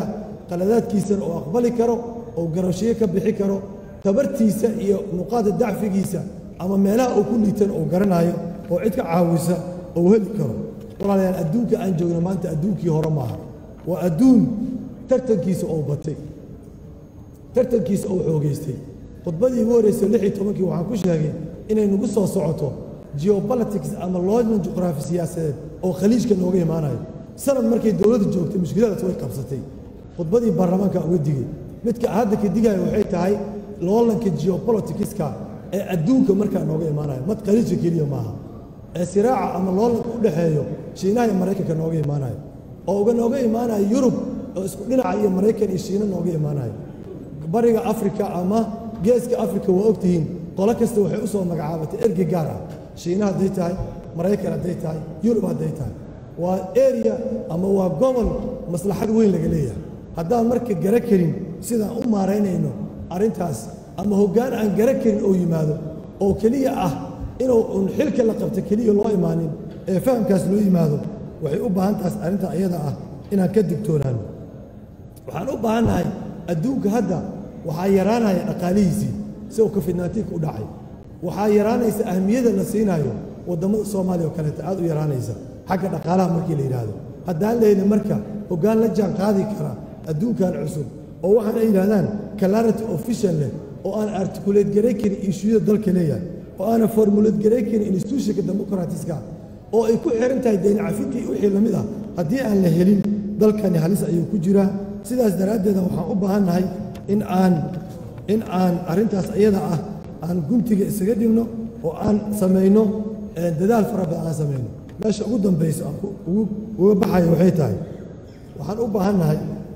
qaladaadkiisana uu aqbali karo oo garashiyo ka bixi karo tabartiisa iyo nuqaada dacfigiisa ama meelaha uu ku liitan uu garanayo oo cid ka caawisa uu heli karo walaalayaal adduunka aan joogno maanta adduunkii hore maaha waa adduun tartankiisa oo batay tartankiisa oo xoogaystay khudbadii ugu horreysay lix iyo tobankii waxaan ku sheegay inay nagu soo socoto geopolitics ama loodan juqraafi siyaasadeed oo khaliijka nooga imaanayo sanad markay dowladda joogtay mushkiladaas way qabsatay khudbadii baarlamaanka uga digay midka hadda ka digaya waxay tahay loolanka geopoliticska ee adduunka markaa nooga imaanayo mad khaliijka keliya maaha ee siraaca ama loolanka u dhexeeyo shiinaha iyo maraykanka nooga imaanayo oo uga nooga imaanayo yurub oo isku dhinaca iyo maraykan iyo shiina nooga imaanayo bariga afrika ama geeska afrika waa ogtihiin qolo kasta waxay u soo magacaabatay ergey gaar ah shiina hadday tahay maraykan hadday tahay yurub hadday tahay waa area ama waa gobol maslaxad weyn laga leeyahay haddaan marka gara karin sidaan u maaraynayno arrintaas ama hoggaan aan gara karin oo yimaado oo keliya ah inuu un xilka la qabto keliya loo imaanin ee fahamkaas loo yimaado waxay u baahan tahay arrinta iyada ah inaan ka digtoonaano waxaan u baahannahay adduunka hadda waxaa yaraanaya dhaqaalihiisii si uu covid-19 u dhacay waxaa yaraanaysa ahmiyada la siinayo waddamada soomaaliya oo kaleeta aad u yaraanaysa xagga dhaqaalaha markii la yidhaahdo haddaan lehelin marka hoggaan la jaan qaadi kara adduunkan cusub oo waxaan ay yidhahdaan clarity official leh oo aan articulate garay karin ishuyada dalka leeyahay oo aanan formulate garay karin institutionka democratiska oo ay ku xiran tahay deyn cafidka iyo wixii lamid ah haddii aan la helin dalkani halis ayuu ku jiraa sidaas daraaddeeda waxaan u baahannahay in aan in aan arrintaas iyada ah aan guntiga isaga dhigno oo aan samayno dadaal fara badan aan samayno meesha ugu dambayso aan uga baxayo waxay tahay waxaan u baahannahay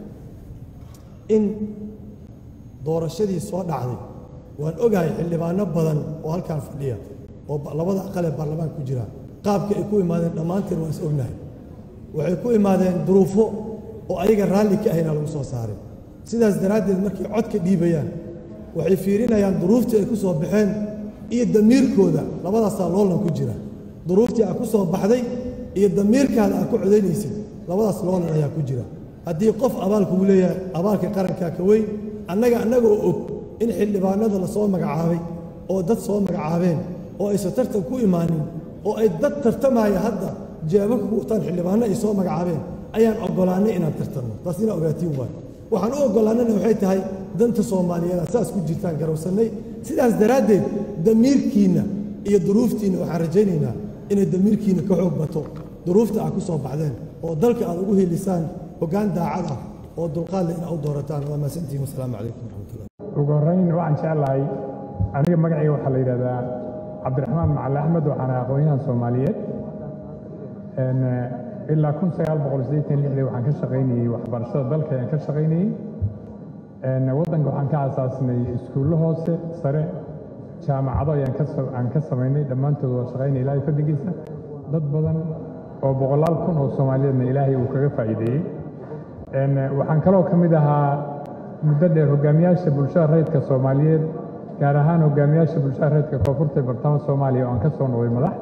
in doorashadii soo dhacday waan ogahay xildhibaano badan oo halkaan fadhiya oo labada aqal ee baarlamaanka ku jira qaabka ay ku imaadeen dhammaanteen waan is ognahay waxay ku imaadeen duruufo oo ayaga raalli ka ahayna lagu soo saaray sidaas daraaddeed markay codka dhiibayaan waxay fiirinayaan duruuftii ay ku soo baxeen iyo damiirkooda labadaasaa loolan ku jira duruuftii aa ku soo baxday iyo damiirkaada aa ku codaynaysid labadaas loolan ayaa ku jira haddii qof abaal kugu leeyahay abaalka qarankaa ka weyn annaga annagoo og in xildhibaanada la soo magacaabay oo dad soo magacaabeen oo aysan tartan ku imaanin oo ay dad tartamaya hadda jeebabka ku wataan xildhibaano ay soo magacaabeen ayaan oggolaannay inaan tartanno taas inaa ogaatiin waayo waxaan u oggolaannana waxay tahay danta soomaaliyeed saas ku jirtaan garowsannay sidaas daraaddeed damiirkiinna iyo duruuftiinna waxaan rajaynaynaa inay damiirkiinna ka xoog bato duruufta aad ku soo baxdeen oo dalka aad ugu helisaan hoggaan daacad ah oo dulqaad leh inaa u doorataan waa mahadsantihin wasalaamu calaykum waraxmatullah ugu horrayn waxaan jeclahay aniga magacayga waxaa la yidhahdaa cabdiraxmaan macali axmed waxaan ahay aqoon-yahan soomaaliyeed ilaa kun sagaal boqol siddeetan lixdii waxaan ka shaqaynayey waxbarashada dalka ayaan ka shaqaynayey waddanka waxaan ka aasaasnay iskuullo hoose sare jaamacado ayaan ka aan ka samaynay dhammaantood waa shaqaynay ilaahay fadligiisa dad badan oo boqolaal kun oo soomaaliyeedna ilaahay uu kaga faa'iideeyey waxaan kaloo ka mid ahaa muddo dheer hogaamiyaasha bulshada rayidka soomaaliyeed gaar ahaan hogaamiyaasha bulshada rayidka koonfurta ee bartamaha soomaaliya oo aan ka soo noqday madax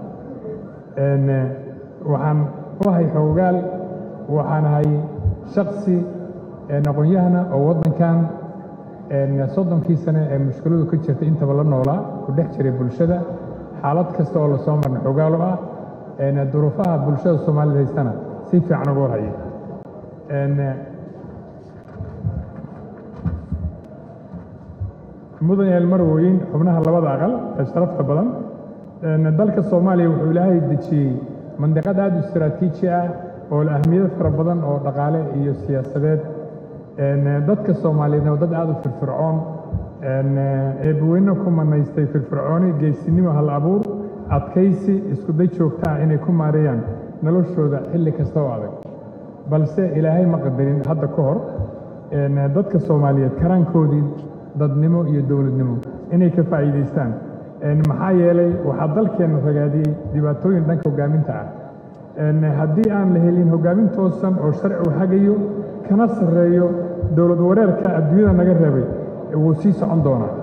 waxaan u ahay xoogaal waxaan ahay shaksi aqoon-yahana oo waddankan soddonkii sane ee mushkiladu ka jirtay intaba la noolaa ku dhex jiray bulshada xaalad kasta oo lasoo marna xoogaal u ah duruufaha bulshada soomaalida haystana si fiican uga warhaya mudan yael marwooyin xubnaha labada aqal ee sharafta badan dalka soomaaliya wuxuu ilaahay dejiyey mandiqad aad u istaraatiiji ah oo leh ahmiyado fara badan oo dhaqaale iyo siyaasadeed dadka soomaaliyeedna waa dad aad u firfircoon eebbaweyne ku manaystay firfircooni geesinimo hal abuur adkaysi iskuday joogta ah inay ku maareeyaan noloshooda xilli kasta oo adag balse ilaahay ma qadarin hadda ka hor dadka soomaaliyeed karaankoodii dadnimo iyo dowladnimo inay ka faa'iidaystaan maxaa yeelay waxaa dalkeenna ragaadiyey dhibaatooyin dhanka hoggaaminta ah haddii aan la helin hoggaamin toosan oo sharci u hagayo kana sarreeyo dowlad wareerka adduunyada naga reebay wuu sii socon doonaa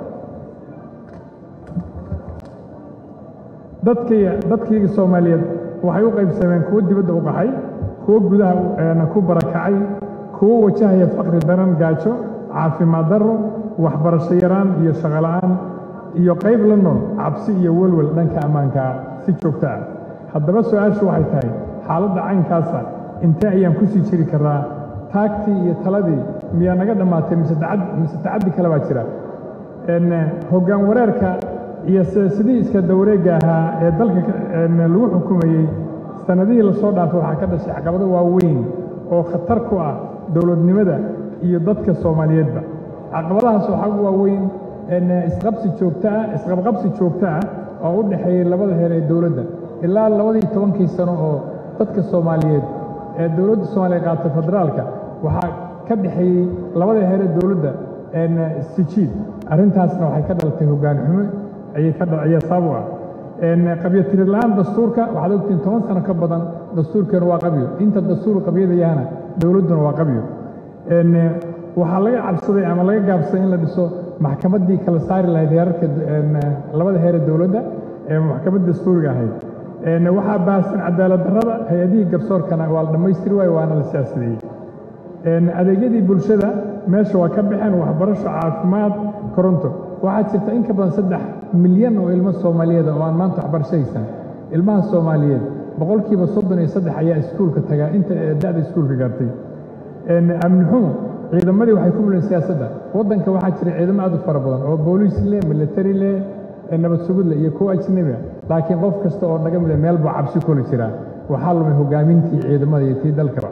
dadkayga soomaaliyeed waxay u qaybsameen kuwo dibadda u qaxay kuwo gudaha ku barakacay kuwo wajahaya faqri daran gaajo caafimaad darro waxbarasho yaraan iyo shaqo la'aan iyo qayb la nool cabsi iyo welwel dhanka ammaanka ah si joogto ah haddaba su-aashu waxay tahay xaaladda caynkaasa intee ayaan ku sii jiri karraa taagtii iyo taladii miyaa naga dhammaatay mise tacad- mise tacaddi kale baa jira En, hoggaan wareerka iyo sidii iska dawareegga ahaa ee dalka ka- en, lagu xukumayey sannadihii lasoo dhaafay waxaa ka dhashay caqabado waaweyn oo khatar ku ah dowladnimada iyo dadka soomaaliyeedba caqabadahaas waxaa ugu waaweyn en, isqabsi joogto ah isqabqabsi joogto ah oo u dhexeeyey labada heer ee dowladda ilaa labadii tobankii sano oo dadka soomaaliyeed ee dowladda soomaaliya qaatay federaalka waxaa ka dhexeeyey labada heer ee dowladda en, sijiid arrintaasna waxay ka dhalatay hoggaan xumo ayay ka dha- ayaa sabab u ah En, qabyotiri la'aan dastuurka waxaad ogtiin toban sano ka badan dastuurkeenu waa qabyo inta dastuur qabyadayahana dowladduna waa qabyo En, waxaa laga cabsaday ama laga gaabsaday in la dhiso maxkamaddii kala saari lahayd heerarka en, labada heer ee dowladda ee maxkamadda dastuuriga ahayd En, waxaa baahsan cadaalad darrada hay-adihii garsoorkana waa la dhammaystiri waayo waana la siyaasadeeyey En, adeegyadii bulshada meesha waa ka baxeen waxbarasho caafimaad koronto waxaa jirta in ka badan saddex milyan oo ilmo soomaaliyeed oo aan maanta waxbarasho haysan ilmaha soomaaliyeed boqolkiiba soddon iyo saddex ayaa iskuulka tagaa inta ee da'da iskuulka gaartay En, amni xumo ciidamadii waxay ku muleen siyaasadda waddanka waxaa jira ciidamo aad u fara badan oo booliis leh military leh ee nabad sugid leh iyo kuwo ajnabi ah laakiin qof kasta oo naga mid a meel buu cabsi kuli jiraa waxaa lumay hogaamintii ciidamada iyo tii dalkaba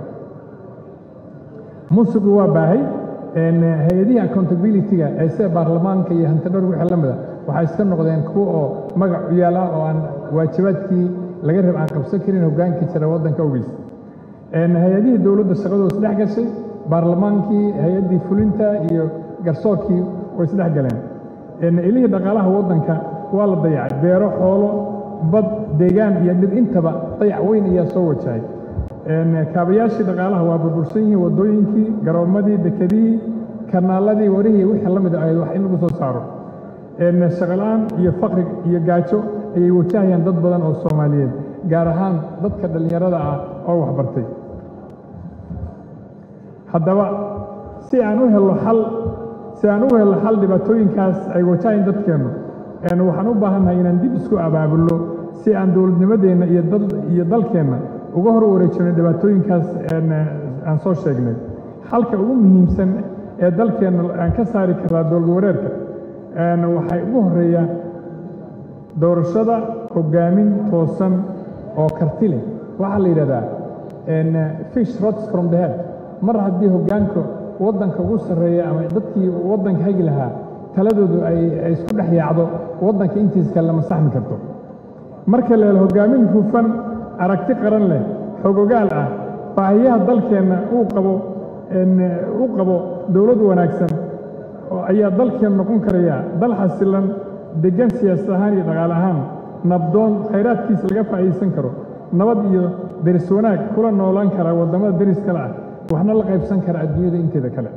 musuqu waa baahay En, hay-adihii accountability-ga ee sida baarlamaanka iyo hantidhowr wixii la mida waxay iska noqdeen kuwo oo magac u yaala oo aan waajibaadkii laga rab aan qabsan karin hoggaanka jira waddanka ogiis En, hay-adihii dowladda shaqadooda isdhex gashay baarlamaankii hay-addii fulinta iyo garsoorkii way isdhex galeen En, ilihii dhaqaalaha waddanka waa la dayacay beero xoolo bad deegaan iyo dhir intaba dayac weyn ayaa soo wajahay En, kaabayaashii dhaqaalaha waa burbursan yihiin waddooyinkii garoommadii dekedihii kanaaladii warihii wixii la mid ah wax in lagu soo saaro En, shaqo-la'aan iyo faqri iyo gaajo ayay wajahayaan dad badan oo soomaaliyeed gaar ahaan dadka dhallinyarada ah oo waxbartay haddaba si aan u helno xal si aan u helno xal dhibaatooyinkaas ay wajahayn dadkeennu En, waxaan u baahannahay inaan dib isku abaabulno si aan dowladnimadeenna iyo dal iyo dalkeenna uga hor wareejino dhibaatooyinkaas en, aan soo sheegnay xalka ugu muhiimsan ee dalkeenna aan ka saari karaa dowlad wareerka En, waxay ugu horreeya doorashada hoggaamin toosan oo karti leh waxaa la yidhahdaa en, fish rots from the head mar haddii hoggaanka waddanka ugu sarreeya ama dadkii waddanka hagi lahaa taladoodu ay ay isku dhex yaacdo waddanka intiisa kale lama saxmi karto marka la helo hoggaamin hufan aragti qaran leh xogogaal ah baahiyaha dalkeenna uu qabo en, uu qabo dowlad wanaagsan oo ayaa dalkeen noqon karaya dal xasilan deggan siyaasad ahaan iyo dhaqaale ahaan nabdoon khayraadkiisa laga faa'iidaysan karo nabad iyo deris wanaag kula noolaan kara waddamada deris kale ah waxna la qaybsan kara adduunyada inteeda kale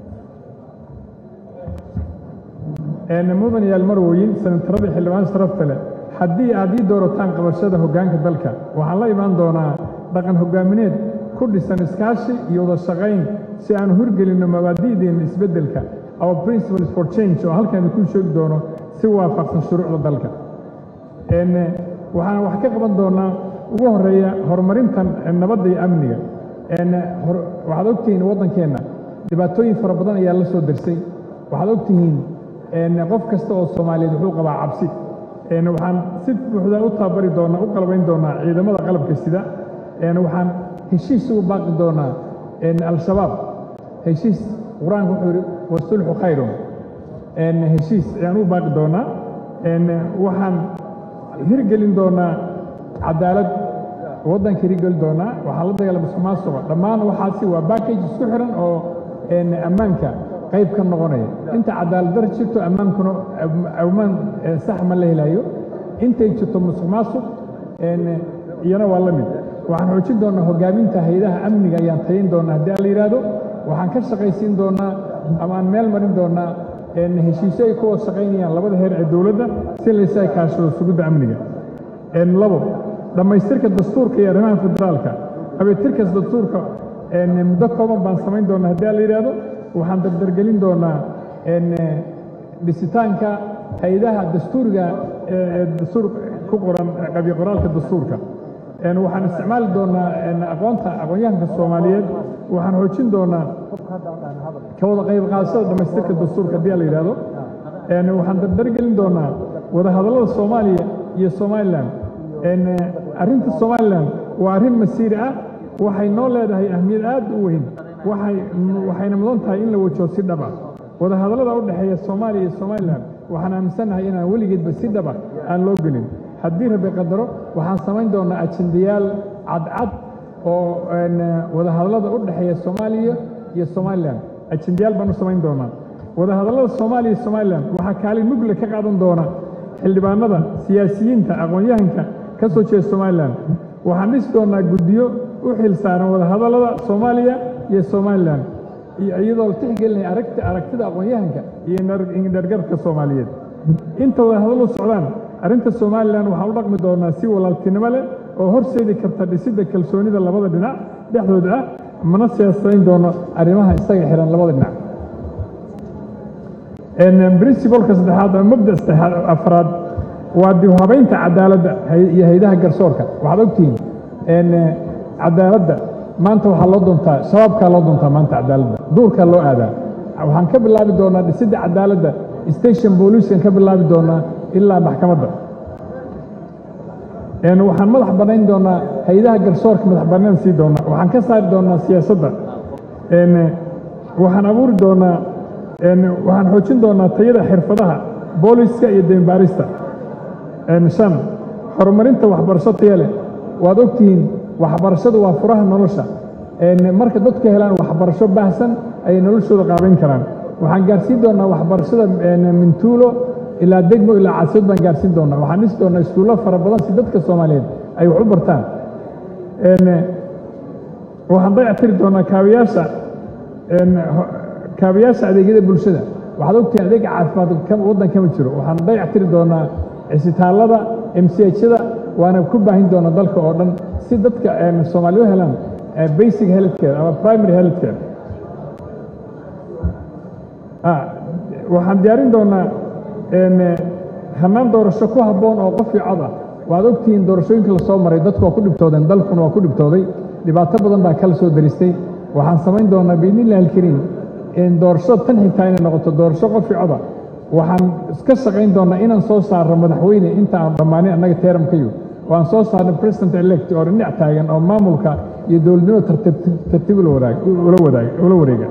En, mudan yaal marwooyin senatarada xildhibaan sharafta leh haddii aad ii doorataan qabashada hoggaanka dalka waxaan la imaan doonaa dhaqan hoggaamineed ku dhisan iskaashi iyo wada shaqayn si aan hurgelinno mabaadi'deenna isbeddelka our principles for change oo halkan idinku sheegi doono si waafaqsan shuruucda dalka En, waxaan wax ka qaban doonaa ugu horreeya horumarintan nabadda iyo amniga En, hor- waxaad ogtihiin waddankeenna dhibaatooyin fara badan ayaa la soo dersay waxaad ogtihiin en, qof kasta oo soomaaliyeed wuxuu qabaa cabsi En, waxaan si buuxda u tababari doonaa u qalbayn doonaa ciidamada qalabka sida En, waxaan heshiis ugu baaqi doonaa en, al-shabaab heshiis qur-aanku wuxuu yidhi wasulxu khayrun En, heshiis ayaan u baaqi doonaa En, waxaan hirgelin doonaa cadaalad waddanka hirgelin doonaa waxaa la dagaalama musuqmaasuqa dhammaan waxaasi waa backage isku xiran oo en, ammaanka qayb ka noqonaya inta cadaalad dar jirto ammaankuna am- ammaan eh, sax ma la helayo intay jirto musuqmaasuq en, iyana waa la mid waxaan xoojin doonaa hoggaaminta hay-adaha amniga ayaan tayin doonaa haddii aan la yidhaahdo waxaan ka shaqaysiin doonaa ama aan meel marin doonaa en, heshiisyo ay ku wada shaqaynayaan labada heer ee dowladda si laysa kaashado sugidda amniga En, labo dhammaystirka dastuurka iyo arrimaha federaalka abeetirkas dastuurka muddo kooban baan samayn doonaa haddii la yidhaahdo waxaan dardargelin doonaa dhisitaanka hay-adaha dastuuriga ee dastuur ku qoran qabyo qoraalka dastuurka waxaan isticmaali doonaa aqoonta aqoon-yahanka soomaaliyeed waxaan xoojin doonaa ka wada qayb qaadashada dhammaystirka dastuurka haddii la yidhaahdo waxaan dardargelin doonaa wadahadallada soomaaliya iyo somalilan arrinta somalilan waa arrin masiiri ah waxay noo leedahay ahmiyad aad u weyn waxayna mudan tahay in la wajaho si dhab ah wadahadallada u dhexeeya soomaaliya iyo somalilan waxaan aaminsannahay inaan weligeedba si dhaba aan loo gelin haddii rabbi qadaro waxaan samayn doonaa ajendayaal cadcad oo wadahadallada u dhexeeya soomaaliya iyo somalilan ajendayaal baan u samayn doonaa wadahadallada soomaaliya iyo somalilan waxaa kaalin mugle ka qaadan doona xildhibaanada siyaasiyiinta aqoon-yahanka ka soo jeeda somalilan waxaan dhisi doonaa guddiyo u xil saaran wadahadallada soomaaliya iyo somalilan iyadoo la tixgelinaya aragti aragtida aqoon-yahanka iyo indhargarka soomaaliyeed inta wadahadallu socdaan arrinta somalilan waxaan u dhaqmi doonaa si walaaltinimo leh oo horseedi karta dhisidda kalsoonida labada dhinac dhexdooda ah mana siyaasadayn doono arrimaha isaga xihan labada dhinac princibalka saddexaad ama mabda saddexaad afraad waa dib u habaynta cadaaladda iyo haydaha garsoorka waxaad ogtihiin cadaaladda maanta waxaa loo doontaa shabaabkaa loo doontaa maanta cadaaladda duurkaa loo aadaa waxaan ka bilaabi doonaa dhisidda cadaaladda station booliiskan ka bilaabi doonaa ilaa maxkamadda waxaan madax bannayn doonaa haydaha garsoorka madax bannaan sii doonaa waxaan ka saari doonaa siyaasadda waxaan abuuri doonaa waxaan xoojin doonaa tayada xirfadaha booliska iyo dembaarista shan horumarinta waxbarasho taya leh waad ogtihiin waxbarashadu waa furaha nolosha marka dadku helaan waxbarasho baahsan ayay noloshooda qaabayn karaan waxaan gaarsiin doonaa waxbarashada mintuulo ilaa degmo ilaa caasimad baan gaarsiin doonaa waxaan dhisi doonaa iskuullo fara badan si dadka soomaaliyeed ay wax u bartaan waxaan dayactiri doonaa kaabiyaasha kaabiyaasha adeegyada bulshada waxaad ogtihiin adeega caafimaad waddan kama jiro waxaan dayactiri doonaa cisitaallada mchada waana ku baahin doonaa dalka oo dhan si dadka soomaaliya u helaan basic healthcare ama primary healthcare waxaan diyaarin doonaa hannaan doorasho ku habboon oo qof cod ah waad ogtihiin doorashooyinka la soo maray dadku waa ku dhibtoodeen dalkuna waa ku dhibtooday dhibaato badan baa kala soo daristay waxaan samayn doonaa biidnillahi alkariim doorashada tan xigtaa inay noqoto doorasho qof coda waxaan iska shaqayn doonaa inaan soo saarno madaxweyne inta aan dhammaanin annaga teeramkayu oo aan soo saarno president elect oo dhinac taagan oo maamulka iyo dowladnimada tartiib ula wareega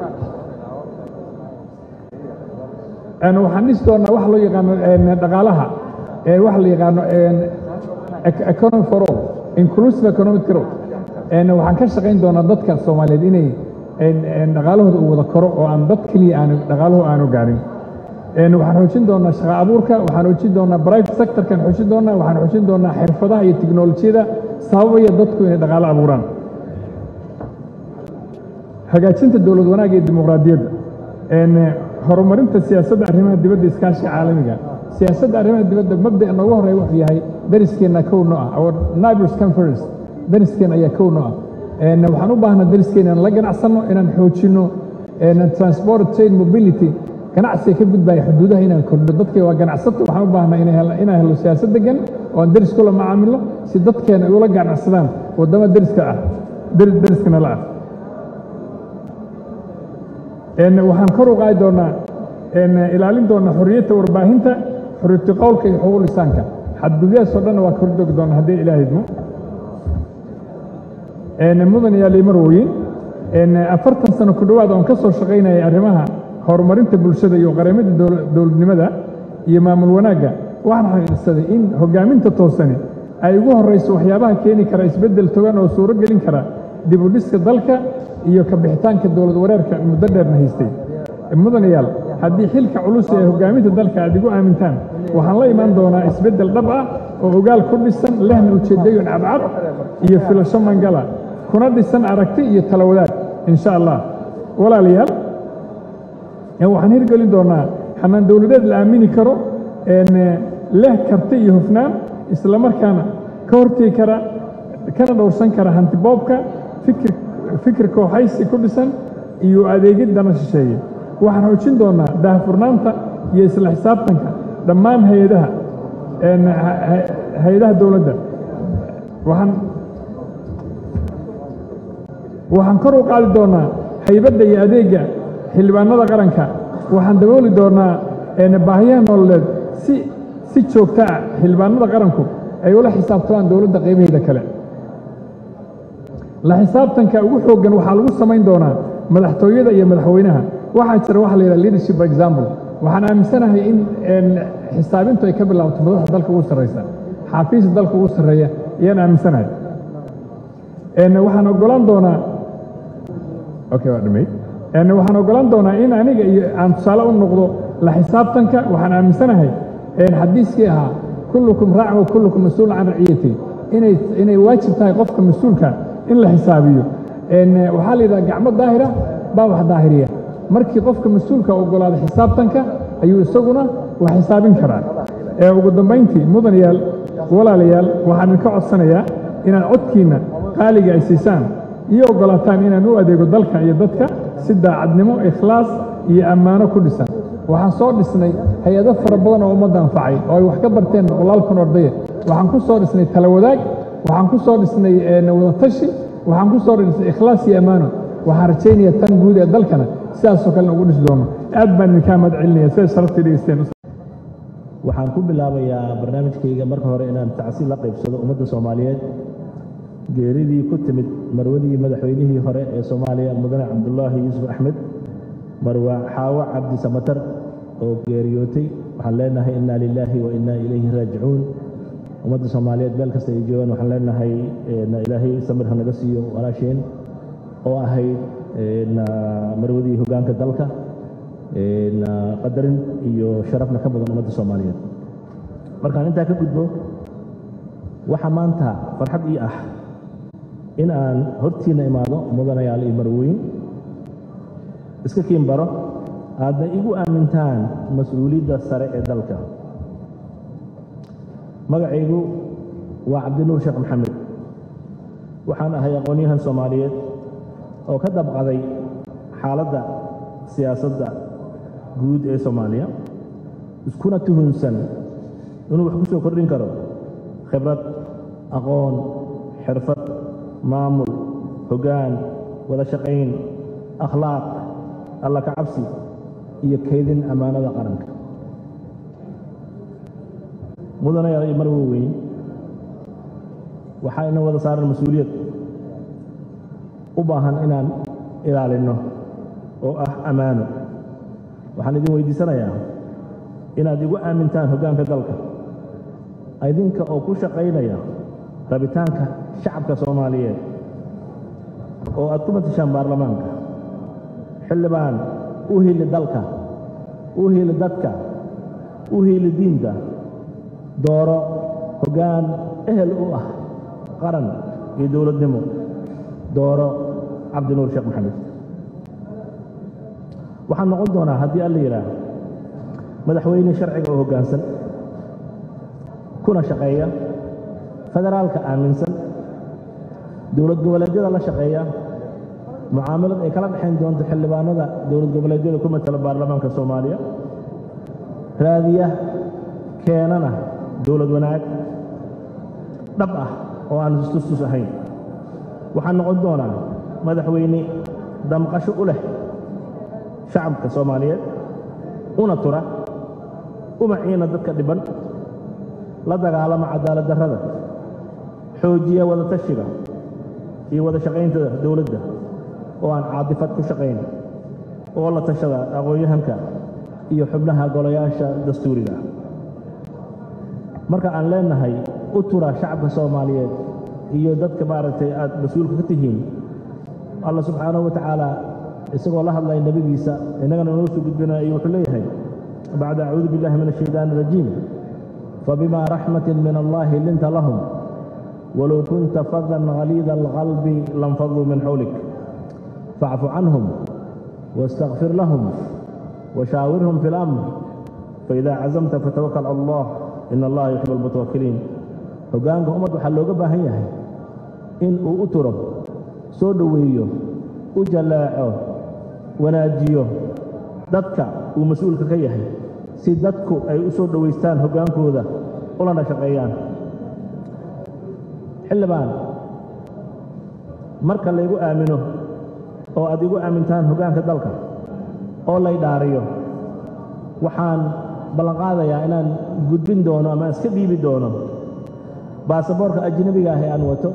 waxaan dhisi doonaa wax loo yaqaano dhaqaalaha wax la yaqaano economy for all inclusive economic growth waxaan ka shaqayn doonaa dadka soomaaliyeed inay dhaqaalahooda uu wada koro oo aan dad keliya aan dhaqaalahu aanu gaarin waxaan xoojin doonaa shaqa abuurka waxaan xoojin doonaa private sectorkan xoojin doonaa waxaan xoojin doonaa xirfadaha iyo tiknolojiyada sababaya dadku inay dhaqaalo abuuraan hagaajinta dowlad wanaagga iyo dimuqraadiyadda horumarinta siyaasadda arrimaha dibadda iskaashiga caalamiga siyaasadda arrimaha dibadda mabda noogu horreeya wuxuu yahay dariskeenna kowno ah our neighbors conference dariskeen ayaa kowno ah waxaan u baahnaa dariskeen inaan la ganacsanno inaan xoojinno transport trade mobility ganacsiga ka gudbaya xuduudaha inaan kordhino dadka waa ganacsato waxaan u baahnaa inaan helo siyaasad degan oo aan deris kula macaamilo si dadkeena ay ula ganacsadaan waddama deriska ah deriskana la ah waxaan kor u qaadi doonaa ilaalin doonaa xorriyadda warbaahinta xorriyadda qowlka iyo xuquuq lisaanka xadgudyahaas oo dhanna waa kor joogi doonaa haddii ilaahay idmo mudan yaa liimarwoyin afartan sano ku dhowaad oon ka soo shaqaynayay arrimaha horumarinta bulshada iyo qaramada dowladnimada iyo maamul wanaagga waxaan xaqiiqsaday in hoggaaminta toosani ay ugu horrayso waxyaabaha keeni kara isbeddel togan oo suuro gelin kara dib u dhiska dalka iyo ka bixitaanka dowlad wareerka muddo dheerna haystay mudanayaal haddii xilka culus ee hoggaaminta dalka aad igu aamintaan waxaan la imaan doonaa isbeddel dhab ah oo ogaal ku dhisan lehna ujeeddooyin cadcad iyo filasho mangala kuna dhisan aragti iyo tala wadaag insha allah walaalayaal waxaan hirgelin doonaa xanaan dowladeed la aamini karo leh karti iyo hufnaan isla markaana ka hortegi kara kana dhowrsan kara hantiboobka fikir fikir kooxaysi ku dhisan iyo adeegid dana shisheeye waxaan xoojin doonnaa daahfurnaanta iyo isla xisaabtanka dhammaan hay-adaha hay-adaha dowladda waxaan waxaan kor u qaadi doonnaa haybadda iyo adeegga xildhibaanada qaranka waxaan dabooli doonnaa baahiyaha nololeed si si joogto ah xildhibaanada qaranku ay ula xisaabtamaan dowladda qaybaheeda kale la xisaabtanka ugu xooggan waxaa lagu samayn doonaa madaxtooyada iyo madaxweynaha waxaa jira waxa la yidhaha leadership by example waxaan aaminsanahay in xisaabintu ay ka bilaabto madaxda dalka ugu sarraysa xaafiista dalka ugu sarreeya ayaan aaminsanahay waxaan ogolaan doonaa okay waa dhamay waxaan ogolaan doonaa in aniga iyo aan tusaale u noqdo la xisaabtanka waxaan aaminsanahay xadiiskii ahaa kullukum raacin wa kullukum mas-uulun can raciyati inay inay waajib tahay qofka mas-uulka in la xisaabiyo waxaa la yidhaha gacmo daahira baa wax daahiriya markii qofka mas-uulka ogolaada xisaabtanka ayuu isaguna wax xisaabin karaa ugu dambayntii mudanayaal walaalayaal waxaan idinka codsanayaa inaad codkiinna qaaliga ay siisaan iyo ogolaataan inaan u adeego dalka iyo dadka si daacadnimo ikhlaas iyo ammaano ku dhisan waxaan soo dhisnay hay-ado fara badan oo ummadda anfacay oo ay wax ka barteen boqolaal kun ordaya waxaan ku soo dhisnay tala wadaag waxaan ku soo dhisnay wadatashi waxaan ku soo dhisnay ikhlaas iyo ammaano waxaan rajaynayaa tan guud ee dalkana sidaasoo kalena ugu dhisi doono aad baan idinkaa mahad celinaya siday sharaftii dhegeysteen waxaan ku bilaabayaa barnaamijkayga marka hore inaan tacsi la qaybsado ummadda soomaaliyeed geeridii ku timid marwadii madaxweynihii hore ee soomaaliya mudane cabdulaahi yuusuf axmed marwa xaawo cabdi samatar oo geeriyootay waxaan leenahay inna lilaahi wa inna ilayhi raajicuun ummadda soomaaliyeed meel kasta ay joogaan waxaan leenahay ilaahay samir ha naga siiyo walaasheen oo ahayd marwadii hoggaanka dalka qadarin iyo sharafna ka badan ummadda soomaaliyeed markaan intaa ka gudbo waxaa maanta farxad ii ah in aan hortiinna imaado mudanayaal iyo marwooyin iska kiin baro aadna igu aamintaan mas-uuliyadda sare ee dalka magacaygu waa cabdinuur sheekh maxamed waxaan ahay aqoon-yahan soomaaliyeed oo ka dabqaday xaaladda siyaasadda guud ee soomaaliya iskuna tuhunsan inuu wax ku soo kordhin karo khibrad aqoon xirfad maamul hoggaan wada shaqayn akhlaaq alla ka cabsi iyo kaydin ammaanada qaranka mudanayaal iyo marwo weyn waxaa ina wada saaran mas-uuliyad u baahan inaan ilaalinno oo ah ammaano waxaan idin weydiisanayaa inaad igu aamintaan hoggaanka dalka idinka oo ku shaqaynaya rabitaanka shacabka soomaaliyeed oo aad ku matashaan baarlamaanka xildhibaan u hili dalka u hili dadka u hili diinta dooro hoggaan ehel u ah qaran iyo dowladnimo dooro cabdinuur sheekh maxamed waxaan noqon doonaa haddii alla yidhaah madaxweyne sharciga oo hoggaansan kuna shaqeeya federaalka aaminsan dowlad goboleedyada la shaqeeya mucaamalad ay kala dhexayn doonto xildhibaanada dowlad goboleedyada ku matala baarlamaanka soomaaliya raadiya keenana dowlad wanaag dhab ah oo aan istustus ahayn waxaan noqon doonaa madaxweyne damqasho u leh shacabka soomaaliyeed una tura uma ciina dadka dhiban la dagaalama cadaalad darrada xoojiya wada tashiga iyo wada shaqaynta dowladda oo aan caadifad ku shaqayn oo la tashada aqoon-yahanka iyo xubnaha golayaasha dastuuriga marka aan leenahay u tura shacabka soomaaliyeed iyo dadka maaragtay aad mas-uulka ka tihiin alla subxaanahu wa tacaala isagoo la hadlaya nebigiisa innagana noo soo gudbinaya ayuu wuxuu leeyahay bacda acuudu billahi min ashaytaan arajiim fabima raxmatin min allahi linta lahum walow kunta fadan haliida alqalbi lanfaduu min xawlik facfu canhum واstakfir lahum washaawirhum fi اlamr faida cazamta fatawakal cala allah in allaha yuxib almutawakiliin hoggaanka ummad waxaa looga baahan yahay in uu u turo soo dhoweeyo u jallaaco wanaajiyo dadka uu mas-uulka ka yahay si dadku ay u soo dhowaystaan hoggaankooda ulana shaqeeyaan xildhibaan marka laygu aamino oo aad igu aamintaan hoggaanka dalka oo lay dhaariyo waxaan ballanqaadayaa inaan gudbin doono ama iska dhiibi doono baasaboorka ajnebiga ah ee aan wato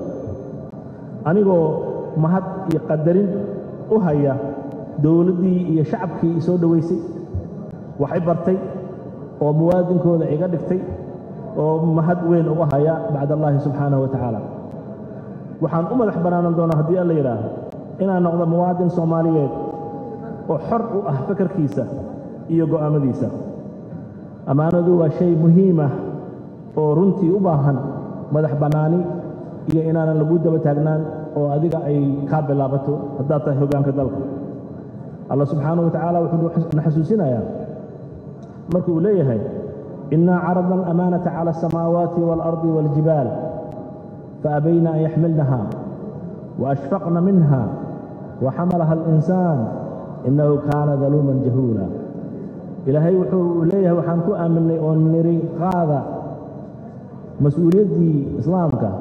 anigoo mahad iyo qadarin u haya dowladdii iyo shacabkii i soo dhowaysay wax i bartay oo muwaadinkooda iga dhigtay oo mahad weyn uga haya bacd allaahi subxaanahu wa tacaala waxaan u madax bannaanan doonaa haddii alla yidhaaho inaan noqdo muwaadin soomaaliyeed oo xor u ah fakarkiisa iyo go'aammadiisa ammaanadu waa shay muhiim ah oo runtii u baahan madax bannaani iyo inaanan lagu daba taagnaan oo adiga ay kaa bilaabato haddaad tahay hoggaanka dalka allah subxaanahu wa tacaala wuxuu na xasuusinayaa marka uu leeyahay innaa caradna alamaanata cala asamaawaati waalardi waaljibaal faabayna an yaxmilnaha waashfaqna minha waxamalaha alinsaan innahu kaana daluuman jahuula ilaahay wuxuu leeyahay waxaan ku aaminay oo niri qaada mas-uuliyaddii islaamka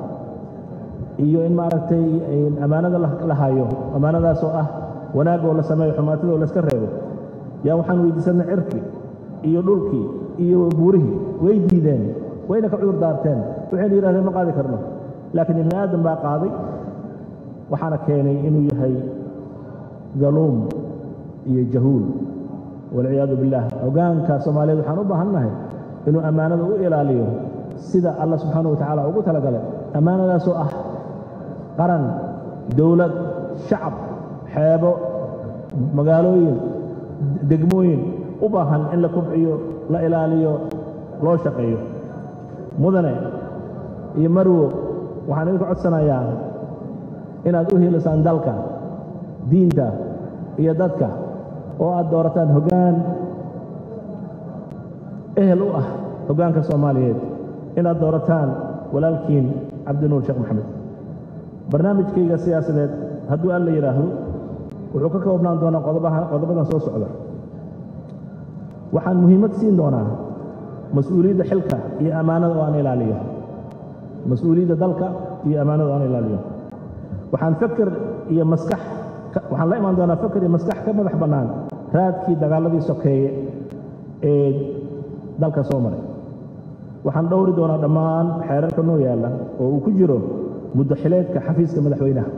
iyo in maaragtay ammaanada la hayo ammaanadaasoo ah wanaag oo la sameeyo xumaatida oo layska reebo yaa waxaan weydiisannay cirki iyo dhulkii iyo buurihii way diideen wayna ka cudur daarteen waxayna yidhahdeen ma qaadi karno laakiin ibni aadam baa qaaday waxaana keenay inuu yahay daluum iyo jahuul walciyaadu billaah hoggaanka soomaaliyeed waxaan u baahannahay inuu ammaanada u ilaaliyo sida allah subxaana wa tacaala ugu talagalay ammaanadaasoo ah qaran dowlad shacab xeebo magaalooyin degmooyin u baahan in la kubciyo la ilaaliyo loo shaqeeyo mudane iyo marwo waxaan idinka codsanayaa inaad u helisaan dalka diinta iyo dadka oo aad doorataan hoggaan ehel u ah hoggaanka soomaaliyeed inaad doorataan walaalkiin cabdinuur sheekh maxamed barnaamijkayga siyaasadeed hadduu alla yidhaahdo wuxuu ka koobnaan doonaa qodobadan soo socda waxaan muhiimad siin doonaa mas-uuliyadda xilka iyo ammaanada oo aan ilaaliyo mas-uuliyadda dalka iyo ammaanada oo aan ilaaliyo waxaan fakar iyo maskax waxaan la imaan doonaa fakar iyo maskax ka madax bannaan raadkii dagaaladii sokeeye ee dalka soo maray waxaan dhowri doonaa dhammaan xeerarka noo yaalla oo uu ku jiro muddo xileedka xafiiska madaxweynaha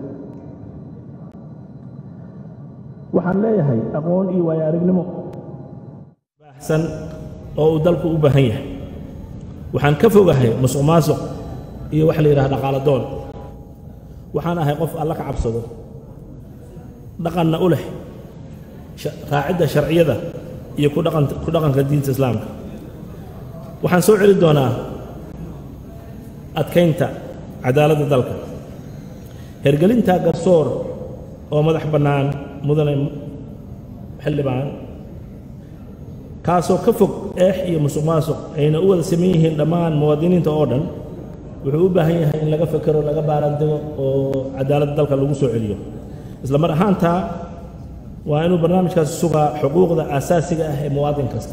waxaan leeyahay aqoon iyo waayo aragnimo baahsan oo uu dalku u baahan yahay waxaan ka fogahay musuq maasuq iyo waxa la yidhaha dhaqaalo doon waxaan ahay qof alla ka cabsado dhaqanna u leh raacidda sharciyada iyo ku dhaqanka diinta islaamka waxaan soo celi doonaa adkaynta cadaaladda dalka hergelinta garsoor oo madax bannaan mudane xildhibaan kaasoo ka fog eex iyo musuq maasuq ayna u wada saman yihiin dhammaan muwaadiniinta oo dhan wuxuu u baahan yahay in laga fekero laga baaraandego oo cadaaladda dalka lagu soo celiyo isla mar ahaantaa waa inuu barnaamijkaasi sugaa xuquuqda aasaasiga ah ee muwaadin kasta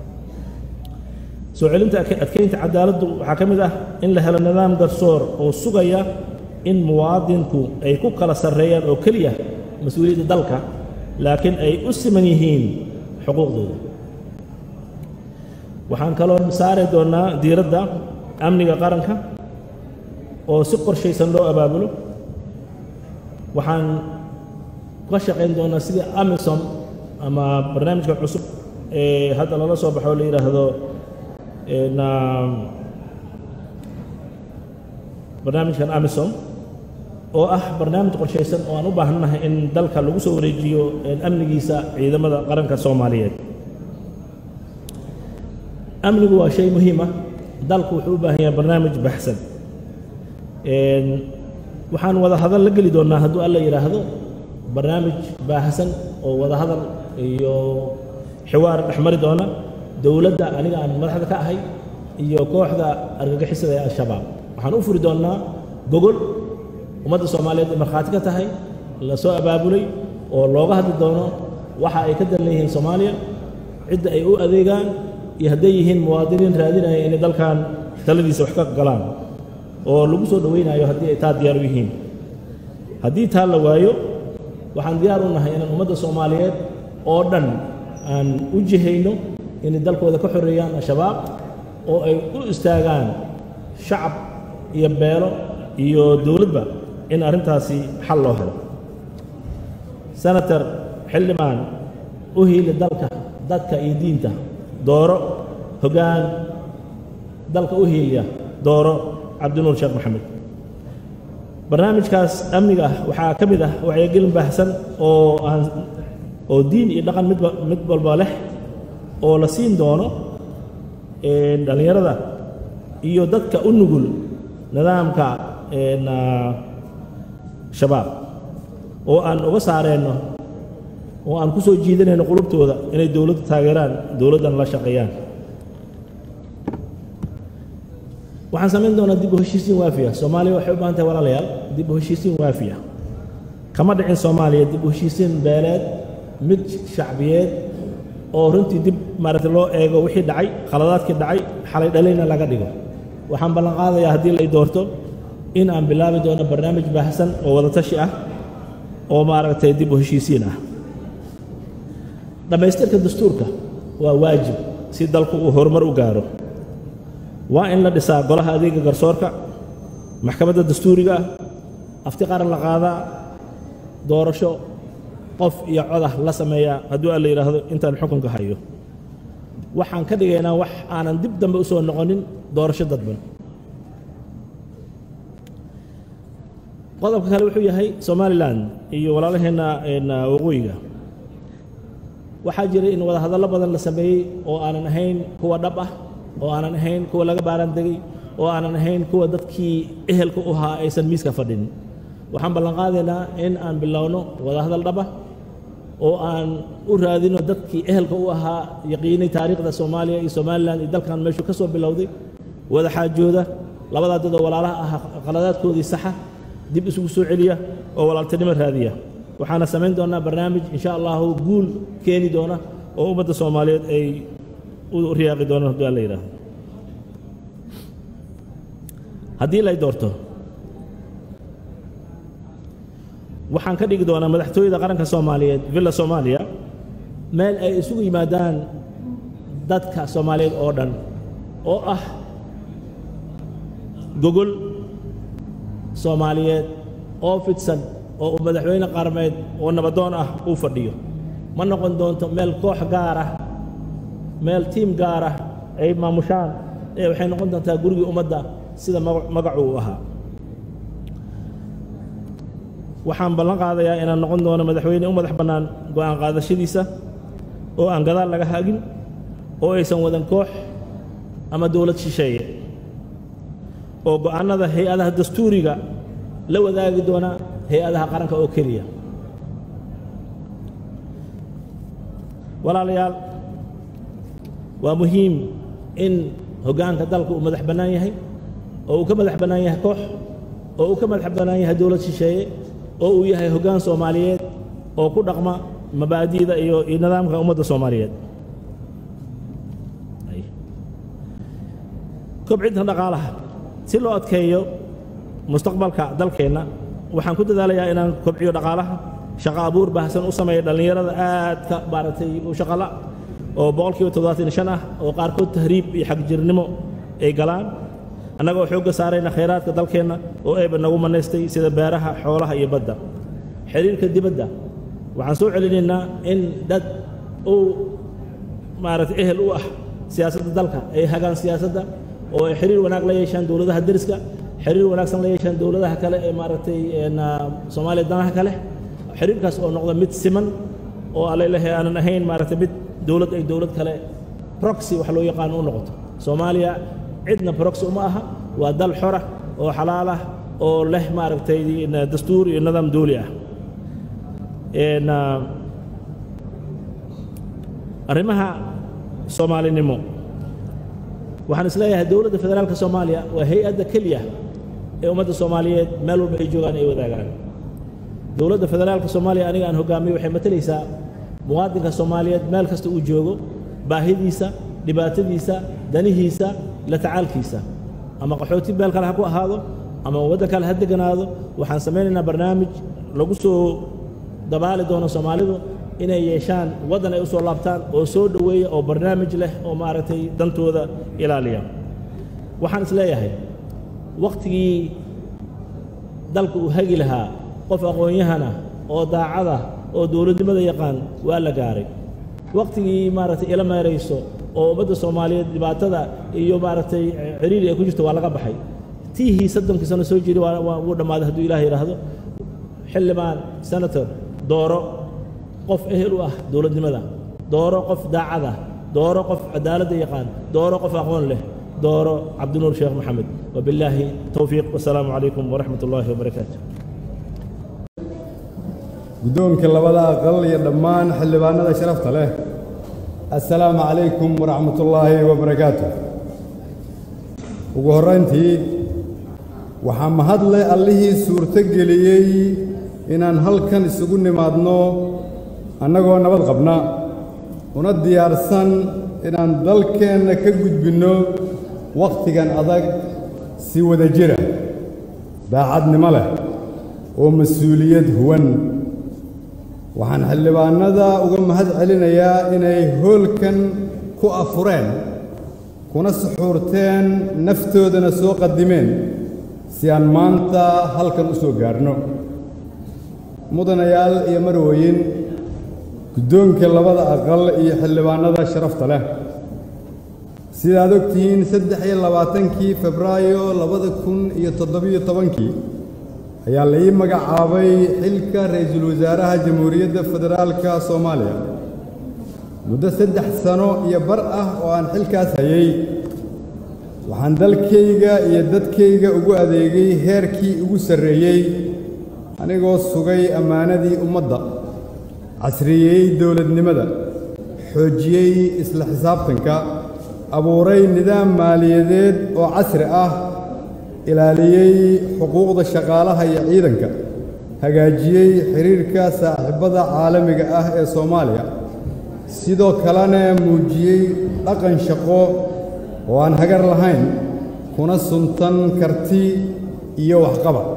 soo celinta adkaynta cadaaladdu waxaa ka mid ah in la helo nidaam garsoor oo sugaya in muwaadinku ay ku kala sarreeyaan oo keliya mas-uuliyadda dalka laakiin ay u siman yihiin xuquuqdooda waxaan kaloo saari doonnaa diiradda amniga qaranka oo si qorshaysan loo abaabulo waxaan ka shaqayn doonaa sidii amisom ama barnaamijka cusub ee hadda lala soo baxo la yidhaahdo na barnaamijkan amisom oo ah barnaamij qorshaysan oo aan u baahannahay in dalka lagu soo wareejiyo amnigiisa ciidamada qaranka soomaaliyeed amnigu waa shay muhiim ah dalku wuxuu u baahan yahay barnaamij baxsan waxaan wada hadal la geli doonnaa hadduu alla yidhaahdo barnaamij baahsan oo wada hadal iyo xiwaar dhex mari doona dowladda aniga aan madaxda ka ahay iyo kooxda argagixisada ee al-shabaab waxaan u furi doonnaa gogol ummadda soomaaliyeed ay markhaati ka tahay la soo abaabulay oo looga hadli doono waxa ay ka dan leeyihiin soomaaliya cidda ay u adeegaan iyo hadday yihiin muwaadiniin raadinaya inay dalkan taladiisa wax ka galaan oo lagu soo dhowaynayo haddii ay taa diyaar u yihiin haddii taa la waayo waxaan diyaar u nahay inaan ummadda soomaaliyeed oo dhan aan u jihayno inay dalkooda ka xoreeyaan al-shabaab oo ay u istaagaan shacab iyo beelo iyo dowladba in arrintaasi xal loo helo senator xildhibaan u hiili dalka dadka iyo diinta dooro hoggaan dalka u hiiliya dooro cabdinuur sheekh maxamed barnaamijkaas amniga ah waxaa ka mid ah wacyigelin baahsan oo aan oo diin iyo dhaqan midba mid walba leh oo la siin doono dhallinyarada iyo dadka u nugul nidaamka shabaab oo aan uga saareenno oo aan ku soo jiidanayno qulubtooda inay dowladda taageeraan dowladdan la shaqeeyaan waxaan samayn doonaa dib u heshiisiin waafiya soomaaliya waxay u baahan tahay walaalayaal dib u heshiisiin waafiya kama dhicin soomaaliya dib u heshiisiin beeleed mid shacbiyeed oo runtii dib maaragtay loo eego wixii dhacay khaladaadkii dhacay xalay dhalayna laga dhigo waxaan ballan qaadayaa haddii lay doorto in aan bilaabi doono barnaamij baahsan oo wadatashi ah oo maaragtay dib u heshiisiin ah dhammaystirka dastuurka waa waajib si dalku uu horumar u gaaro waa in la dhisaa golaha adeega garsoorka maxkamadda dastuuriga ah afti qaran la qaadaa doorasho qof iyo codah la sameeyaa hadduu alla yidhaahdo intaan xukunka hayo waxaan ka dhigaynaa wax aanan dib dambe u soo noqonin doorasho dadban qodobka kale wuxuu yahay somalilan iyo walaalaheenna waqooyiga waxaa jiray in wadahadallo badan la sameeyey oo aanan ahayn kuwa dhab ah oo aanan ahayn kuwa laga baaran degay oo aanan ahayn kuwa dadkii ehelka u ahaa aysan miiska fadhin waxaan ballan qaadaynaa in aan bilowno wadahadal dhaba oo aan u raadino dadkii ehelka u ahaa yaqiinay taariikhda soomaaliya iyo somalilan iyo dalkan meeshuu ka soo bilowday wada xaajooda labadaa dad oo walaalaha ah qaladaadkoodii saxa dib isugu soo celiya oo walaaltinimo raadiya waxaana samayn doonnaa barnaamij insha allahu guul keeni doona oo ummadda soomaaliyeed ay u riyaaqi doonaan hadduu alla yidhaahdo haddii lay doorto waxaan ka dhigi doonaa madaxtooyada qaranka soomaaliyeed villa soomaaliya meel ay isugu yimaadaan dadka soomaaliyeed oo dhan oo ah gogol soomaaliyeed oo fidsan oo uu madaxweyne qarameed oo nabadoon ah uu fadhiyo ma noqon doonto meel koox gaar ah meel tiim gaar ah ay maamushaan ee waxay noqon doontaa gurigii ummadda sida magacu u ahaa waxaan ballan qaadayaa inaan noqon doono madaxweyne u madax bannaan go'aan qaadashadiisa oo aan gadaal laga hagin oo aysan wadan koox ama dowlad shisheeye oo go'aannada hay-adaha dastuuriga la wadaagi doona hay-adaha qaranka oo keliya walaalayaal waa muhiim in hoggaanka dalka uu madax bannaan yahay oo uu ka madax bannaan yahay koox oo uu ka madax bannaan yahay dowlad shisheeye oo uu yahay hoggaan soomaaliyeed oo ku dhaqma mabaadi'da iyo iyo nidaamka ummadda soomaaliyeed kobcinta dhaqaalaha si loo adkeeyo mustaqbalka dalkeenna waxaan ku dadaalayaa inaan kobciyo dhaqaalaha shaqo abuur baahsan u sameeya dhallinyarada aadka maaragtay u shaqala oo boqolkiiba toddobaatan shan ah oo qaarkood tahriib iyo xagjirnimo ay galaan annagoo xoogga saarayna khayraadka dalkeenna oo eeba nagu manaystay sida beeraha xoolaha iyo badda xiriirka dibadda waxaan soo celinaynaa in dad uu maaragtay ehel u ah siyaasadda dalka ay hagaan siyaasadda oo ay xiriir wanaag la yeeshaan dowladaha deriska xiriir wanaagsan la yeeshaan dowladaha kale ee maaragtay soomaaliya danaha kale xiriirkaas oo noqda mid siman oo alalehe aanan ahayn maaragtay mid dowlad ay dowlad kale proxy wax loo yaqaano u noqoto soomaaliya cidna proxy uma aha waa dal xora oo xalaal ah oo leh maaragtay dastuur iyo nidaam dooli ah arrimaha soomaalinimo waxaan is leeyahay dowladda federaalka soomaaliya waa hay-adda keliya ee ummadda soomaaliyeed meel walba ay joogaan ay wadaagaan dowladda federaalka soomaaliya aniga aan hogaamiyo waxay matalaysaa muwaadinka soomaaliyeed meel kasta uu joogo baahidiisa dhibaatadiisa danihiisa la tacaalkiisa ama qaxooti meel kale ha ku ahaado ama waddan kale ha deganaado waxaan samaynaynaa barnaamij lagu soo dabaali doono soomaalidu inay yeeshaan waddan ay u soo laabtaan oo soo dhoweeya oo barnaamij leh oo maaragtay dantooda ilaaliya waxaan is leeyahay wakhtigii dalka uu hagi lahaa qof aqoon-yahana oo daacada oo dowladnimada yaqaan waa la gaaray wakhtigii maaragtay ila meerayso oo ummadda soomaaliyeed dhibaatada iyo maaragtay ciriiri ay ku jirto waa laga baxay tiihii soddonkii sano soo jiri waa waa wuu dhammaaday hadduu ilaah yidhaahdo xildhibaan senator dooro qof ehel u ah dowladnimada dooro qof daacada dooro qof cadaaladda yaqaan dooro qof aqoon leh dooro cabdinuur sheekh maxamed wabilaahi towfiiq wasalaamu calaykum waraxmat ullaahi wabarakaatu guddoonka labada aqal iyo dhammaan xildhibaanada sharafta leh assalaamu calaykum waraxmatullaahi wabarakaatu ugu horrayntii waxaa mahadle allihii suurto geliyey inaan halkan isugu nimaadno annagoo nabad qabna una diyaarsan inaan dalkeenna ka gudbinno wakhtigan adag si wada jira daacadnimo leh oo mas-uuliyad huwan waxaan xildhibaannada uga mahad celinayaa inay hoolkan ku afureen kuna suxuurteen naftoodana soo qadimeen si aan maanta halkan u soo gaadhno mudanayaal iyo marwooyin guddoonka labada aqal iyo xildhibaannada sharafta leh sidaad og tihiin saddex iyo labaatankii febraayo labada kun iyo toddobiyo tobankii ayaa la ii magacaabay xilka ra'iisul wasaaraha jamhuuriyadda federaalka soomaaliya muddo saddex sano iyo bar ah oo aan xilkaas hayay waxaan dalkayga iyo dadkayga ugu adeegay heerkii ugu sarreeyey anigoo sugay ammaanadii ummadda casriyeeyey dowladnimada xoojiyey isla xisaabtanka abuuray nidaam maaliyadeed oo casri ah ilaaliyey xuquuqda shaqaalaha iyo ciidanka hagaajiyey xidhiirka saaxiibbada caalamiga ah ee soomaaliya sidoo kalena muujiyey dhaqan shaqo oo aan hagar lahayn kuna suntan karti iyo waxqabad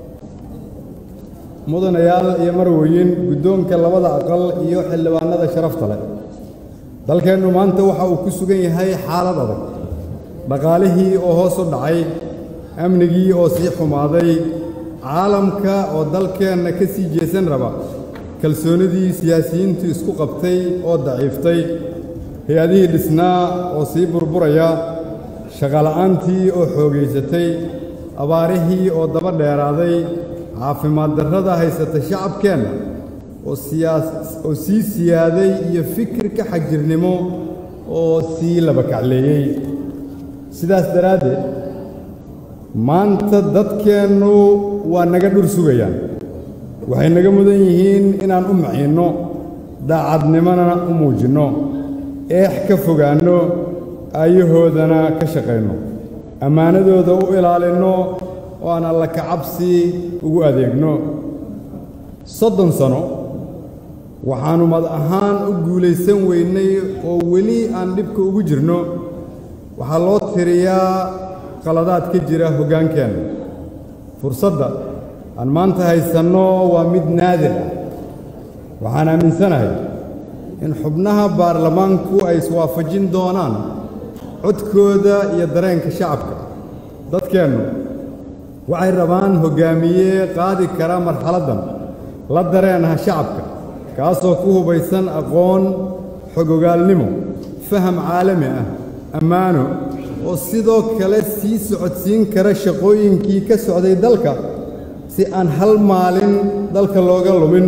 mudanayaal iyo marwooyin guddoonka labada aqal iyo xildhibaannada sharafta leh dalkeennu maanta waxa uu ku sugan yahay xaalad adag dhaqaalihii oo hoos u dhacay amnigii oo sii xumaaday caalamka oo dalkeenna ka sii jeesan raba kalsoonidii siyaasiyiintu isku qabtay oo daciiftay hay-adihii dhisnaa oo sii burburaya shaqola'aantii oo xoogaysatay abaarihii oo daba dheeraaday caafimaad darrada haysata shacabkeenna oo oo sii siyaaday iyo fikirka xagjirnimo oo sii labakacleeyey sidaas daraaddeed maanta dadkeennu waa naga dhur sugayaan waxay naga mudan yihiin inaan u maciinno daacadnimona u muujinno eex ka fogaanno aayahoodana ka shaqayno ammaanadooda u ilaalinno oo aan alla kacabsi ugu adeegno soddon sano waxaannu mad ahaan u guulaysan weynay oo weli aan dhibka ugu jirno waxaa loo tiriyaa qaladaad ka jira hoggaankeenna fursadda aan maanta haysanno waa mid naadir ah waxaan aaminsanahay in xubnaha baarlamaanku ay iswaafajin doonaan codkooda iyo dareenka shacabka dadkeennu waxay rabaan hoggaamiye qaadi kara marxaladdan la dareenaha shacabka kaasoo ku hubaysan aqoon xogogaalnimo faham caalami ah ammaano oo sidoo kale sii socodsiin kara shaqooyinkii ka socday dalka si aan hal maalin dalka looga lumin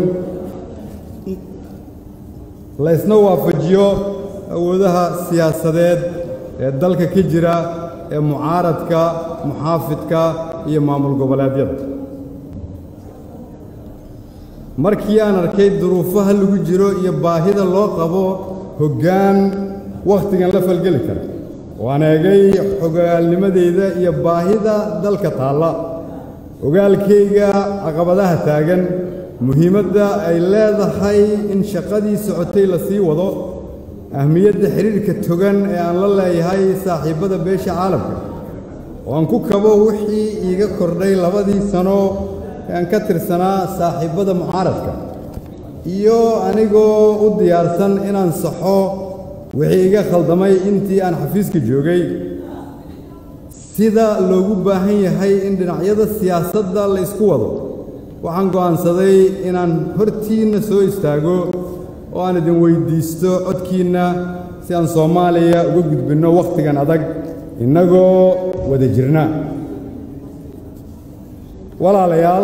laysna waafajiyo awoodaha siyaasadeed ee dalka ka jira ee mucaaradka muxaafidka iyo maamul goboleedyada markii aan arkay duruufaha lagu jiro iyo baahida loo qabo hoggaan wakhtigan la falgeli kara waan eegay xogaalnimadeyda iyo baahida dalka taalla ogaalkayga caqabadaha taagan muhiimadda ay leedahay in shaqadii socotay la sii wado ahmiyadda xidhiirka togan ee aan la leeyahay saaxiibbada beesha caalamka oo aan ku kabo wixii iiga kordhay labadii sano ee aan ka tirsanaa saaxiibbada mucaaradka iyo anigoo u diyaarsan inaan saxo wixii iga khaldamay intii aan xafiiska joogay sida loogu baahan yahay in dhinacyada siyaasadda la isku wado waxaan go'aansaday inaan hortiinna soo istaago oo aan idin weyddiisto codkiinna si aan soomaaliya uga gudbinno wakhtigan adag innagoo wada jirna walaalayaal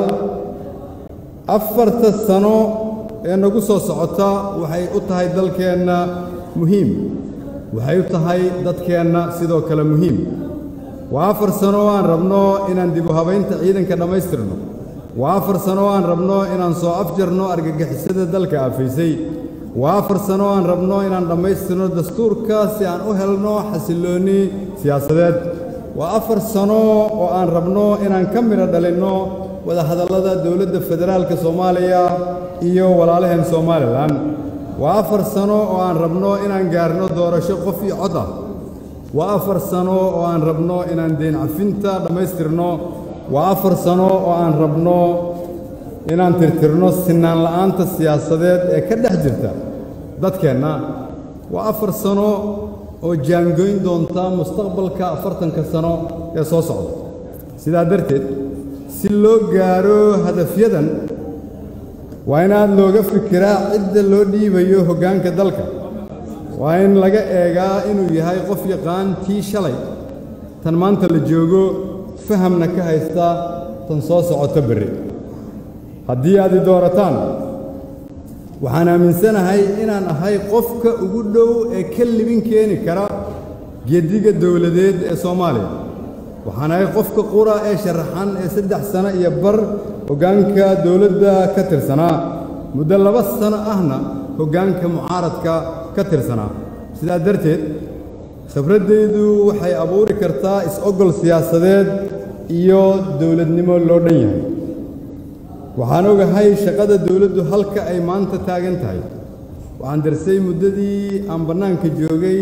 afarta sano ee nagu soo socota waxay u tahay dalkeenna muhiim waxay u tahay dadkeenna sidoo kale muhiim waa afar sano oo aan rabno inaan dib u habaynta ciidanka dhammaystirno waa afar sano oo aan rabno inaan soo afjarno argagixisada dalka aafaysay waa afar sano oo aan rabno inaan dhammaystirno dastuurka si aan u helno xasilloonni siyaasadeed waa afar sano oo aan rabno inaan ka midho dhalinno wadahadallada dowladda federaalka soomaaliya iyo walaalaheen somalilan waa afar sano oo aan rabno inaan gaarno doorasho qof iyo cod ah waa afar sano oo aan rabno inaan deen cafinta dhammaystirno waa afar sano oo aan rabno inaan tirtirno sinaan la'aanta siyaasadeed ee ka dhex jirta dadkeenna waa afar sano oo jaangoyn doonta mustaqbalka afartanka sano ee soo socda sidaa darteed si loo gaaro hadafyadan waa in aad looga fikiraa cidda loo dhiibayo hoggaanka dalka waa in laga eegaa inuu yahay qof yaqaan tii shalay tan maanta la joogo fahamna ka haysta tan soo socota berri haddii aad i doorataan waxaan aaminsanahay inaan ahay qofka ugu dhow ee ka libin keeni kara geediga dowladeed ee soomaaliya waxaan ahay qofka qura ee sharaxan ee saddex sano iyo bar hoggaanka dowladda ka tirsanaa muddo laba sano ahna hoggaanka mucaaradka ka tirsanaa sidaa darteed khibraddaydu waxay abuuri kartaa is-oggol siyaasadeed iyo dowladnimo loo dhan yahay waxaan ogahay shaqada dowladdu halka ay maanta taagan tahay waxaan darsay muddadii aan bannaanka joogay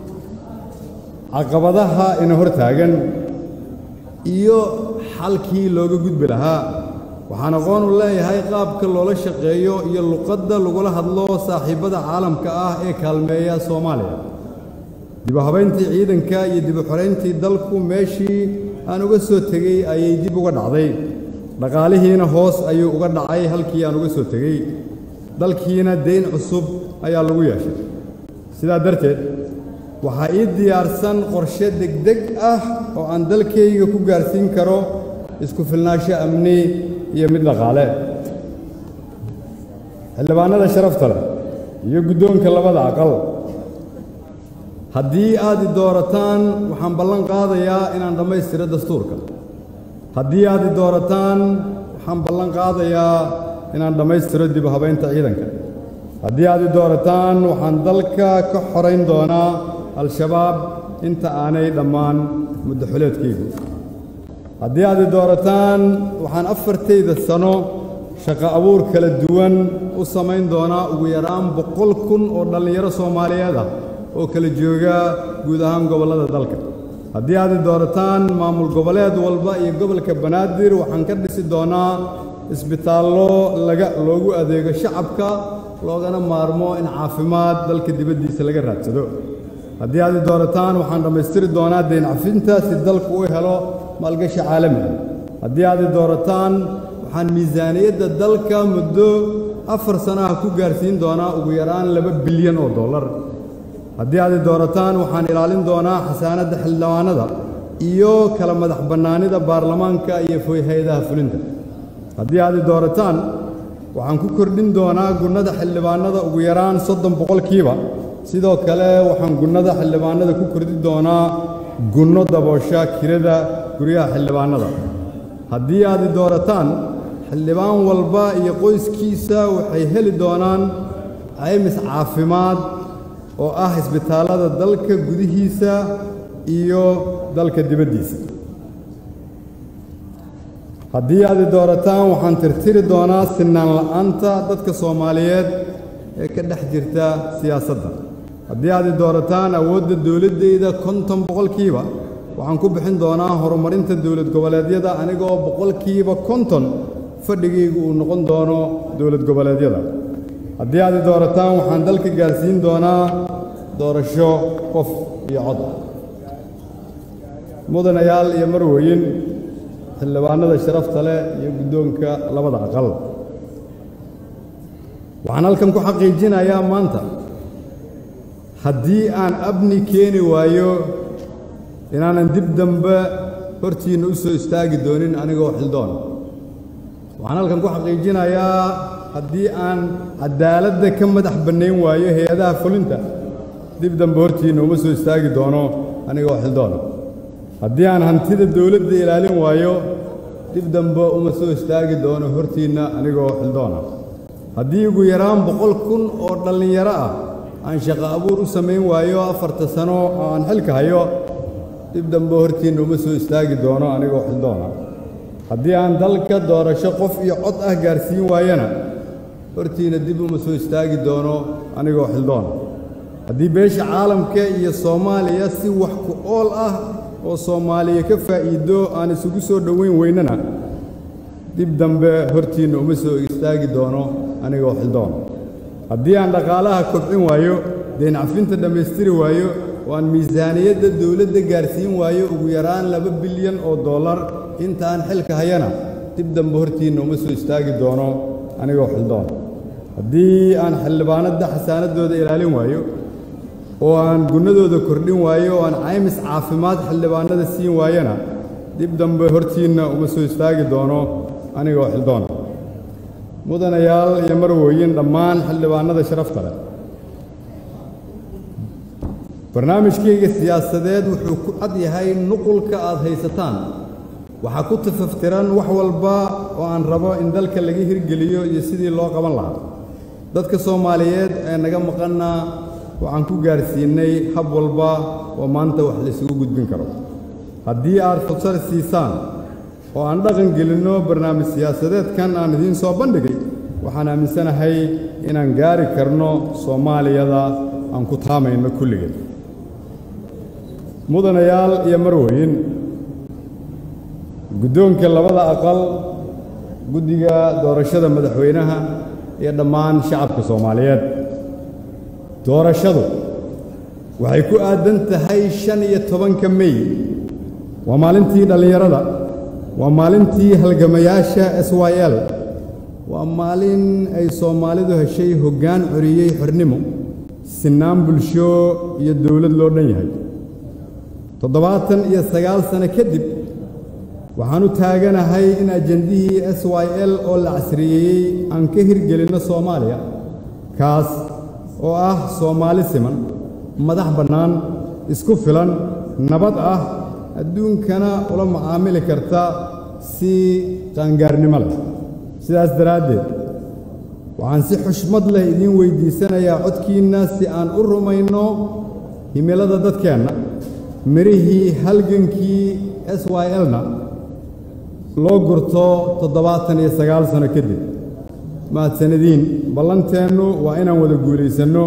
caqabadaha ina hor taagan iyo xalkii looga gudbi lahaa waxaan aqoon u leeyahay qaabka loola shaqeeyo iyo luqadda lagula hadlo saaxiibbada caalamka ah ee kaalmeeya soomaaliya dib u habayntii ciidanka iyo dib u xorayntii dalku meeshii aan uga soo tegey ayay dib uga dhacday dhaqaalihiina hoos ayuu uga dhacay halkii aan uga soo tegey dalkiina deyn cusub ayaa lagu yeeshay sidaa darteed waxaa ii diyaarsan qorshe degdeg ah oo aan dalkayga ku gaarsiin karo isku filnaansho amni iyo mid dhaqaale xildhibaannada sharafta leh iyo guddoonka labada aqal haddii aad i doorataan waxaan ballan qaadayaa inaan dhammaystiro dastuurka haddii aad i doorataan waxaan ballan qaadayaa inaan dhammaystiro dib u habaynta ciidanka haddii aad i doorataan waxaan dalka ka xorayn doonaa al-shabaab inta aanay dhammaan muddo xuleedkaygu haddii aad i doorataan waxaan afartayda sano shaqo abuur kala duwan u samayn doonaa ugu yaraan boqol kun oo dhallinyaro soomaaliyeed ah oo kala jooga guud ahaan gobollada dalka haddii aad i doorataan maamul goboleed walba iyo gobolka banaadir waxaan ka dhisi doonaa isbitaallo laga loogu adeego shacabka loogana maarmo in caafimaad dalka dibaddiisa laga raadsado haddii aad i doorataan waxaan dhammaystiri doonaa deyn cafinta si dalku u helo maalgashi caalami ah haddii aad i doorataan waxaan miisaaniyadda dalka muddo afar sanaha ku gaarsiin doonaa ugu yaraan laba bilyan oo dollar haddii aad i doorataan waxaan ilaalin doonaa xasaanadda xildhibaanada iyo kala madax bannaanida baarlamaanka iyo hay-adaha fulinta haddii aad i doorataan waxaan ku kordhin doonaa gunnada xildhibaanada ugu yaraan soddon boqolkiiba sidoo kale waxaan gunnada xildhibaanada ku kordhi doonaa gunno daboosha kirada guryaha xildhibaanada haddii aad i doorataan xildhibaan walba iyo qoyskiisa waxay heli doonaan caymis caafimaad oo ah isbitaallada dalka gudihiisa iyo dalka dibaddiisa haddii aad i doorataan waxaan tirtiri doonaa sinaan la'aanta dadka soomaaliyeed ee ka dhex jirta siyaasadda haddii aad i doorataan awoodda dowladdayda konton boqolkiiba waxaan ku bixin doonaa horumarinta dowlad goboleedyada anigoo boqolkiiba konton fadhigaygu uu noqon doono dowlad goboleedyada haddii aad i doorataan waxaan dalka gaarsiin doonaa doorasho qof iyo cod mudanayaal iyo marweyn xildhibaanada sharafta leh iyo guddoonka labada aqal waxaan halkan ku xaqiijinayaa maanta haddii aan abni keeni waayo inaanan dib dambe hortiinna u soo istaagi doonin anigoo xildoon waxaan halkan ku xaqiijinayaa haddii aan caddaaladda ka madax bannayn waayo hay-adaha fulinta dib dambe hortiinna uma soo istaagi doono anigoo xildoon haddii aan hantida dawladda ilaalin waayo dib dambe uma soo istaagi doono hortiinna anigoo xildoona haddii ugu yaraan boqol kun oo dhallinyaro ah aan shaqo abuur u samayn waayo afarta sano oo aan xilka hayo dib dambe hortiinna uma soo istaagi doono anigoo xildoona haddii aan dalka doorasho qof iyo cod ah gaarsiin waayana hortiinna dib uma soo istaagi doono anigoo xildoona haddii beesha caalamka iyo soomaaliya si wax ku ool ah oo soomaaliya ka faa'iido aan isugu soo dhoweyn weynana dib dambe hortiinna uma soo istaagi doono anigoo xildoon haddii aan dhaqaalaha kobcin waayo deen cafinta dhammaystiri waayo oo aan miisaaniyadda dawladda gaarsiin waayo ugu yaraan laba bilyan oo dollar intaan xilka hayana dib dambe hortiinna uma soo istaagi doono anigoo xildoon haddii aan xildhibaanadda xasaanaddooda ilaalin waayo oo aan gunnadooda kordhin waayo oo aan caymis caafimaad xildhibaanada siin waayana dib dambe hortiinna uma soo istaagi doono anigoo xildoona mudanayaal iyo marwooyin dhammaan xildhibaanada sharafta leh barnaamijkayga siyaasadeed wuxuu ku cad yahay nuqulka aad haysataan waxaa ku tafaftiran wax walba oo aan rabo in dalka laga hirgeliyo iyo sidii loo qaban lahaa dadka soomaaliyeed ee naga maqanna waxaan ku gaarsiinnay hab walba oo maanta wax laysugu gudbin karo haddii aad fursad siisaan oo aan dhaqan gelinno barnaamij siyaasadeedkan aan idiin soo bandhigay waxaan aaminsanahay inaan gaari karno soomaaliyada aan ku taamayno kulligeed mudanayaal iyo marweyn guddoonka labada aqal guddiga doorashada madaxweynaha iyo dhammaan shacabka soomaaliyeed doorashadu waxay ku aadan tahay shan iyo tobanka mey waa maalintii dhallinyarada waa maalintii halgamayaasha s y l waa maalin ay soomaalidu heshay hoggaan coriyey xornimo sinaan bulsho iyo dawlad loo dhan yahay toddobaatan iyo sagaal sano kadib waxaan u taaganahay in ajendihii s y l oo la casriyeeyey aan ka hirgelinno soomaaliya kaas oo ah soomaali siman madax bannaan isku filan nabad ah adduunkana ula macaamili karta si qaangaarnimo leh sidaas daraaddeed waxaan si xushmad leh idiin weyddiisanayaa codkiinna si aan u rumayno himilada dadkeenna mirihii halgankii s y l-na loo gurto toddobaatan iyo sagaal sano kadib mahadsanadiin ballanteennu waa inaan wada guulaysanno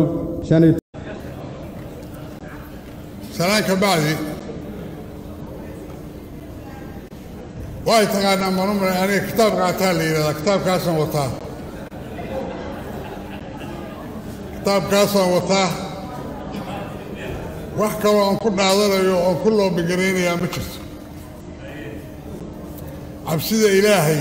salaan ka bacdi way taqaanaa manumar aniga kitaab qaataa la yidhahdaa kitaabkaasaan wataa kitaabkaasaan wataa wax kaloo aan ku dhaadanayo oon ku loobigaraynayaa ma jirto cabsida ilaahay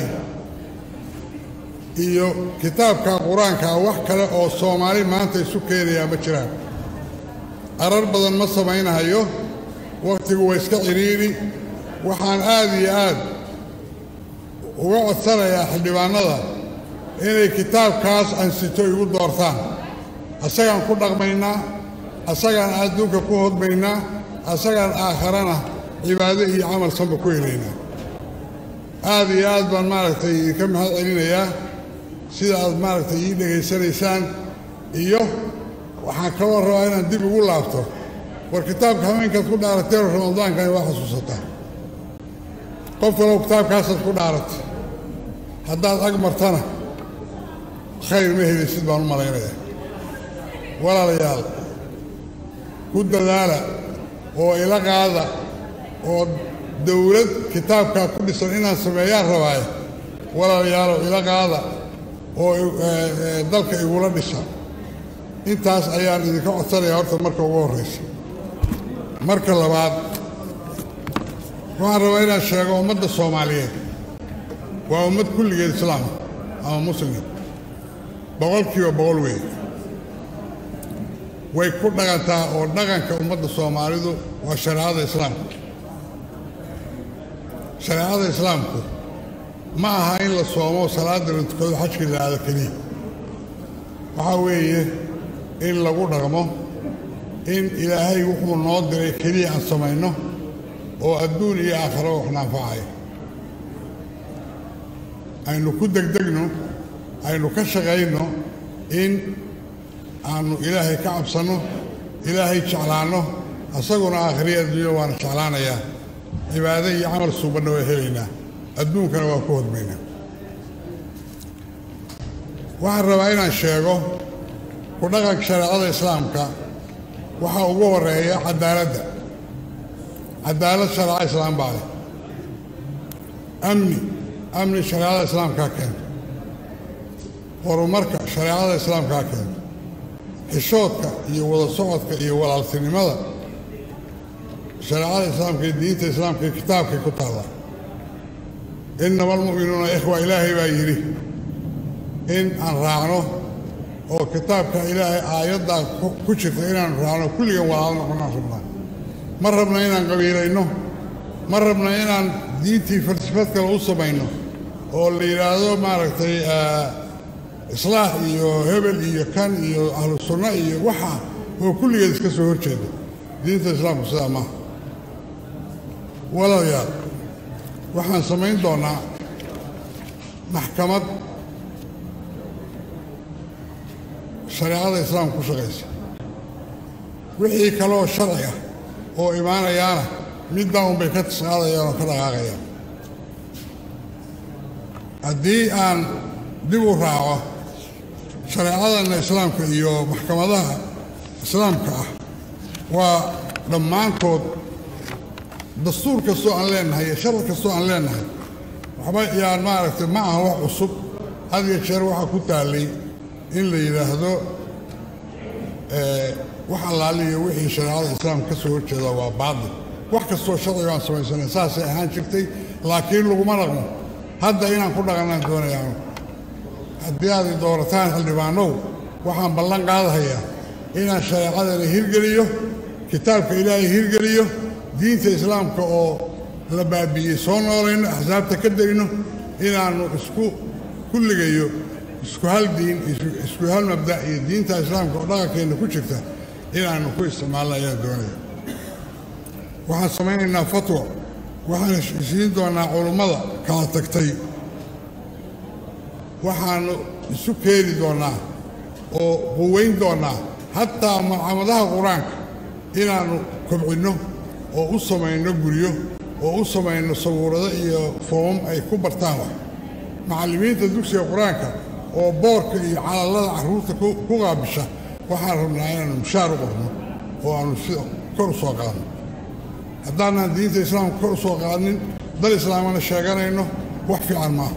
iyo kitaabka qur-aanka ah wax kale oo soomaali maanta isu keenayaa ma jiraan arar badan ma samaynahayo wakhtigu waa iska cidhiidhi waxaan aad iyo aad uga codsanayaa xildhibaannada inay kitaabkaas ansito igu doortaan asagaan ku dhaqmaynaa asagaan adduunka ku hodmaynaa asagaan aakharana cibaado iyo camal sanba ku helaynaa aad iyo aad baan maaragtay idinka mahad celinayaa sida aad maaragtay ii dhegaysanaysaan iyo waxaan kaloo rabaa inaan dib ugu laabto war kitaabka haweenkaad ku dhaarateeno ramadaankani waa xasuusataa qof kalow kitaabkaasaad ku dhaaratay haddaad ag martana khayr ma helaysid baan u malaynayaa walaalayaal ku dadaala oo ila qaada oo dawlad kitaabkaa ku dhisan inaan sameeyaan rabaaye walaalayaalow ila qaada oo dalka igula dhisa intaas ayaan idinka codsanayaa horta marka ugu horraysa marka labaad waxaan rabaa inaan sheego ummadda soomaaliyeed waa ummad kulligeed islaama ama muslima boqolkiiba boqol weeye way ku dhaqantaa oo dhaqanka ummadda soomaalidu waa shareecada islaamku shareecada islaamku ma aha in la soomo salaadda la tukado xajka la aado keliya waxaa weeye in lagu dhaqmo in ilaahay wuxuu noo diray keliya aan samayno oo adduun iyo aakhiro waxna anfacaya aynu ku degdegno aynu ka shaqayno in aanu ilaahay ka cabsanno ilaahay jeclaanno asaguna aakhiriya adduunya waana jeclaanayaa cibaado iyo camal suubanna waa helaynaa adduunkana waa ku hodmaynaa waxaan rabaa inaan sheego ku dhaqanka shareecada islaamka waxaa ugu horeeya cadaaladda cadaalad shareeca islaam baa leh amni amni shareecada islaamkaa keento horumarka shareecada islaamkaa keento xishoodka iyo wada socodka iyo walaaltinimada shareecada islaamka iyo diinta islaamka iyo kitaabkay ku taallaa innama almu'minuuna ikhwa ilaahay baa yidhi in aan raacno oo kitaabka ilaahay aayaddaa ku jirta inaanu raacno kulligan walaalo noqonnaan rabnaa ma rabna inaan qabiilayno ma rabna inaan diintii falsafad kale u samayno oo la yidhaahdo maaragtay islaax iyo hebel iyo kan iyo ahlu sunno iyo waxa oo kulligeed iska soo hor jeeda diinta islaamku sidaa maaha walaalayaal waxaan samayn doonnaa maxkamad shareecada islaamka ku shaqaysa wixii kaleoo sharci ah oo imaanayaana middaa unbay ka tisqaadayaan oo ka dhaqaaqayaan haddii aan dib u raaco shareecadanna islaamka iyo maxkamadaha islaamka ah waa dhammaantood dastuur kastoo aan leenahay iyo sharci kastoo aan leenahay waxba yaan maaragtay ma aha wax cusub had iyo jeer waxaa ku taallay in la yidhaahdo wax allaaliyo wixii shareecada islaamka ka soo horjeeda waa baadil wax kastoo sharciga aan samaysanay saasay ahaan jirtay laakiin laguma dhaqmo hadda inaan ku dhaqannaan doonayaano haddii aad i doorataan xildhibaanow waxaan ballan qaadahayaa inaan shareecadana hirgeliyo kitaabka ilaahay hirgeliyo diinta islaamka oo la baabi'iyey soo noolayno axsaabta ka degno inaannu isku kulligayo isku hal diin isku hal mabda' iyo diinta islaamka oo dhaqankeenna ku jirta inaannu ku isticmaalno ayaan doonaya waxaan samaynaynaa fatwa waxaan siin doonnaa culummada kala tagtay waxaannu isu keeni doonnaa oo quwayn doonnaa hataa mucaamadaha qur-aanka inaannu kobcinno oo u samayno guryo oo u samayno sawirado iyo foomam ay ku bartaan wax macallimiinta dugsiga qur-aanka oo boorka iyo calallada carruurta ku qaabisha waxaan rabnaa inaannu mushaar u qorno oo aannu si kor u soo qaadno haddaanaan diinta islaamka kor u soo qaadnin dal islaamana sheeganayno wax fiican maaha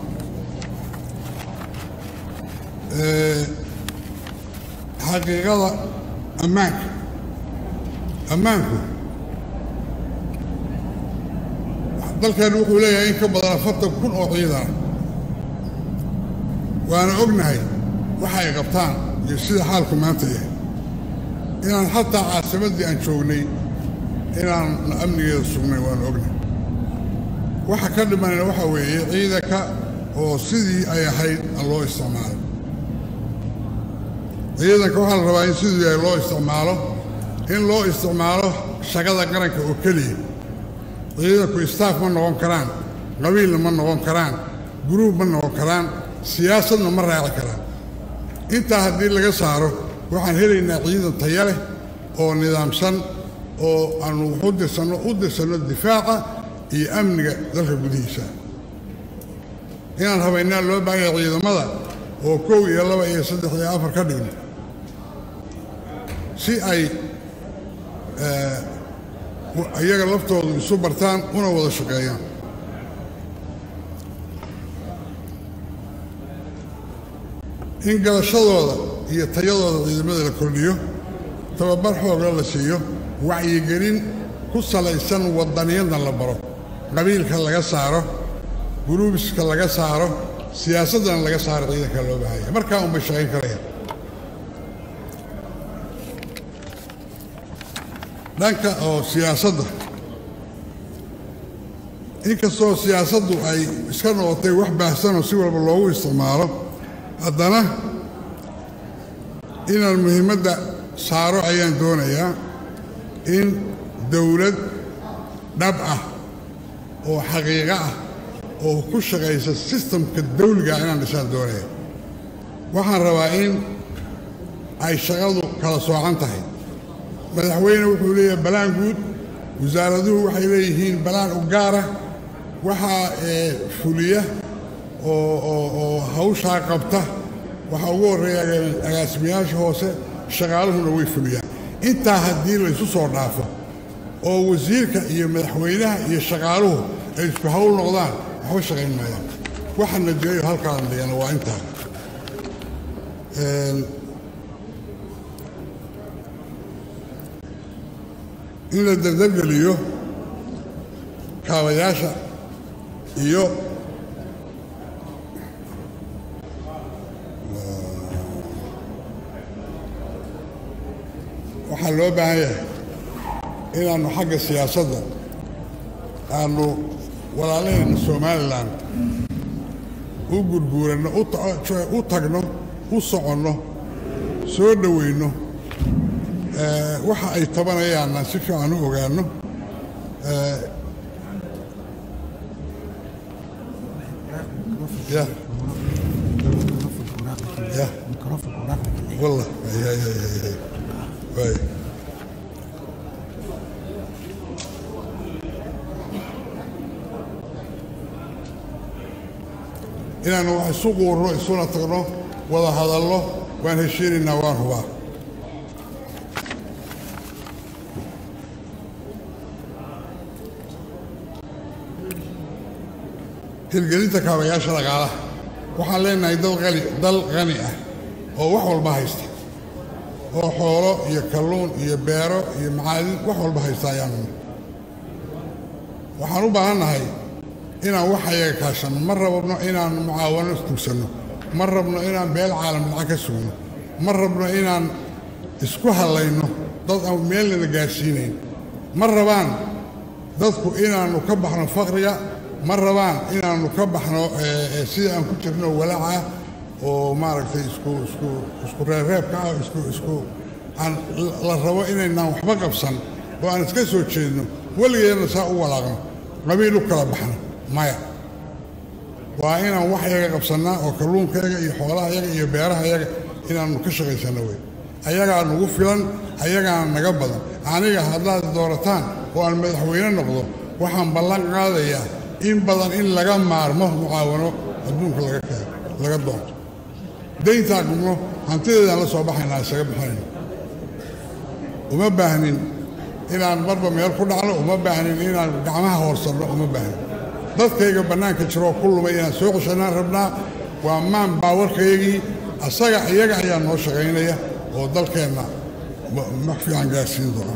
xaqiiqada ammaanka ammaanku dalkeennu wuxuu leeyahay in ka badan afartan kun oo ciidana waana ognahay waxa ay qabtaan iyo sida xaalku maanta yahay inaan xataa caasimaddii aan joognay inaan amnigeeda sugnay waanu ognahay waxa ka dhimanayna waxaa weeye ciidanka oo sidii ay ahayd aan loo isticmaalo ciidanka waxaa la rabaa in sidii ay loo isticmaalo in loo isticmaalo shaqada qaranka oo keliya ciidanku istaaf ma noqon karaan qabiilna ma noqon karaan guruub ma noqon karaan siyaasadna ma raaci karaan intaa haddii laga saaro waxaan helaynaa ciidan taya leh oo nidaamsan oo aanu wax u dirsanno u dirsanno difaaca iyo amniga dalka gudihiisa inaan habaynaa loo baahan yahay ciidamada oo kow iyo laba iyo saddex iyo afar ka dhigno si ay iyaga laftoodu isu bartaan una wada shaqeeyaan in galashadooda iyo tayadooda ciidamada la kordhiyo tababar xoogla la siiyo wacyigelin ku salaysan wadaniyadna la baro qabiilka laga saaro guruubiska laga saaro siyaasaddana laga saaro ciidanka loo baahanya markaa unbay shaqayn karayaan dhanka oo siyaasadda inkastoo siyaasaddu ay iska noqotay wax baahsanoo si walba loogu isticmaalo haddana inaan muhiimadda saaro ayaan doonayaa in dowlad dhab ah oo xaqiiqo ah oo ku shaqaysa sistamka dawliga inaan dhisaan doonaya waxaan rabaa in ay shaqadu kala soocan tahay madaxweyne wuxuu leeyahay balaan guud wasaaraduhu waxay leeyihiin balaan u gaara waxaa fuliya oo oo oo hawshaa qabta waxaa ugu horreeya agaasimayaasha hoose shaqaaluhuna way fuliyaan intaa haddii laysu soo dhaafo oo wasiirka iyo madaxweynaha iyo shaqaaluhu ay isku hawl noqdaan waxba shaqayn maayaan waxa najeeyo halkaan dhigana waa intaa in la dardabgeliyo kaabayaasha iyo waxaa loo baahan yahay inaannu xagga siyaasadda aanu walaalaheenna somalilan u gurguuranno u tagno u soconno soo dhowayno waxa ay tabanayaanna si fiican u ogaanno ya ya والله هي هي هي هي هي inaannu wax isu quurno isuna tagno wada hadallo waan heshiinaynaa waan hubaa hirgelinta kaabayaasha dhaqaalaha waxaan leenahay dal qani dal qani ah oo wax walba haysta oo xoolo iyo kalluun iyo beero iyo macaadin wax walba haysta ayaanu waxaan u baahannahay inaan wax ayaga kaashanno ma rabno inaan mucaawano tugsanno ma rabno inaan beel caalam lacag ka sugno ma rabno inaan isku hadlayno dad aan meelnana gaadhsiinayn ma rabaan dadku inaannu ka baxno faqriga ma rabaan inaannu ka baxno sida aan ku jirno walaaca oo maaragtay isku isku isku reerreebka ah isku isku aan la rabo inaynaan waxba qabsan oo aan iska soo jeedno weligeedna saa u walaaqno qabiil u kala baxno maya waa inaan wax yaga qabsannaa oo kalluunkayaga iyo xoolahayaga iyo beerahayaga inaannu ka shaqaysanno wey ayagaa nagu filan ayagaana naga badan aniga haddaad doorataan oo aan madaxweyne noqdo waxaan ballan qaadayaa in badan in laga maarmo mucaawano adduunka laga keeno laga doonto dayntaa gubno hantideedaan la soo baxaynaa isaga bixinayno uma baahnin inaan marba meel ku dhacno uma baahnin inaan gacmaha hoorsanno uma baahnin dadkayga bannaanka jiroo ku lumay inaan soo ceshanaan rabnaa waa maan baawarkaygii asaga iyaga ayaa noo shaqaynaya oo dalkeenna ma fiican gaarsiin doona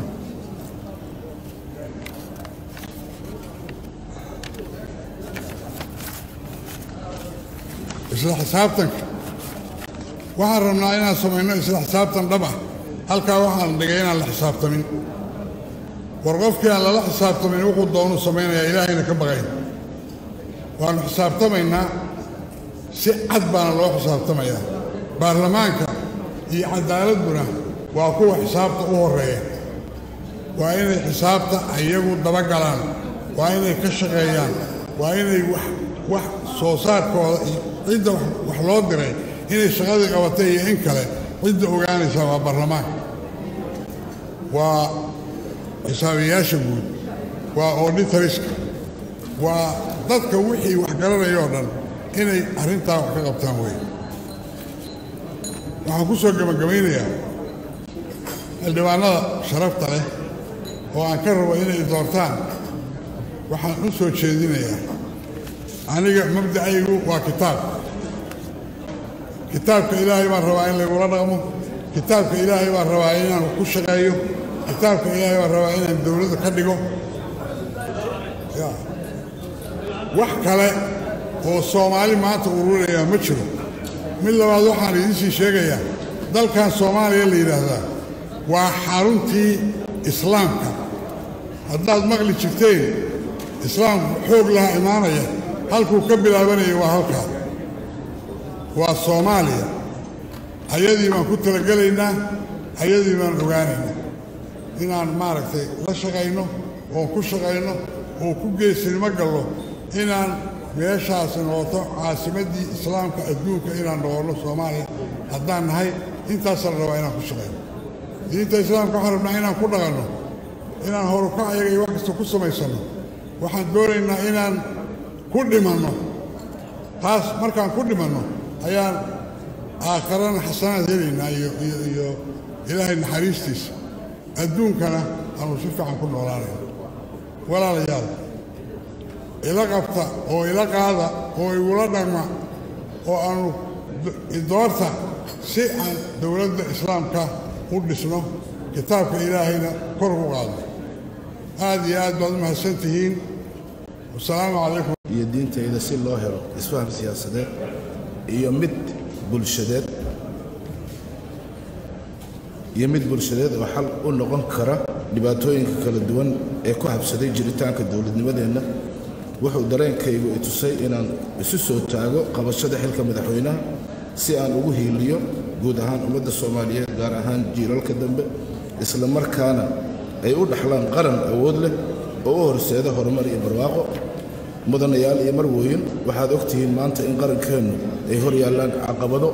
isla xisaabtanka waxaan rabnaa inaan samayno isla xisaabtan dhab ah halkaa waxaan dhigay inaan la xisaabtamin war qofkii aan lala xisaabtamin wuxuu doonuu samaynayaa ilaahayna ka baqayn waannu xisaabtamaynaa si cad baana loo xisaabtamayaa baarlamaanka iyo cadaaladduna waa kuwa xisaabta u horreeya waa inay xisaabta iyagu dabagalaan waa inay ka shaqeeyaan waa inay wax wax soo saarkooda iyo cidda wax loo diray inay shaqadii qabatay iyo in kale cidda ogaanaysaa waa baarlamaanka waa xisaabiyaasha guud waa auditoriska waa dadka wixii wax garanaya oo dhan inay arrintaa wax ka qabtaan wey waxaan ku soo gebagabaynayaa xildhibaanada sharafta leh oo aan ka rabo inay doortaan waxaan u soo jeedinayaa aniga mabdacaygu waa kitaab kitaabka ilaahay baan rabaa in laygula dhaqmo kitaabka ilaahay baan rabaa inaan ku shaqeeyo kitaabka ilaahay baan rabaa inaan dowladda ka dhigo ya wax kale oo soomaali maanta ururayaa ma jiro mid labaad waxaan idiinsii sheegayaa dalkan soomaaliya la yidhaahdaa waa xaruntii islaamka haddaad maqli jirteen islaamku xoog laha imaanaya halkuu ka bilaabanaya waa halkaa waa soomaaliya ayadii baan ku talagelaynaa ayadii baan ogaanaynaa inaan maaragtay la shaqayno oon ku shaqayno oo ku geesinimo gallo inaan meeshaasi noqoto caasimaddii islaamka adduunka inaan noqonno soomaaliya haddaan nahay intaasaa la rabaa inaan ku shaqayno diinta islaamka waxaan rabnaa inaan ku dhaqanno inaan horukac ayaga iyo wax kasta ku samaysanno waxaan doonaynaa inaan ku dhimanno taas markaan ku dhimanno ayaan aakharana xasanaad helaynaa iyo iyo iyo ilaahay naxariistiisa adduunkana aanu si fiican ku noolaanayno walaalayaal ila qabta oo ila qaada oo igula dhaqma oo aanu doorta si aan dowladda islaamka u dhisno kitaabka ilaahayna kor ugu qaadno aad iyo aad baad u mahadsan tihiin wasalaamu calaykum iyo diintayda si loo helo isfaham siyaasadeed iyo mid bulshadeed iyo mid bulshadeed oo xal u noqon kara dhibaatooyinka kala duwan ee ku habsaday jiritaanka dowladnimadeenna wuxuu dareenkaygu i tusay inaan isu soo taago qabashada xilka madaxweynaha si aan ugu hiiliyo guud ahaan ummadda soomaaliyeed gaar ahaan jiilalka dambe isla markaana ay u dhaxlaan qaran awood leh oo u horseeda horumar iyo barwaaqo mudanayaal iyo marwooyin waxaad og tihiin maanta in qarankeennu ay hor yaallaan caqabado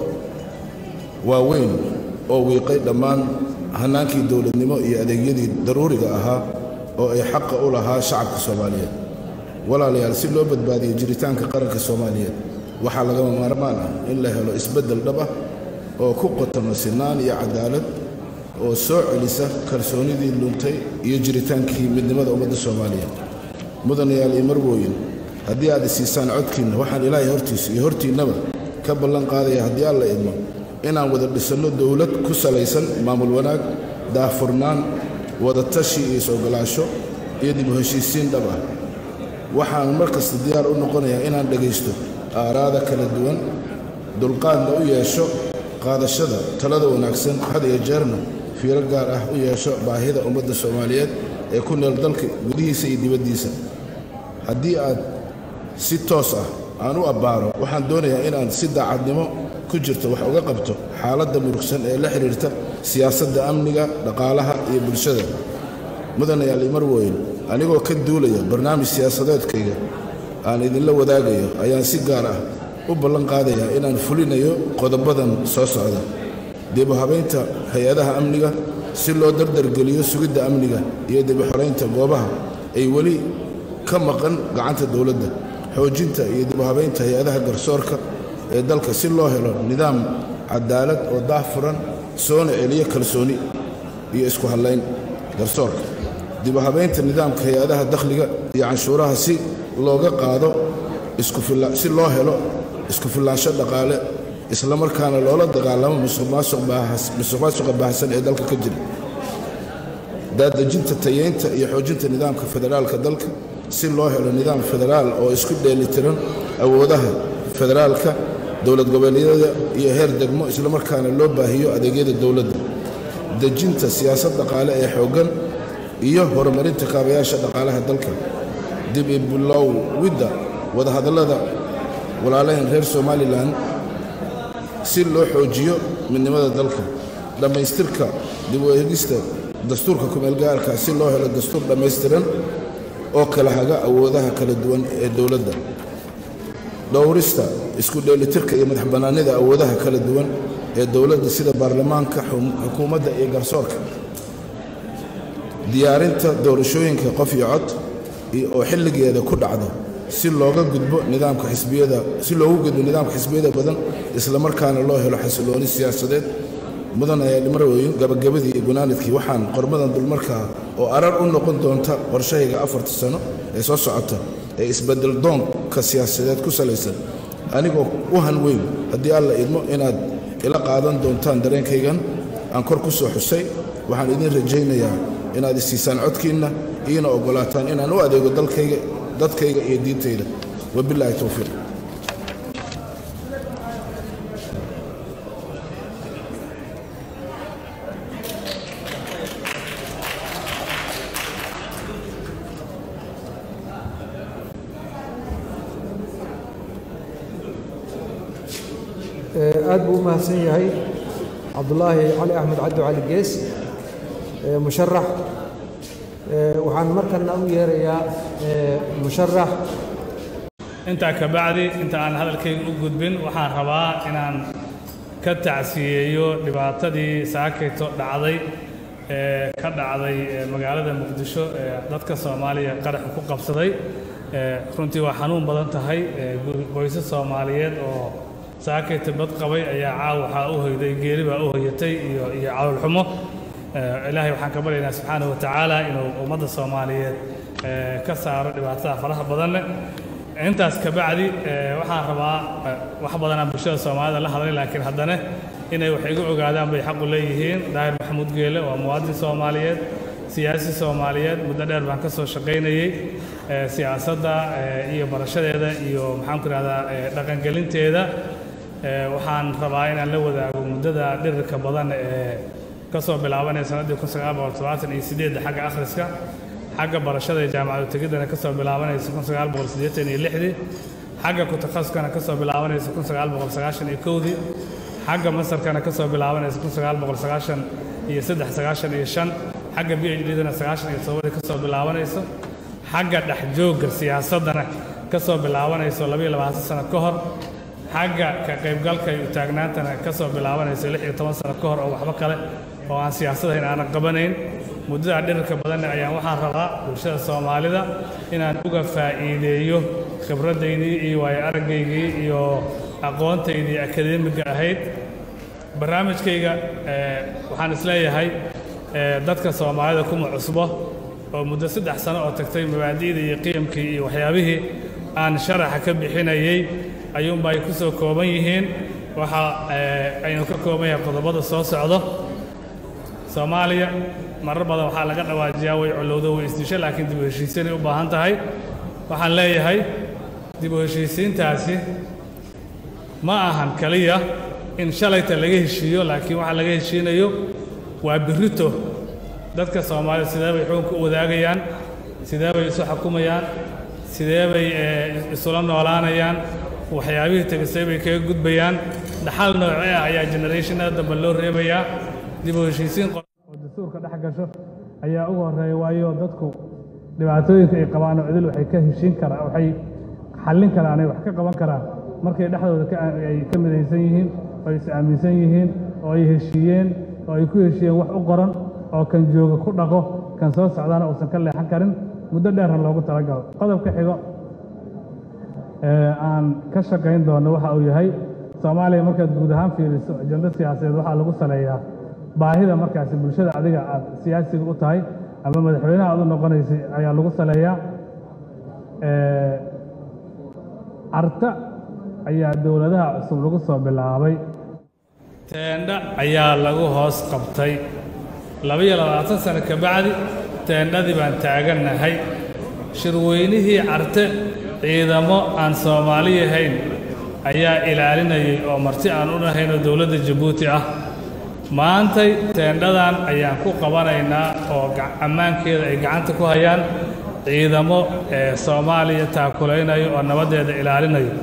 waaweyn oo wiiqay dhammaan hannaankii dowladnimo iyo adeegyadii daruuriga ahaa oo ay xaqa u lahaa shacabka soomaaliyeed walaalayaal si loo badbaadiyo jiritaanka qaranka soomaaliyeed waxaa lagama maarmaan ah in la helo isbeddel dhab ah oo ku qotoma sinaan iyo cadaalad oo soo celisa kalsoonidii luntay iyo jiritaankii midnimada ummadda soomaaliyeed mudanayaal iyo marwooyin haddii aad isiisaan codkiinna waxaan ilaahay hortiisa iyo hortiinnaba ka ballan qaadaya haddii alla idmo inaan wada dhisanno dowlad ku salaysan maamul wanaag daahfurnaan wadatashi iyo is-ogolaasho iyo dib u heshiisiin dhab ah waxaan mar kasta diyaar u noqonayaa inaan dhegaysto aaraada kala duwan dulqaadna u yeesho qaadashada talada wanaagsan had iyo jeerna fiiro gaar ah u yeesho baahida ummadda soomaaliyeed ee ku nool dalka gudihiisa iyo dibaddiisa haddii aad si toos ah aan u abbaaro waxaan doonayaa inaan si daacadnimo ku jirto wax uga qabto xaaladda murugsan ee la xidhiirta siyaasadda amniga dhaqaalaha iyo bulshada mudanayaal imarweyn anigoo ka duulaya barnaamij siyaasadeedkayga aan idinla wadaagayo ayaan si gaar ah u ballan qaadayaa inaan fulinayo qodobadan soo socda dib u habaynta hay-adaha amniga si loo dardargeliyo sugidda amniga iyo dib u xoraynta goobaha ay weli ka maqan gacanta dowladda xoojinta iyo dib u habaynta hay-adaha garsoorka ee dalka si loo helo nidaam cadaalad oo daahfuran soona celiyo kalsooni iyo isku hadlayn garsoorka dib u habaynta nidaamka hay-adaha dakhliga iyo canshuuraha si looga qaado si loo helo isku filaansho dhaqaale islamarkaana loola dagaalamo musuqmaasuqa baahsan ee dalka ka jira daadejinta tayeynta iyo xoojinta nidaamka federaalka dalka si loo helo nidaam federaal oo isku dheelitiran awoodaha federaalka dowlad goboleedyada iyo heer degmo islamarkaana loo baahiyo adeegyada dowladda dejinta siyaasad dhaqaale ee xooggan iyo horumarinta kaabayaasha dhaqaalaha dalka dib i bilowidda wadahadallada walaalahan reer somalilan si loo xoojiyo midnimada dalka dhammaystirka dib u eegista dastuurka kumeelgaarka si loo helo dastuur dhammaystiran oo kala haga awoodaha kala duwan ee dowladda dhowrista isku dheelitirka iyo madax bannaanida awoodaha kala duwan ee dowladda sida baarlamaanka xukuumadda iyo garsoorka diyaarinta doorashooyinka qof iyo cod oo xilligeeda ku dhacdo si looga gudbo nidaamka xisbiyada si loogu gudbo nidaamka xisbiyada badan isla markaana loo helo xasilooni siyaasadeed mudan ayaa marweyn gabagabadii iyo gunaanadkii waxaan qormadan dulmarkaa oo arar u noqon doonta qorshahayga afarta sano ee soo socota ee isbedel doonka siyaasadeed ku salaysan anigoo u hanweyn haddii alla idmo inaad ila qaadan doontaan dareenkaygan aan kor ku soo xusay waxaan idin rajaynayaa inaad isiisaan codkiinna iina oggolaataan inaan u adeego dalkayga dadkayga iyo diintayda wabilaahi towfiiq aad buu u mahadsan yahay cabdulaahi cali axmed cabdi cali gees musharax waxaan markana u yeerayaa musharax intaa ka bacdi inta aan hadalkayga u gudbin waxaan rabaa inaan ka tacsiyeeyo dhibaatadii saakayto dhacday ee ka dhacday magaalada muqdisho ee dadka soomaaliya qaraxa ku qabsaday runtii waa xanuun badan tahay qoysas soomaaliyeed oo saakayta bad qabay ayaa caaw waxaa u hoyday geeri baa u hoyatay iyo iyo caloolxumo ilaahay waxaan ka baryaynaa subxaana wa tacaala inuu ummadda soomaaliyeed ka saaro dhibaatada faraha badan leh intaas ka bacdi waxaan rabaa wax badanaa bulshada soomaalida la hadlay laakiin haddana inay wax igu ogaadaan bay xaqu leeyihiin daahir maxamuud geele waa muwaadin soomaaliyeed siyaasi soomaaliyeed muddo dheer baan ka soo shaqaynayey siyaasadda iyo barashadeeda iyo maxaanku ihahdaa dhaqangelinteeda waxaan rabaa inaan la wadaago muddada dhirirka badan ee ka soo bilaabanaya sannaddii kun sagaal boqol todobaatan iyo sideedda xagga akhriska xagga barashada iyo jaamacadu tegiddana ka soo bilaabanaysa kun sagaal boqol siddeetan iyo lixdii xagga ku-takhasuskana ka soo bilaabanaysa kun sagaal boqol sagaashan iyo kowdii xagga masarkana ka soo bilaabanaysa kun sagaal boqol sagaashan iyo saddex sagaashan iyo shan xagga b h d-dana sagaashan iyo todobadii ka soo bilaabanayso xagga dhexjoogga siyaasaddana ka soo bilaabanayso labayo labaatan sano ka hor xagga ka qaybgalka iyo taagnaantana ka soo bilaabanayso lix iyo toban sano ka hor oo waxba kale oo aan siyaasadahayn aanan qabanayn muddadaa dhirirka badanne ayaan waxaan rabaa bulshada soomaalida inaan uga faa'iideeyo khibradaydii iyo waayo aragaygii iyo aqoontaydii akadeemiga ahayd barnaamijkayga waxaan isleeyahay dadka soomaalida kuma cusbo oo muddo saddex sano oo tagtay mabaadi'da iyo qiyamkii iyo waxyaabihii aan sharaxa ka bixinayey ayuunba ay ku soo kooban yihiin waxa aynu ka kooban yahay qodobada soo socdo soomaaliya marar badan waxaa laga dhawaajiyaa way colowdo way isdisho laakiin dib u heshiisiinay u baahan tahay waxaan leeyahay dib u heshiisiintaasi ma ahan keliya in shalayta laga heshiiyo laakiin waxa laga heshiinayo waa birrito dadka soomaalida sidee bay xukunka u wadaagayaan sidee bay isu xukumayaan sidee bay isula noolaanayaan waxyaabihii tegisay bay kaga gudbayaan dhaxal noocee ah ayaa generationada dambe loo reebayaa dib u heshiisiin oo dastuurka dhex gasho ayaa ugu horreeya waayo dadku dhibaatooyinka ay qabaan oo cidil waxay ka heshiin karaan waxay xallin karaan ay wax ka qaban karaan markay dhexdooda ay ka midaysan yihiin oo ay is aaminsan yihiin oo ay heshiiyeen oo ay ku heshiiyeen wax u qoran oo kan jooga ku dhaqo kan soo socdaana uusan ka leexan karin muddo dheerna loogu talagalo qodobka xigo aan ka shaqayn doono waxa uu yahay soomaaliya markaad guud ahaan fiiriso ajando siyaasadeed waxaa lagu saleeyaa baahida markaasi bulshada adiga aad siyaasiga u tahay ama madaxweynaha aad u noqonaysay ayaa lagu saleeyaa carta ayaa dowladaha cusub lagu soo bilaabay teendha ayaa lagu hoos qabtay labaiyo labaatan sano ka bacdi teendhadii baan taagannahay shirweynihii carte ciidamo aan soomaali ahayn ayaa ilaalinayay oo marti aan u nahaynoo dowladda jabuuti ah maantay teendhadan ayaan ku qabanaynaa oo ammaankeeda ay gacanta ku hayaan ciidamo ee soomaaliya taakulaynayo oo nabaddeeda ilaalinayo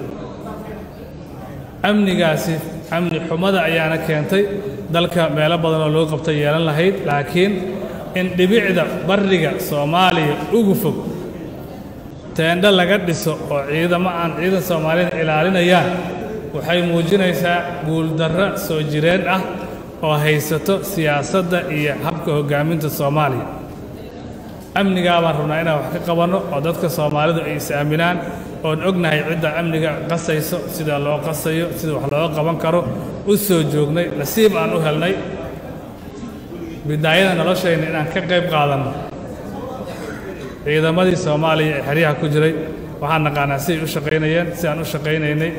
amnigaasi amni xumada ayaana keentay dalka meelo badan oo loo qabta yeelan lahayd laakiin in dhibicda barriga soomaaliya ugu fog teendho laga dhiso oo ciidamo aan ciidan soomaalida ilaalinayaan waxay muujinaysaa guuldarro soo jireen ah oo haysato siyaasadda iyo habka hoggaaminta soomaaliya amnigaa baan rabnaa inaan wax ka qabanno oo dadka soomaalidu ay is-aaminaan oon ognahay cidda amniga qasayso sida loo qasayo sida wax looga qaban karo u soo joognay nasiib aan u helnay bidaayada noloshayna inaan ka qayb qaadanno ciidamadii soomaaliya ee xeryaha ku jiray waxaan naqaanaa siday u shaqaynayeen si aan u shaqaynaynay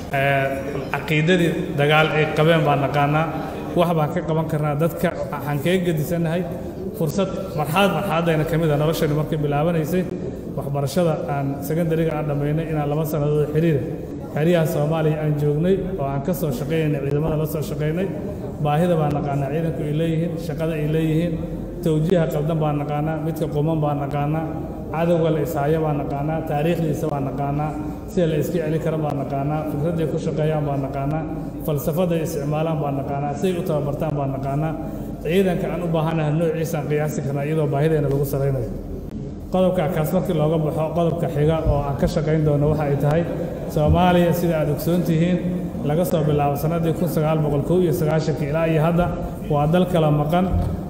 caqiidadii dagaal ay qabeen baan naqaanaa wax baan ka qaban karnaa dadka waxaan kaga gedisannahay fursad marxalad marxaladayna ka mid a noloshaynu markay bilaabanaysay waxbarashada aan secondariga aan dhammaynay inaan laba sannadood xiriira xeryaha soomaaliya aan joognay oo aan ka soo shaqaynaynay ciidamada la soo shaqaynay baahida baan naqaanaa ciidanku ay leeyihiin shaqada ay leeyihiin tawjiiha qaldan baan naqaanaa midka quman baan naqaanaa cadowga la ishaayo baan naqaanaa taariikhdiisa baan naqaanaa sida la iska celin kara baan naqaanaa fikradday ku shaqeeyaan baan naqaanaa falsafaday isticmaalaan baan naqaanaa siday u tababartaan baan naqaanaa ciidanka aan u baahanahay noociisaan qiyaasi karnaa iyadoo baahideena lagu salaynayo qodobka kaas markii looga baxo qodobka xiga oo aan ka shaqayn doono waxa ay tahay soomaaliya sida aad ogsoon tihiin laga soo bilaabo sannaddii kun sagaal boqol kow iyo sagaashankii ilaa iyo hadda waa dal kala maqan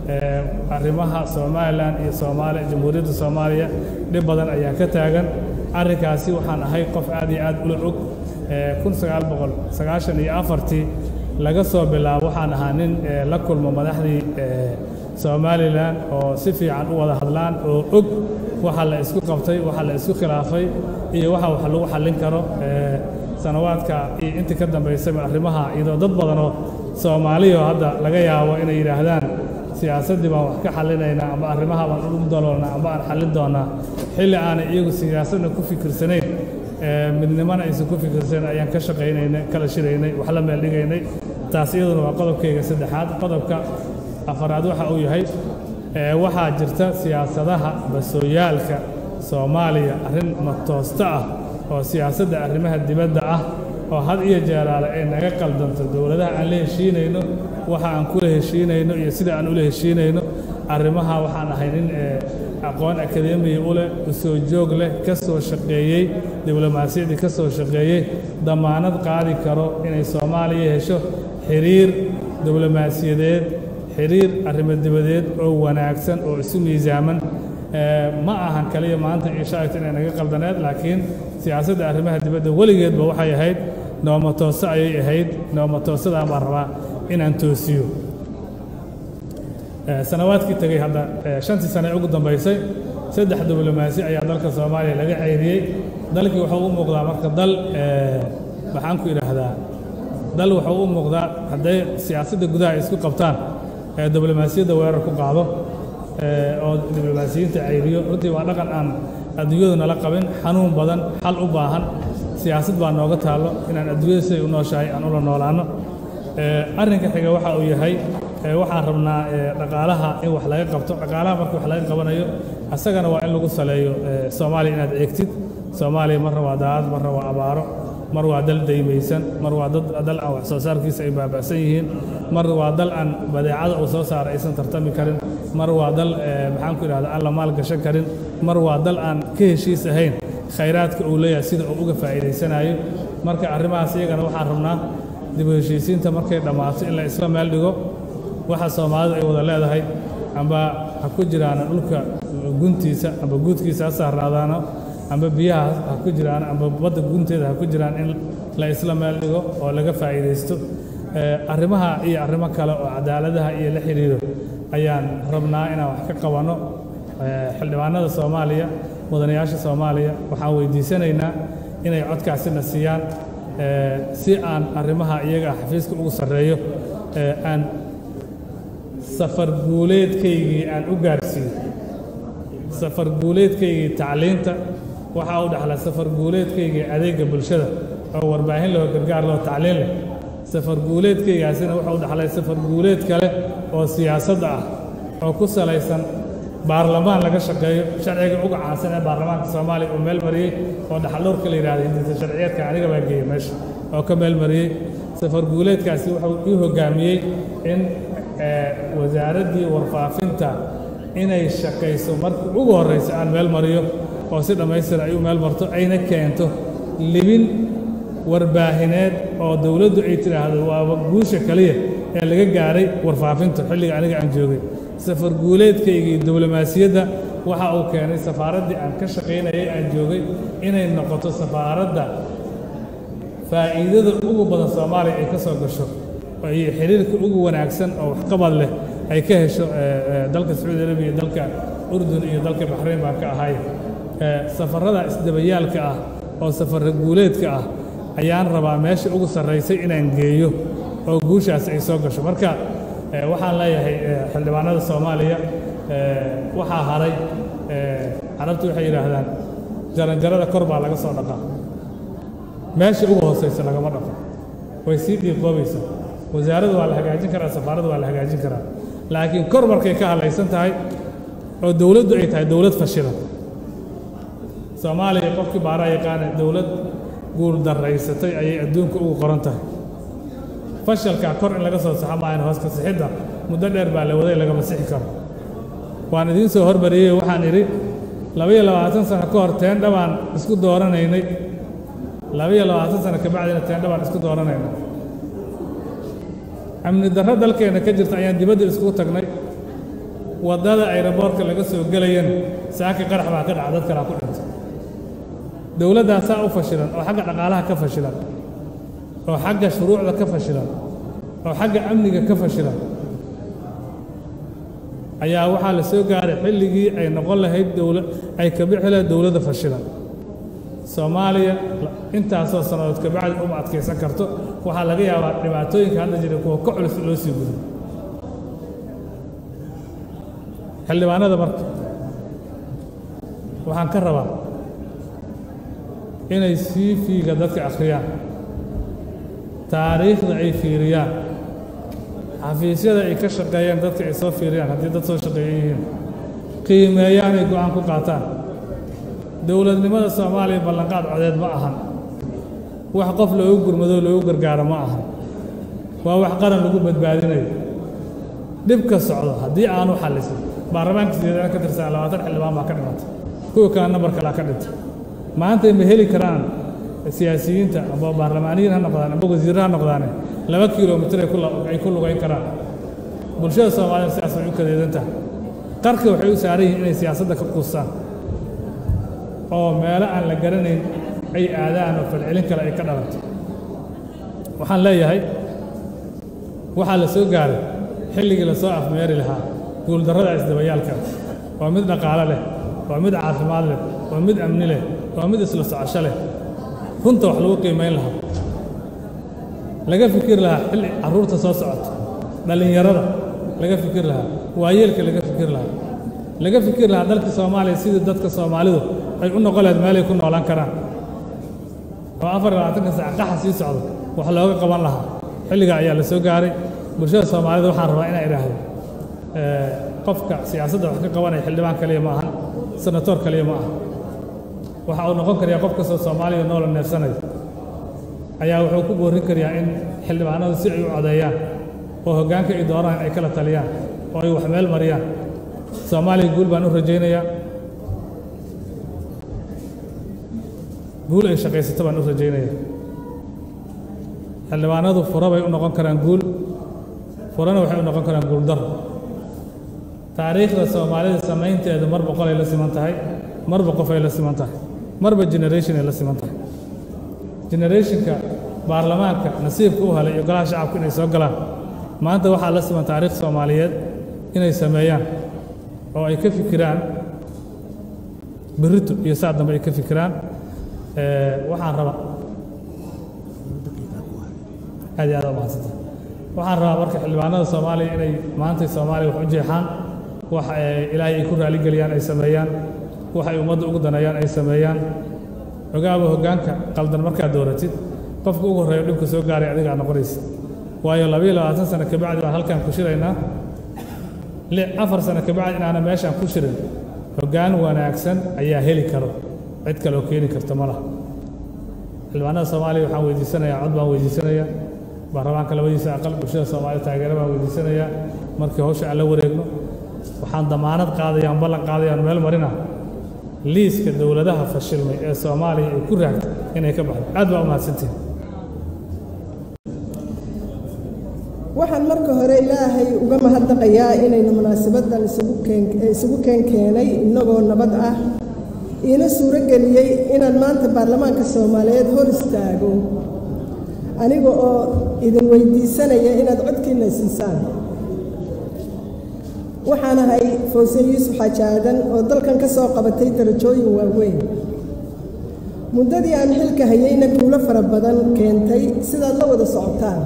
arrimaha somalilan iyo soomaaliya jamhuuriyadda soomaaliya dhib badan ayaa ka taagan arrinkaasi waxaan ahay qof aad iyo aad ula og kun sagaal boqol sagaashan iyo afartii laga soo bilaabo waxaan ahaa nin la kulmo madaxdii somalilan oo si fiican u wada hadlaan oo og waxa la isku qabtay waxa la isku khilaafay iyo waxa wax lagu xallin karo sanawaadka iyo intii ka dambaysayba arrimaha iyadoo dad badanoo soomaaliyo hadda laga yaabo inay yidhaahdaan siyaasaddii baan wax ka xallinaynaa amba arrimaha baan ugu daloolnaa amba aan xallin doonaa xilli aanay iyagu siyaasadna ku fikirsanayn midnimana aysan ku fikirsanayn ayaan ka shaqaynaynay kala shiraynay wax la meel dhigaynay taas iyaduna waa qodobkayga saddexaad qodobka afaraad waxa uu yahay waxaa jirta siyaasadaha basooyaalka soomaaliya arrin matoosta ah oo siyaasadda arrimaha dibadda ah oo had iyo jeeraale ay naga qaldanto dowladaha aan la heshiinayno waxa aan kula heshiinayno iyo sida aan ula heshiinayno arrimaha waxaan ahay nin aqoon akademiya u leh u soo joog leh ka soo shaqeeyey diblomaasiyaddii ka soo shaqeeyey damaanad qaadi karo inay soomaaliya hesho xiriir diblomaasiyadeed xiriir arrimo dibadeed oo wanaagsan oo isu miisaaman ma ahan kaliya maanta iyo shalayta inay naga qaldaneed laakiin siyaasadda arrimaha dibadda weligeedba waxay ahayd nooma toose ayay ahayd nooma toosadaan baan rabaa inaan toosiyo sanawaadkii tegey hadda shantii sane ugu dambaysay saddex diblomaasi ayaa dalka soomaaliya laga ceyriyey dalkii wuxuu u muuqdaa marka dal maxaan ku idhaahdaa dal wuxuu u muuqdaa hadday siyaasadda gudaha ay isku qabtaan ee diblomaasiyadda weerar ku qaado oo diblomaasiyiinta ceyriyo runtii waa dhaqan aan adduunyadu nala qabin xanuun badan xal u baahan siyaasad baa nooga taallo inaan adduunyada siday u nooshahay aan ula noolaanno arrinka xiga waxa uu yahay waxaan rabnaa dhaqaalaha in wax laga qabto dhaqaalaha marka wax laga qabanayo asagana waa in lagu saleeyo soomaaliya inaad eegtid soomaaliya marna waa daacad marna waa abaaro mar waa dal daymaysan mar waa dal aan wax soo saarkiisa ay baaba'san yihiin mar waa dal aan badeecada uu soo saara aysan tartami karin mar waa dal maxaan ku idhahda aan la maal gashan karin mar waa dal aan ka heshiis ahayn khayraadka uu leeyahay sida uu uga faa'iidaysanayo marka arrimahaas iyagana waxaan rabnaa dib u heshiisiinta markay dhammaato in la isla meel dhigo waxa soomaalidu ay wada leedahay amba ha ku jiraana dhulka guntiisa amba guudkiisa ha saarnaadaano amba biyaha ha ku jiraan amba badda gunteeda ha ku jiraan in la isla meel dhigo oo laga faa'iidaysto arrimaha iyo arrimo kale oo cadaaladaha iyo la xidhiiro ayaan rabnaa inaan wax ka qabanno xildhibaanada soomaaliya mudanayaasha soomaaliya waxaan weydiisanaynaa inay codkaasina siiyaan si aan arrimaha iyaga xafiiska ugu sarreeyo aan safar guuleedkaygii aan u gaarsiiyo safar guuleedkaygii tacliinta waxaa u dhexla safar guuleedkaygii adeegga bulshada oo warbaahin leh oo gargaar leh oo tacliin leh safar guuleedkaygaasina wuxuu u dhexlay safar guuleed kale oo siyaasadda ah oo ku salaysan baarlamaan laga shaqeeyo sharciga uga caansan ee baarlamaanka soomaaliya uu meel mariyey oo dhaxaldhowrka la yidhahda hindisa sharciyeedka aniga baa geeyey meesha oo ka meel mariyey safar guuleedkaasi wuxuu ii hoggaamiyey in wasaaraddii warfaafinta inay shaqayso marka ugu horraysa aan meel mariyo oo si dhammaystir ay u meel marto ayna keento libin warbaahineed oo dowladdu ay tidhaahdo waaba guusha kaliya ee laga gaaray warfaafinta xilliga aniga aan joogay safar guuleedkaygii diblomaasiyadda waxa uu keenay safaaraddii aan ka shaqaynayay aan joogay inay noqoto safaaradda faa'iidada ugu badan soomaaliya ay ka soo gasho iyo xiriirka ugu wanaagsan oo waxqabad leh ay ka hesho dalka sacuudi arabiya iyo dalka urdun iyo dalka baxrayn baan ka ahay safarrada isdabayaalka ah oo safarra guuleedka ah ayaan rabaa meesha ugu sarraysay inaan geeyo oo guushaas ay soo gasho marka waxaan leeyahay xildhibaanada soomaaliya waxaa haray carabtu waxay yidhaahdaan jaranjarada kor baa laga soo dhaqaa meesha ugu hoosaysa lagama dhaqo way sii dhiiqoobaysaa wasaaradda waa la hagaajin karaa safaaradda waa la hagaajin karaa laakiin kor markay ka hadlaysan tahay oo dowladdu ay tahay dowlad fashilan soomaaliya qofkii baaraa yaqaana dowlad guul daraysatay ayay adduunka ugu qoran tahay fashalka kor in laga soo saxo maahan hoos ka sixidda muddo dheer baa la waday lagama sixi karo waan idiin soo hormariyey waxaan idhi labaiyo labaatan sano ka hor teendha baan isku dooranaynay labaiyo labaatan sano ka bacdina teendha baan isku dooranaynay amni darro dalkeenna ka jirta ayaan dibadda iskugu tagnay waddada ayraboortka laga soo gelayan saaki qarax baa ka dhaca dad kalaa ku dhintay dowladdaasaa u fashilan oo xagga dhaqaalaha ka fashilan oo xagga shuruucda ka fashilan oo xagga amniga ka fashilan ayaa waxaa la soo gaaray xilligii ay noqon lahayd dowla ay ka bixi lahayd dowladda fashilan soomaaliya intaasoo sannadood ka bacdi uma adkaysan karto waxaa laga yaabaa dhibaatooyinka hadda jira kuwa ka culus loo sii gudo xildhibaanada marka waxaan ka rabaa inay sii fiiga dadka akhriyaan taariikhda ay fiiriyaan xafiisyada ay ka shaqeeyeen dadka ay soo fiiriyaan haddii dad soo shaqeeya yihiin qiimeeyaan ay go'aan ku qaataan dowladnimada soomaaliya ballanqaad codeed ma ahan wax qof loogu gurmado loogu gargaaro ma ahan waa wax qaran lagu badbaadinayo dhibka socdo haddii aanu xallisin baarlamaanka sideedana ka tirsan labaatan xildhibaan baa ka dhimatay kuwa kale nambar kalaa ka dhintay maanta ma heli karaan siyaasiyiinta amba baarlamaaniyiin ha noqdaan amba wasiirra ha noqdaane laba kilomitir ay ku lugayn karaan bulshada soomaalida sidaas way u kadeedan tahay qarka waxay u saaran yihiin inay siyaasadda ka quustaan oo meelo aan la garanayn ay aadaan oo falcelin kale ay ka dhalato waxaan leeyahay waxaa la soo gaaray xilligii la soo afmeeri lahaa guuldarrada isdabayaalka waa mid dhaqaale leh waa mid caafimaad leh waa mid amni leh waa mid isla socosho leh runta wax lagu qiimayn lahaa laga fikir lahaa xilli carruurta soo socoto dhallinyarada laga fikir lahaa waayeelka laga fikir lahaa laga fikir lahaa dalka soomaaliya sidii dadka soomaalidu ay u noqon lahayd meelay ku noolaan karaan oo afar iyo labaatanka sac qaxa sii socdo wax looga qaban lahaa xilligaa ayaa la soo gaaray bulshada soomaalida waxaan rabaa inaan idhaahdo qofka siyaasadda wax ka qabanaya xildhibaan kaliya ma ahan senatoor kaliya ma aha waxa uu noqon karayaa qof kastoo soomaaliya noola neefsanaya ayaa wuxuu ku boorin karayaa in xildhibaanadu si ay u codeeyaan oo hoggaanka ay dooraan ay kala taliyaan oo ay wax meel mariyaan soomaaliya guul baan u rajaynayaa guul ay shaqaysato baan u rajaynaya xildhibaanadu fura bay u noqon karaan guul furana waxay u noqon karaan guuldar taariikhda soomaalida samaynteedu mar boqol ay la siman tahay marba qof ay la siman tahay marba generation ay la siman tahay generationka baarlamaanka nasiibka u helay iyo golaha shacabka inay soo galaan maanta waxaa la siman taariikh soomaaliyeed inay sameeyaan oo ay ka fikiraan berrito iyo saa dambe ay ka fikiraan waxaan rabaa aad iyo aad umahadsanta waxaan rabaa marka xildhibaanada soomaaliya inay maantay soomaaliya wax u jeexaan wax ilaahay ay ku raaligeliyaan ay sameeyaan wax ay ummadda ugu daneeyaan ay sameeyaan ogaaba hoggaanka qaldan markaad dooratid qofka ugu horreeyo dhibka soo gaaray adigaa noqonaysa waayo labayo labaatan sano kabacdi baan halkaan ku shiraynaa afar sano kabacdi inaana meeshaan ku shirin hoggaan wanaagsan ayaa heli karo cid kale oo keeni karta ma laha xildhibaanada soomaaliya waxaan weydiisanayaa cod baan weydiisanayaa baarlamaanka labadiisa aqal bulshada soomaalida taageero baan weydiisanayaa markii hawsha aan la wareegno waxaan damaanad qaadaya aan ballan qaadaya aan meel marina liiska dowladaha fashilmay ee soomaaliya ay ku raagtay inay ka baxdo aad baa u mahadsantihin waxaan marka hore ilaahay uga mahadnaqayaa inaynu munaasabaddan isugu keen isugu keen keenay innagoo nabad ah iina suuro geliyey inaan maanta baarlamaanka soomaaliyeed hor istaago aniga oo idin weydiisanaya inaad codkiina siisaan waxaan ahay fawsan yuusuf xaaji aadan oo dalkan ka soo qabatay darajooyin waaweyn muddadii aan xilka hayeyna guulo fara badan keentay sidaad la wada socotaan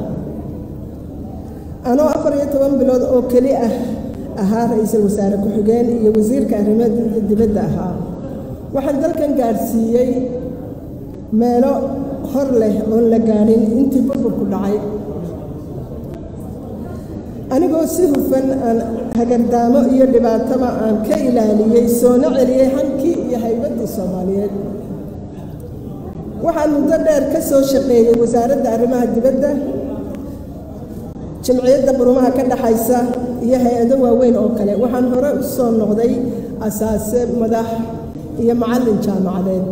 anoo afar iyo toban bilood oo keli ah ahaa ra-iisul wasaare ku-xigeen iyo wasiirka arrimaha dibadda ahaa waxaan dalkan gaadhsiiyey meelo hor leh oon la gaadhin intii burburku dhacay anigoo si hufan aan hagardaamo iyo dhibaataba aan ka ilaaliyey soona celiyey hankii iyo haybaddii soomaaliyeed waxaan muddo dheer ka soo shaqeeyey wasaaradda arrimaha dibadda jimciyadda qurumaha ka dhaxaysa iyo hay-ado waaweyn oo kale waxaan hore u soo noqday asaase madax iyo macallin jaamacadeed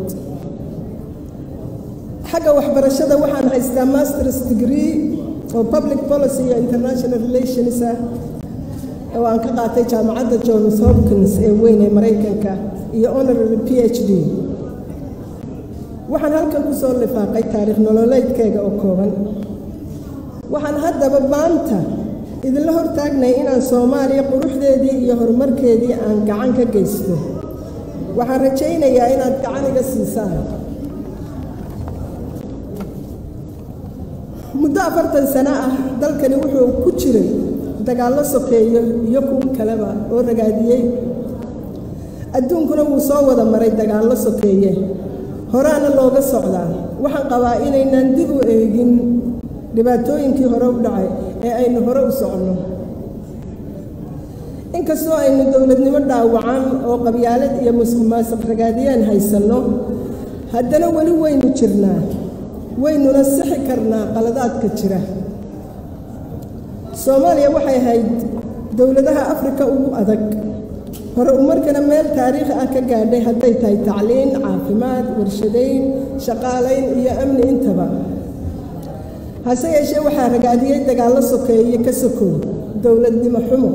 xagga waxbarashada waxaan haystaa masters degree oo public policy iyo international relations ah oo aan ka qaatay jaamacadda johns hopkins ee weyn ee maraykanka iyo honorary p h d waxaan halkan ku soo lifaaqay taariikh nololeedkeyga oo kooban waxaan haddaba maanta idinla hortaagnay inaan soomaaliya quruxdeedii iyo horumarkeedii aan gacan ka geysto waxaan rajaynayaa inaad gacan iga siisaan muddo afartan sano ah dalkani wuxuu ku jiray dagaallo sokeeyo iyo kuwo kaleba oo ragaadiyey adduunkuna wuu soo wada maray dagaallo sokeeye horaana looga socdaa waxaan qabaa inaynaan dib u eegin dhibaatooyinkii hore u dhacay ee aynu hore u soconno inkastoo aynu dowladnimo dhaawacan oo qabyaalad iyo musuqmaasuq ragaadiyaan haysanno haddana weli waynu jirnaa waynuna sixi karnaa qaladaadka jira soomaaliya waxay ahayd dowladaha afrika ugu adag hore umarkana meel taariikhi ah ka gaadhay hadday tahay tacliin caafimaad warshadayn shaqaalayn iyo amni intaba hase yeeshee waxaa ragaadiyey dagaallo sokeeye ka sokow dowladnimo xumo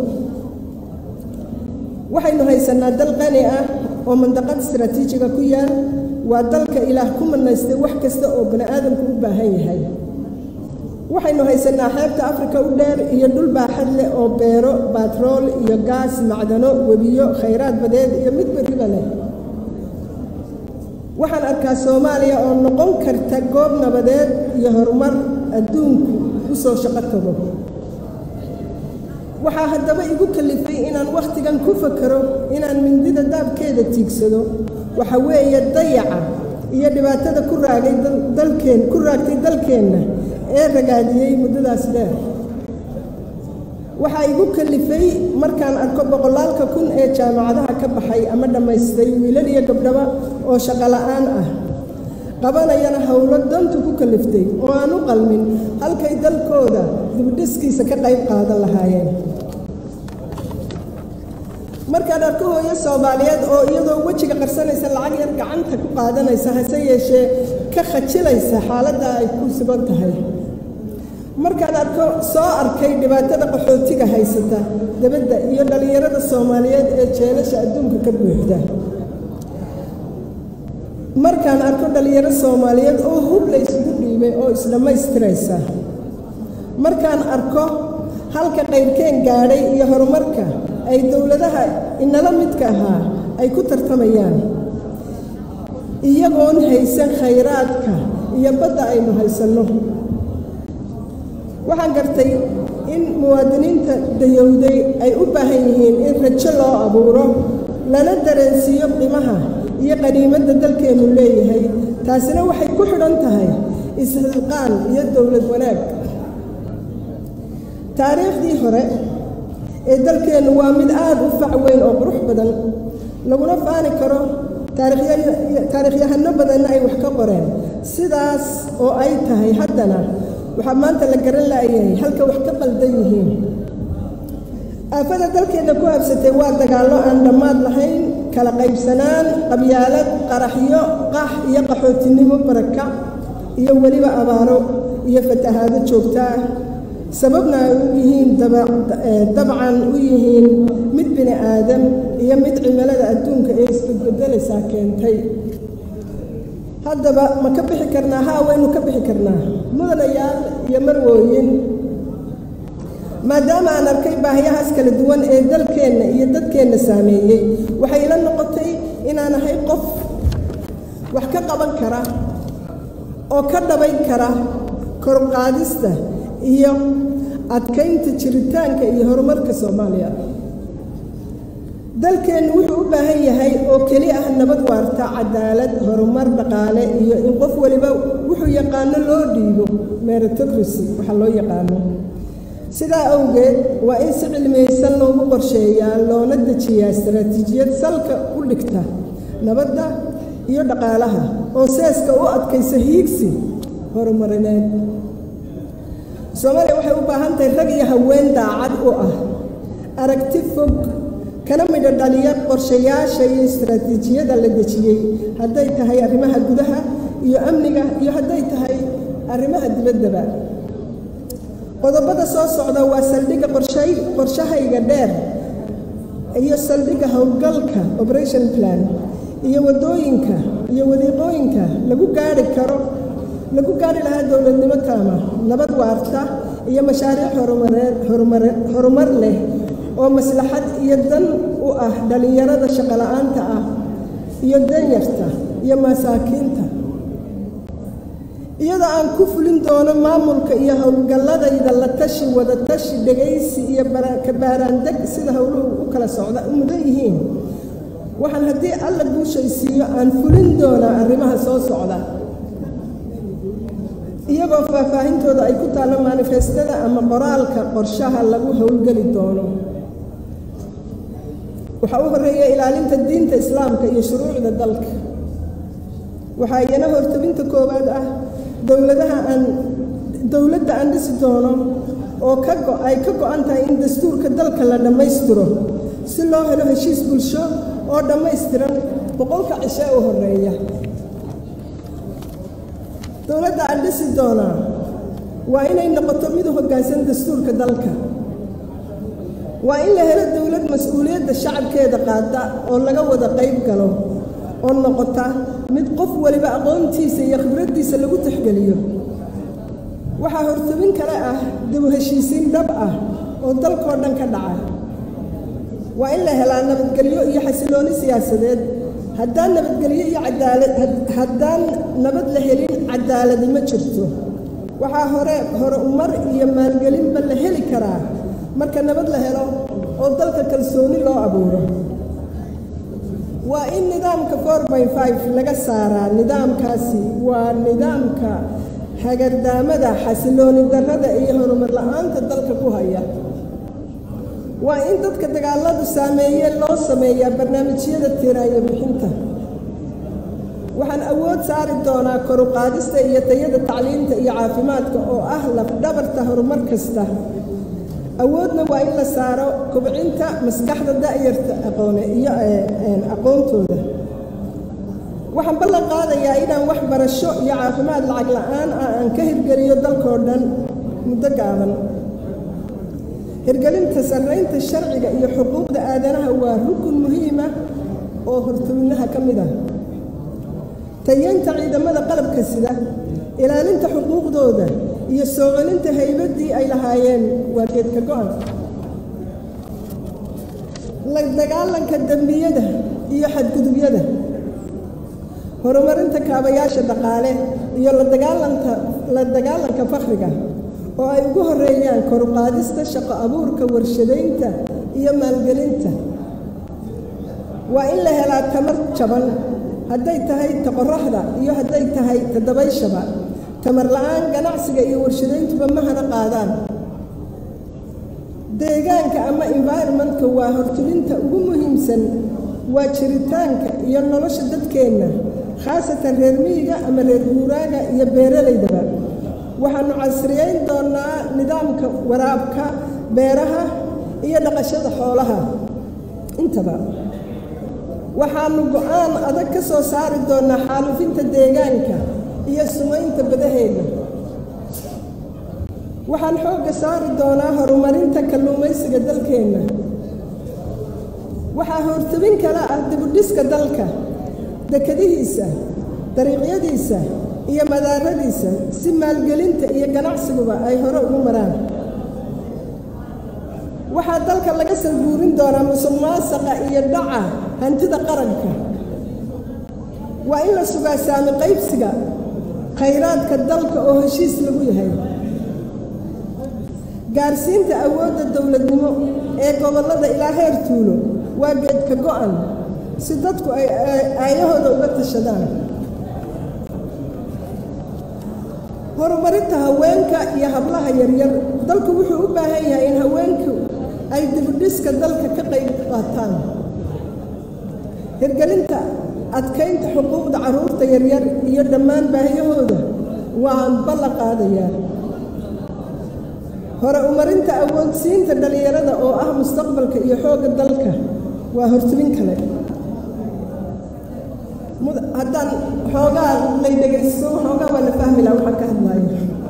waxaynu haysannaa dal qani ah oo mandaqad istaraatiijiga ku yaal waa dalka ilaah ku manaystay wax kasta oo bani aadamku u baahan yahay waxaynu haysannaa xeebta afrika u dheer iyo dhul baaxad leh oo beero baatrool iyo gaas macdano webiyo khayraad badeed iyo mid beriba leh waxaan arkaa soomaaliya oo noqon karta goob nabadeed iyo horumar adduunku u soo shaqo tago waxaa haddaba igu kalifay inaan wakhtigan ku fakaro inaan mindida daabkeeda tiigsado waxa weeye dayaca iyo dhibaatada ku raagay dalkeen ku raagtay dalkeenna ee ragaadiyey muddadaas dheer waxaa igu kalifay markaan arko boqolaalka kun ee jaamacadaha ka baxay ama dhammaystay wiilal iyo gabdhaba oo shaqo la'aan ah qabanayana howlo dantu ku kaliftay oo aan u qalmin halkay dalkooda dibdhiskiisa ka qayb qaadan lahaayeen markaan arko hooyo soomaaliyeed oo iyadoo wejiga qarsanaysa lacag yar gacanta ku qaadanaysa hase yeeshee ka khajilaysa xaaladda ay ku sugan tahay markaan arko soo arkay dhibaatada qaxootiga haysata dabadda iyo dhallinyarada soomaaliyeed ee jeelasha adduunka ka buuxda markaan arko dhallinyaro soomaaliyeed oo hub la isugu dhiibay oo isdhammaystiraysa markaan arko halka qayrkeen gaadhay iyo horumarka ay dowladaha inala midka ahaa ay ku tartamayaan iyagoon haysan khayraadka iyo badda aynu haysanno waxaan gartay in muwaadiniinta dayowday ay u baahan yihiin in rajo loo abuuro lana dareensiiyo qimaha iyo qaniimadda dalkeennu leeyahay taasina waxay ku xidhan tahay ishilqaan iyo dowlad wanaag taariikhdii hore ee dalkeennu waa mid aad u fac weyn oo qurux badan laguna faani karo taariikhyahano badanna ay wax ka qoreen sidaas oo ay tahay haddana waxaa maanta la garan la'yahay halka wax ka qaldan yihiin aafada dalkeenna ku habsatay waa dagaallo aan dhammaad lahayn kala qaybsanaan qabyaalad qaraxyo qax iyo qaxootinimo barakac iyo weliba abaaro iyo fatahaado joogto ah sababna ay u yihiin dabcan u yihiin mid bini aadam iyo mid cimilada adduunka ee isbedbedelaysaa keentay haddaba ma ka bixi karnaa haa waynu ka bixi karnaa mudanayaal iyo marwooyin maadaama aan arkay baahiyahaas kala duwan ee dalkeenna iyo dadkeenna saameeyey waxay ila noqotay inaan ahay qof wax ka qaban kara oo ka dhabayn kara korqaadista iyo adkaynta jiritaanka iyo horumarka soomaaliya dalkeennu wuxuu u baahan yahay oo keli ah nabad waarta cadaalad horumar dhaqaale iyo in qof waliba wuxuu yaqaano loo dhiibo meritocracy waxaa loo yaqaano sidaa awgeed waa in si cilmiyeysan loogu qorsheeyaa loona dejiyaa istaraatiijiyad salka u dhigta nabadda iyo dhaqaalaha oo seeska u adkaysa hiigsi horumarineed soomaaliya waxay u baahan tahay rag iyo haween daacad u ah aragti fog kana midho dhaliya qorshayaasha iyo istaraatiijiyada la dejiyey hadday tahay arrimaha gudaha iyo amniga iyo hadday tahay arrimaha dibaddaba qodobada soo socda waa saldhigga qorshay qorshahayga dheer iyo saldhigga howlgalka operation plan iyo waddooyinka iyo wadiiqooyinka lagu gaari karo lagu gaari lahaa dowladnimo taama nabad waarta iyo mashaariic horumareed horumare horumar leh oo maslaxad iyo dan u ah dhallinyarada shaqola'aanta ah iyo danyarta iyo masaakiinta iyadoo aan ku fulin doono maamulka iyo howlgalladayda la tashi wada tashi dhegaysi iyo ka baaraandeg sida howluhu u kala socda u mudan yihiin waxaan haddii alla guushaysiiyo aan fulin doonaa arrimaha soo socda iyagoo faahfaahintooda ay ku taallo manifestada ama qoraalka qorshaha lagu howlgeli doono waxaa u horreeya ilaalinta diinta islaamka iyo shuruucda dalka waxaa iyana hortabinta koowaad ah dowladaha aan dowladda aan dhisi doono oo ka go ay ka go-an tahay in dastuurka dalka la dhammaystiro si loo helo heshiis bulsho oo dhammaystiran boqolka cishe u horreeya dowladda aan dhisi doonaa waa inay noqoto mid u hoggaansan dastuurka dalka waa in la helo dowlad mas-uuliyadda shacabkeeda qaada oo laga wada qayb galo oo noqota mid qof waliba aqoontiisa iyo khibraddiisa lagu tixgeliyo waxaa hortabin kale ah dabu heshiisiin dhab ah oo dalkoo dhan ka dhaca waa in la helaa nabadgelyo iyo xasilooni siyaasadeed haddaan nabadgelyo iyo cadaalad haddaan nabad la helin cadaaladi ma jirto waxaa hore hore umar iyo maalgelinba la heli karaa marka nabad la helo oo dalka kalsooni loo abuuro waa in nidaamka four by five laga saaraa nidaamkaasi waa nidaamka hagardaamada xasilooni darrada iyo horumar la-aanta dalka ku haya waa in dadka dagaaladu saameeye loo sameeyaa barnaamijyada tiraayo bixinta waxaan awood saari doonaa koruqaadista iyo tayada tacliinta iyo caafimaadka oo ah lafdhabarta horumar kasta awoodna waa in la saaro kobcinta maskaxda da'yarta aqoone iyo aqoontooda waxaan ballan qaadayaa inaan wax barasho iyo caafimaad lacag la'aan ah aan ka hirgeliyo dalkoo dhan muddo gaaban hirgelinta sarraynta sharciga iyo xuquuqda aadanaha waa rukun muhiima oo hortobinaha ka mid ah tayeynta ciidamada qalabka sida ilaalinta xuquuqdooda iyo soo celinta haybaddii ay lahaayeen waa geedka go-an la dagaalanka dembiyada iyo xadgudubyada horumarinta kaabayaasha dhaqaale iyo la dagaalanka la dagaalanka fakhriga oo ay ugu horeeyaan koruqaadista shaqo abuurka warshadaynta iyo maalgelinta waa in la helaa tamar jaban hadday tahay ta qoraxda iyo hadday tahay ta dabayshaba tamar la-aan ganacsiga iyo warshadayntuba ma hana qaadaan deegaanka ama environmentka waa hortulinta ugu muhiimsan waa jiritaanka iyo nolosha dadkeenna khaasatan reer miyiga ama reer guuraaga iyo beeralaydaba waxaannu casriyeyn doonaa nidaamka waraabka beeraha iyo dhaqashada xoolaha intaba waxaannu go-aan adag ka soo saari doonaa xaalufinta deegaanka iyo sumaynta badaheenna waxaan xoogga saari doonaa horumarinta kalluumaysiga dalkeenna waxaa hortabin kala ah dibudhiska dalka dekadihiisa dariiqyadiisa iyo madaaradiisa si maalgelinta iyo ganacsiguba ay hore ugu maraan waxaa dalka laga salguurin doonaa musuq maasaqa iyo dhaca hantida qaranka waa in la sugaa saami qaybsiga khayraadka dalka oo heshiis lagu yahay gaarsiinta awoodda dowladnimo ee gobollada ilaa heer tuulo waa geedka go'an si dadku ay aayahooda uga tashadaan horumarinta haweenka iyo hablaha yaryar dalku wuxuu u baahan yahay in haweenku ay dibudhiska dalka ka qayb qaataan hirgelinta adkaynta xuquuqda carruurta yaryar iyo dhammaan baahiyahooda waan ballan qaadayaa hore umarinta awoodsiinta dhallinyarada oo ah mustaqbalka iyo xoogga dalka waa hortubin kale haddaan xoogaa lay dhegaysto xoogaa waa la fahmi laha waxaan ka hadlaayo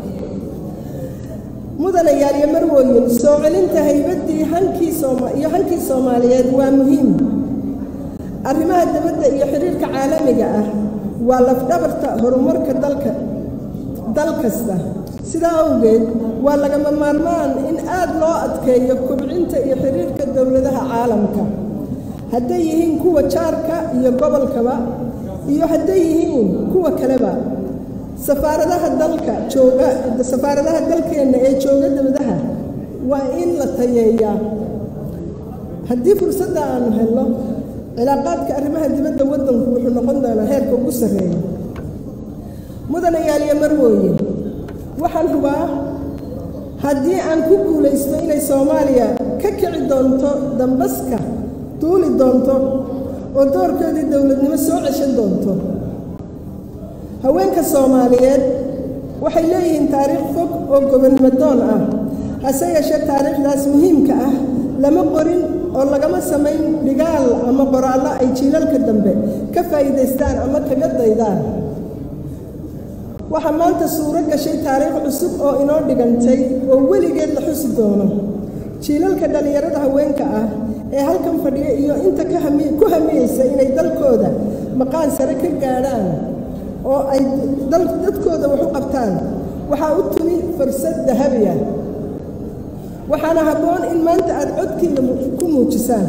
mudanayaal iyo marwooyin soo celinta haybaddii hankii sooma iyo hankii soomaaliyeed waa muhiim arrimaha dibadda iyo xiriirka caalamiga ah waa lafdhabarta horumarka dalka dal kasta sidaa awgeed waa lagama maarmaan in aad loo adkeeyo kobcinta iyo xiriirka dowladaha caalamka hadday yihiin kuwa jaarka iyo gobolkaba iyo hadday yihiin kuwa kaleba safaaradaha dalka jooga safaaradaha dalkeenna ee jooga dibadaha waa in la tayeeyaa haddii fursadda aanu helno cilaaqaadka arrimaha dibadda waddanku wuxuu noqon doonaa heerka ugu sarreeya mudanayaal iyo marwooye waxaan hubaa haddii aan ku guulaysto inay soomaaliya ka kici doonto dambaska duuli doonto oo doorkoodii dowladnimo soo ceshan doonto haweenka soomaaliyeed waxay leeyihiin taariikh fog oo gobonnimo doon ah hase yeeshee taariikhdaas muhiimka ah lama qorin oo lagama samayn dhigaal ama qoraallo ay jiilalka dambe ka faa'iidaystaan ama kaga daydaan waxaa maanta suuro gashay taariikh cusub oo inoo dhigantay oo weligeed la xusi doono jiilalka dhallinyarada haweenka ah ee halkan fadhiya iyo inta ku hamiyeysa inay dalkooda maqaan sare ka gaadhaan oo ay dadkooda wax u qabtaan waxaa u tumi fursad dahabi ah waxaana habboon in maanta aad codkiina ku muujisaan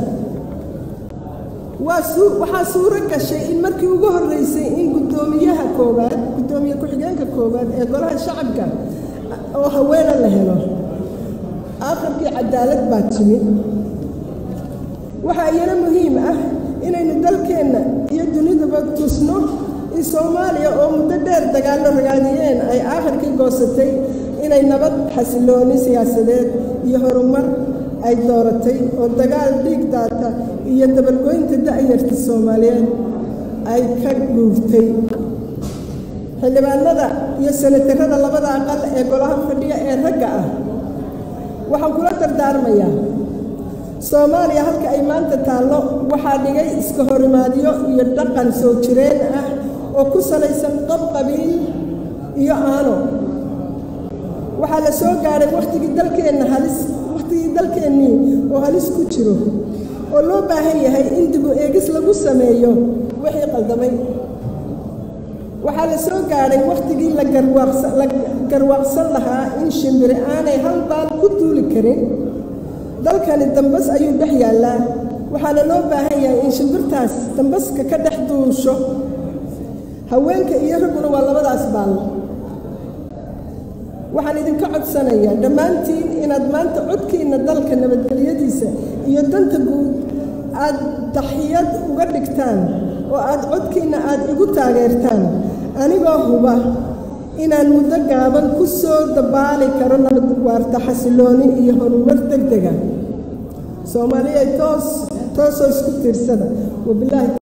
waxaa suuro gashay in markii ugu horreysay in guddoomiyaha koowaad guddoomiye ku-xigeenka koowaad ee golaha shacabka oo haweena la helo aakhirkii cadaalad baa timi waxaa iyana muhiim ah inaynu dalkeenna iyo dunidaba tusno in soomaaliya oo muddo dheer dagaallo ragaadiyeen ay aakhirkii goosatay inay nabad xasilooni siyaasadeed iyo horumar ay dooratay oo dagaal dhiig daata iyo dabalgoynta da'yarta soomaaliyeed ay ka guurtay xildhibaanada iyo sanatarada labada aqal ee golaha fadhiya ee ragga ah waxaan kula dardaarmayaa soomaaliya halka ay maanta taallo waxaa dhigay iska horimaadyo iyo dhaqan soo jireen ah oo ku salaysan qab qabiil iyo aano waxaa la soo gaadhay wakhtigii dalkeenna halis wakhtigii dalkeennii oo halis ku jiro oo loo baahan yahay in dibu eegis lagu sameeyo wixii qaldamay waxaa la soo gaadhay wakhtigii la garwaaqsan lahaa in shimbiri aanay hal baal ku duuli karin dalkani dambas ayuu dhex yaallaa waxaana loo baahan yahay in shimbirtaas dambaska ka dhex duusho haweenka iyo ragguna waa labadaas baal waxaan idinka codsanayaa dhammaantiin inaad maanta codkiinna dalka nabadgelyadiisa iyo danta guud aad daxiyad uga dhigtaan oo aad codkiinna aad igu taageertaan anigoo huba inaan muddo gaaban ku soo dabaali karo nabad waarta xasilooni iyo horumar deg dega soomaaliya toos toosoo isku tiirsada wabilaahi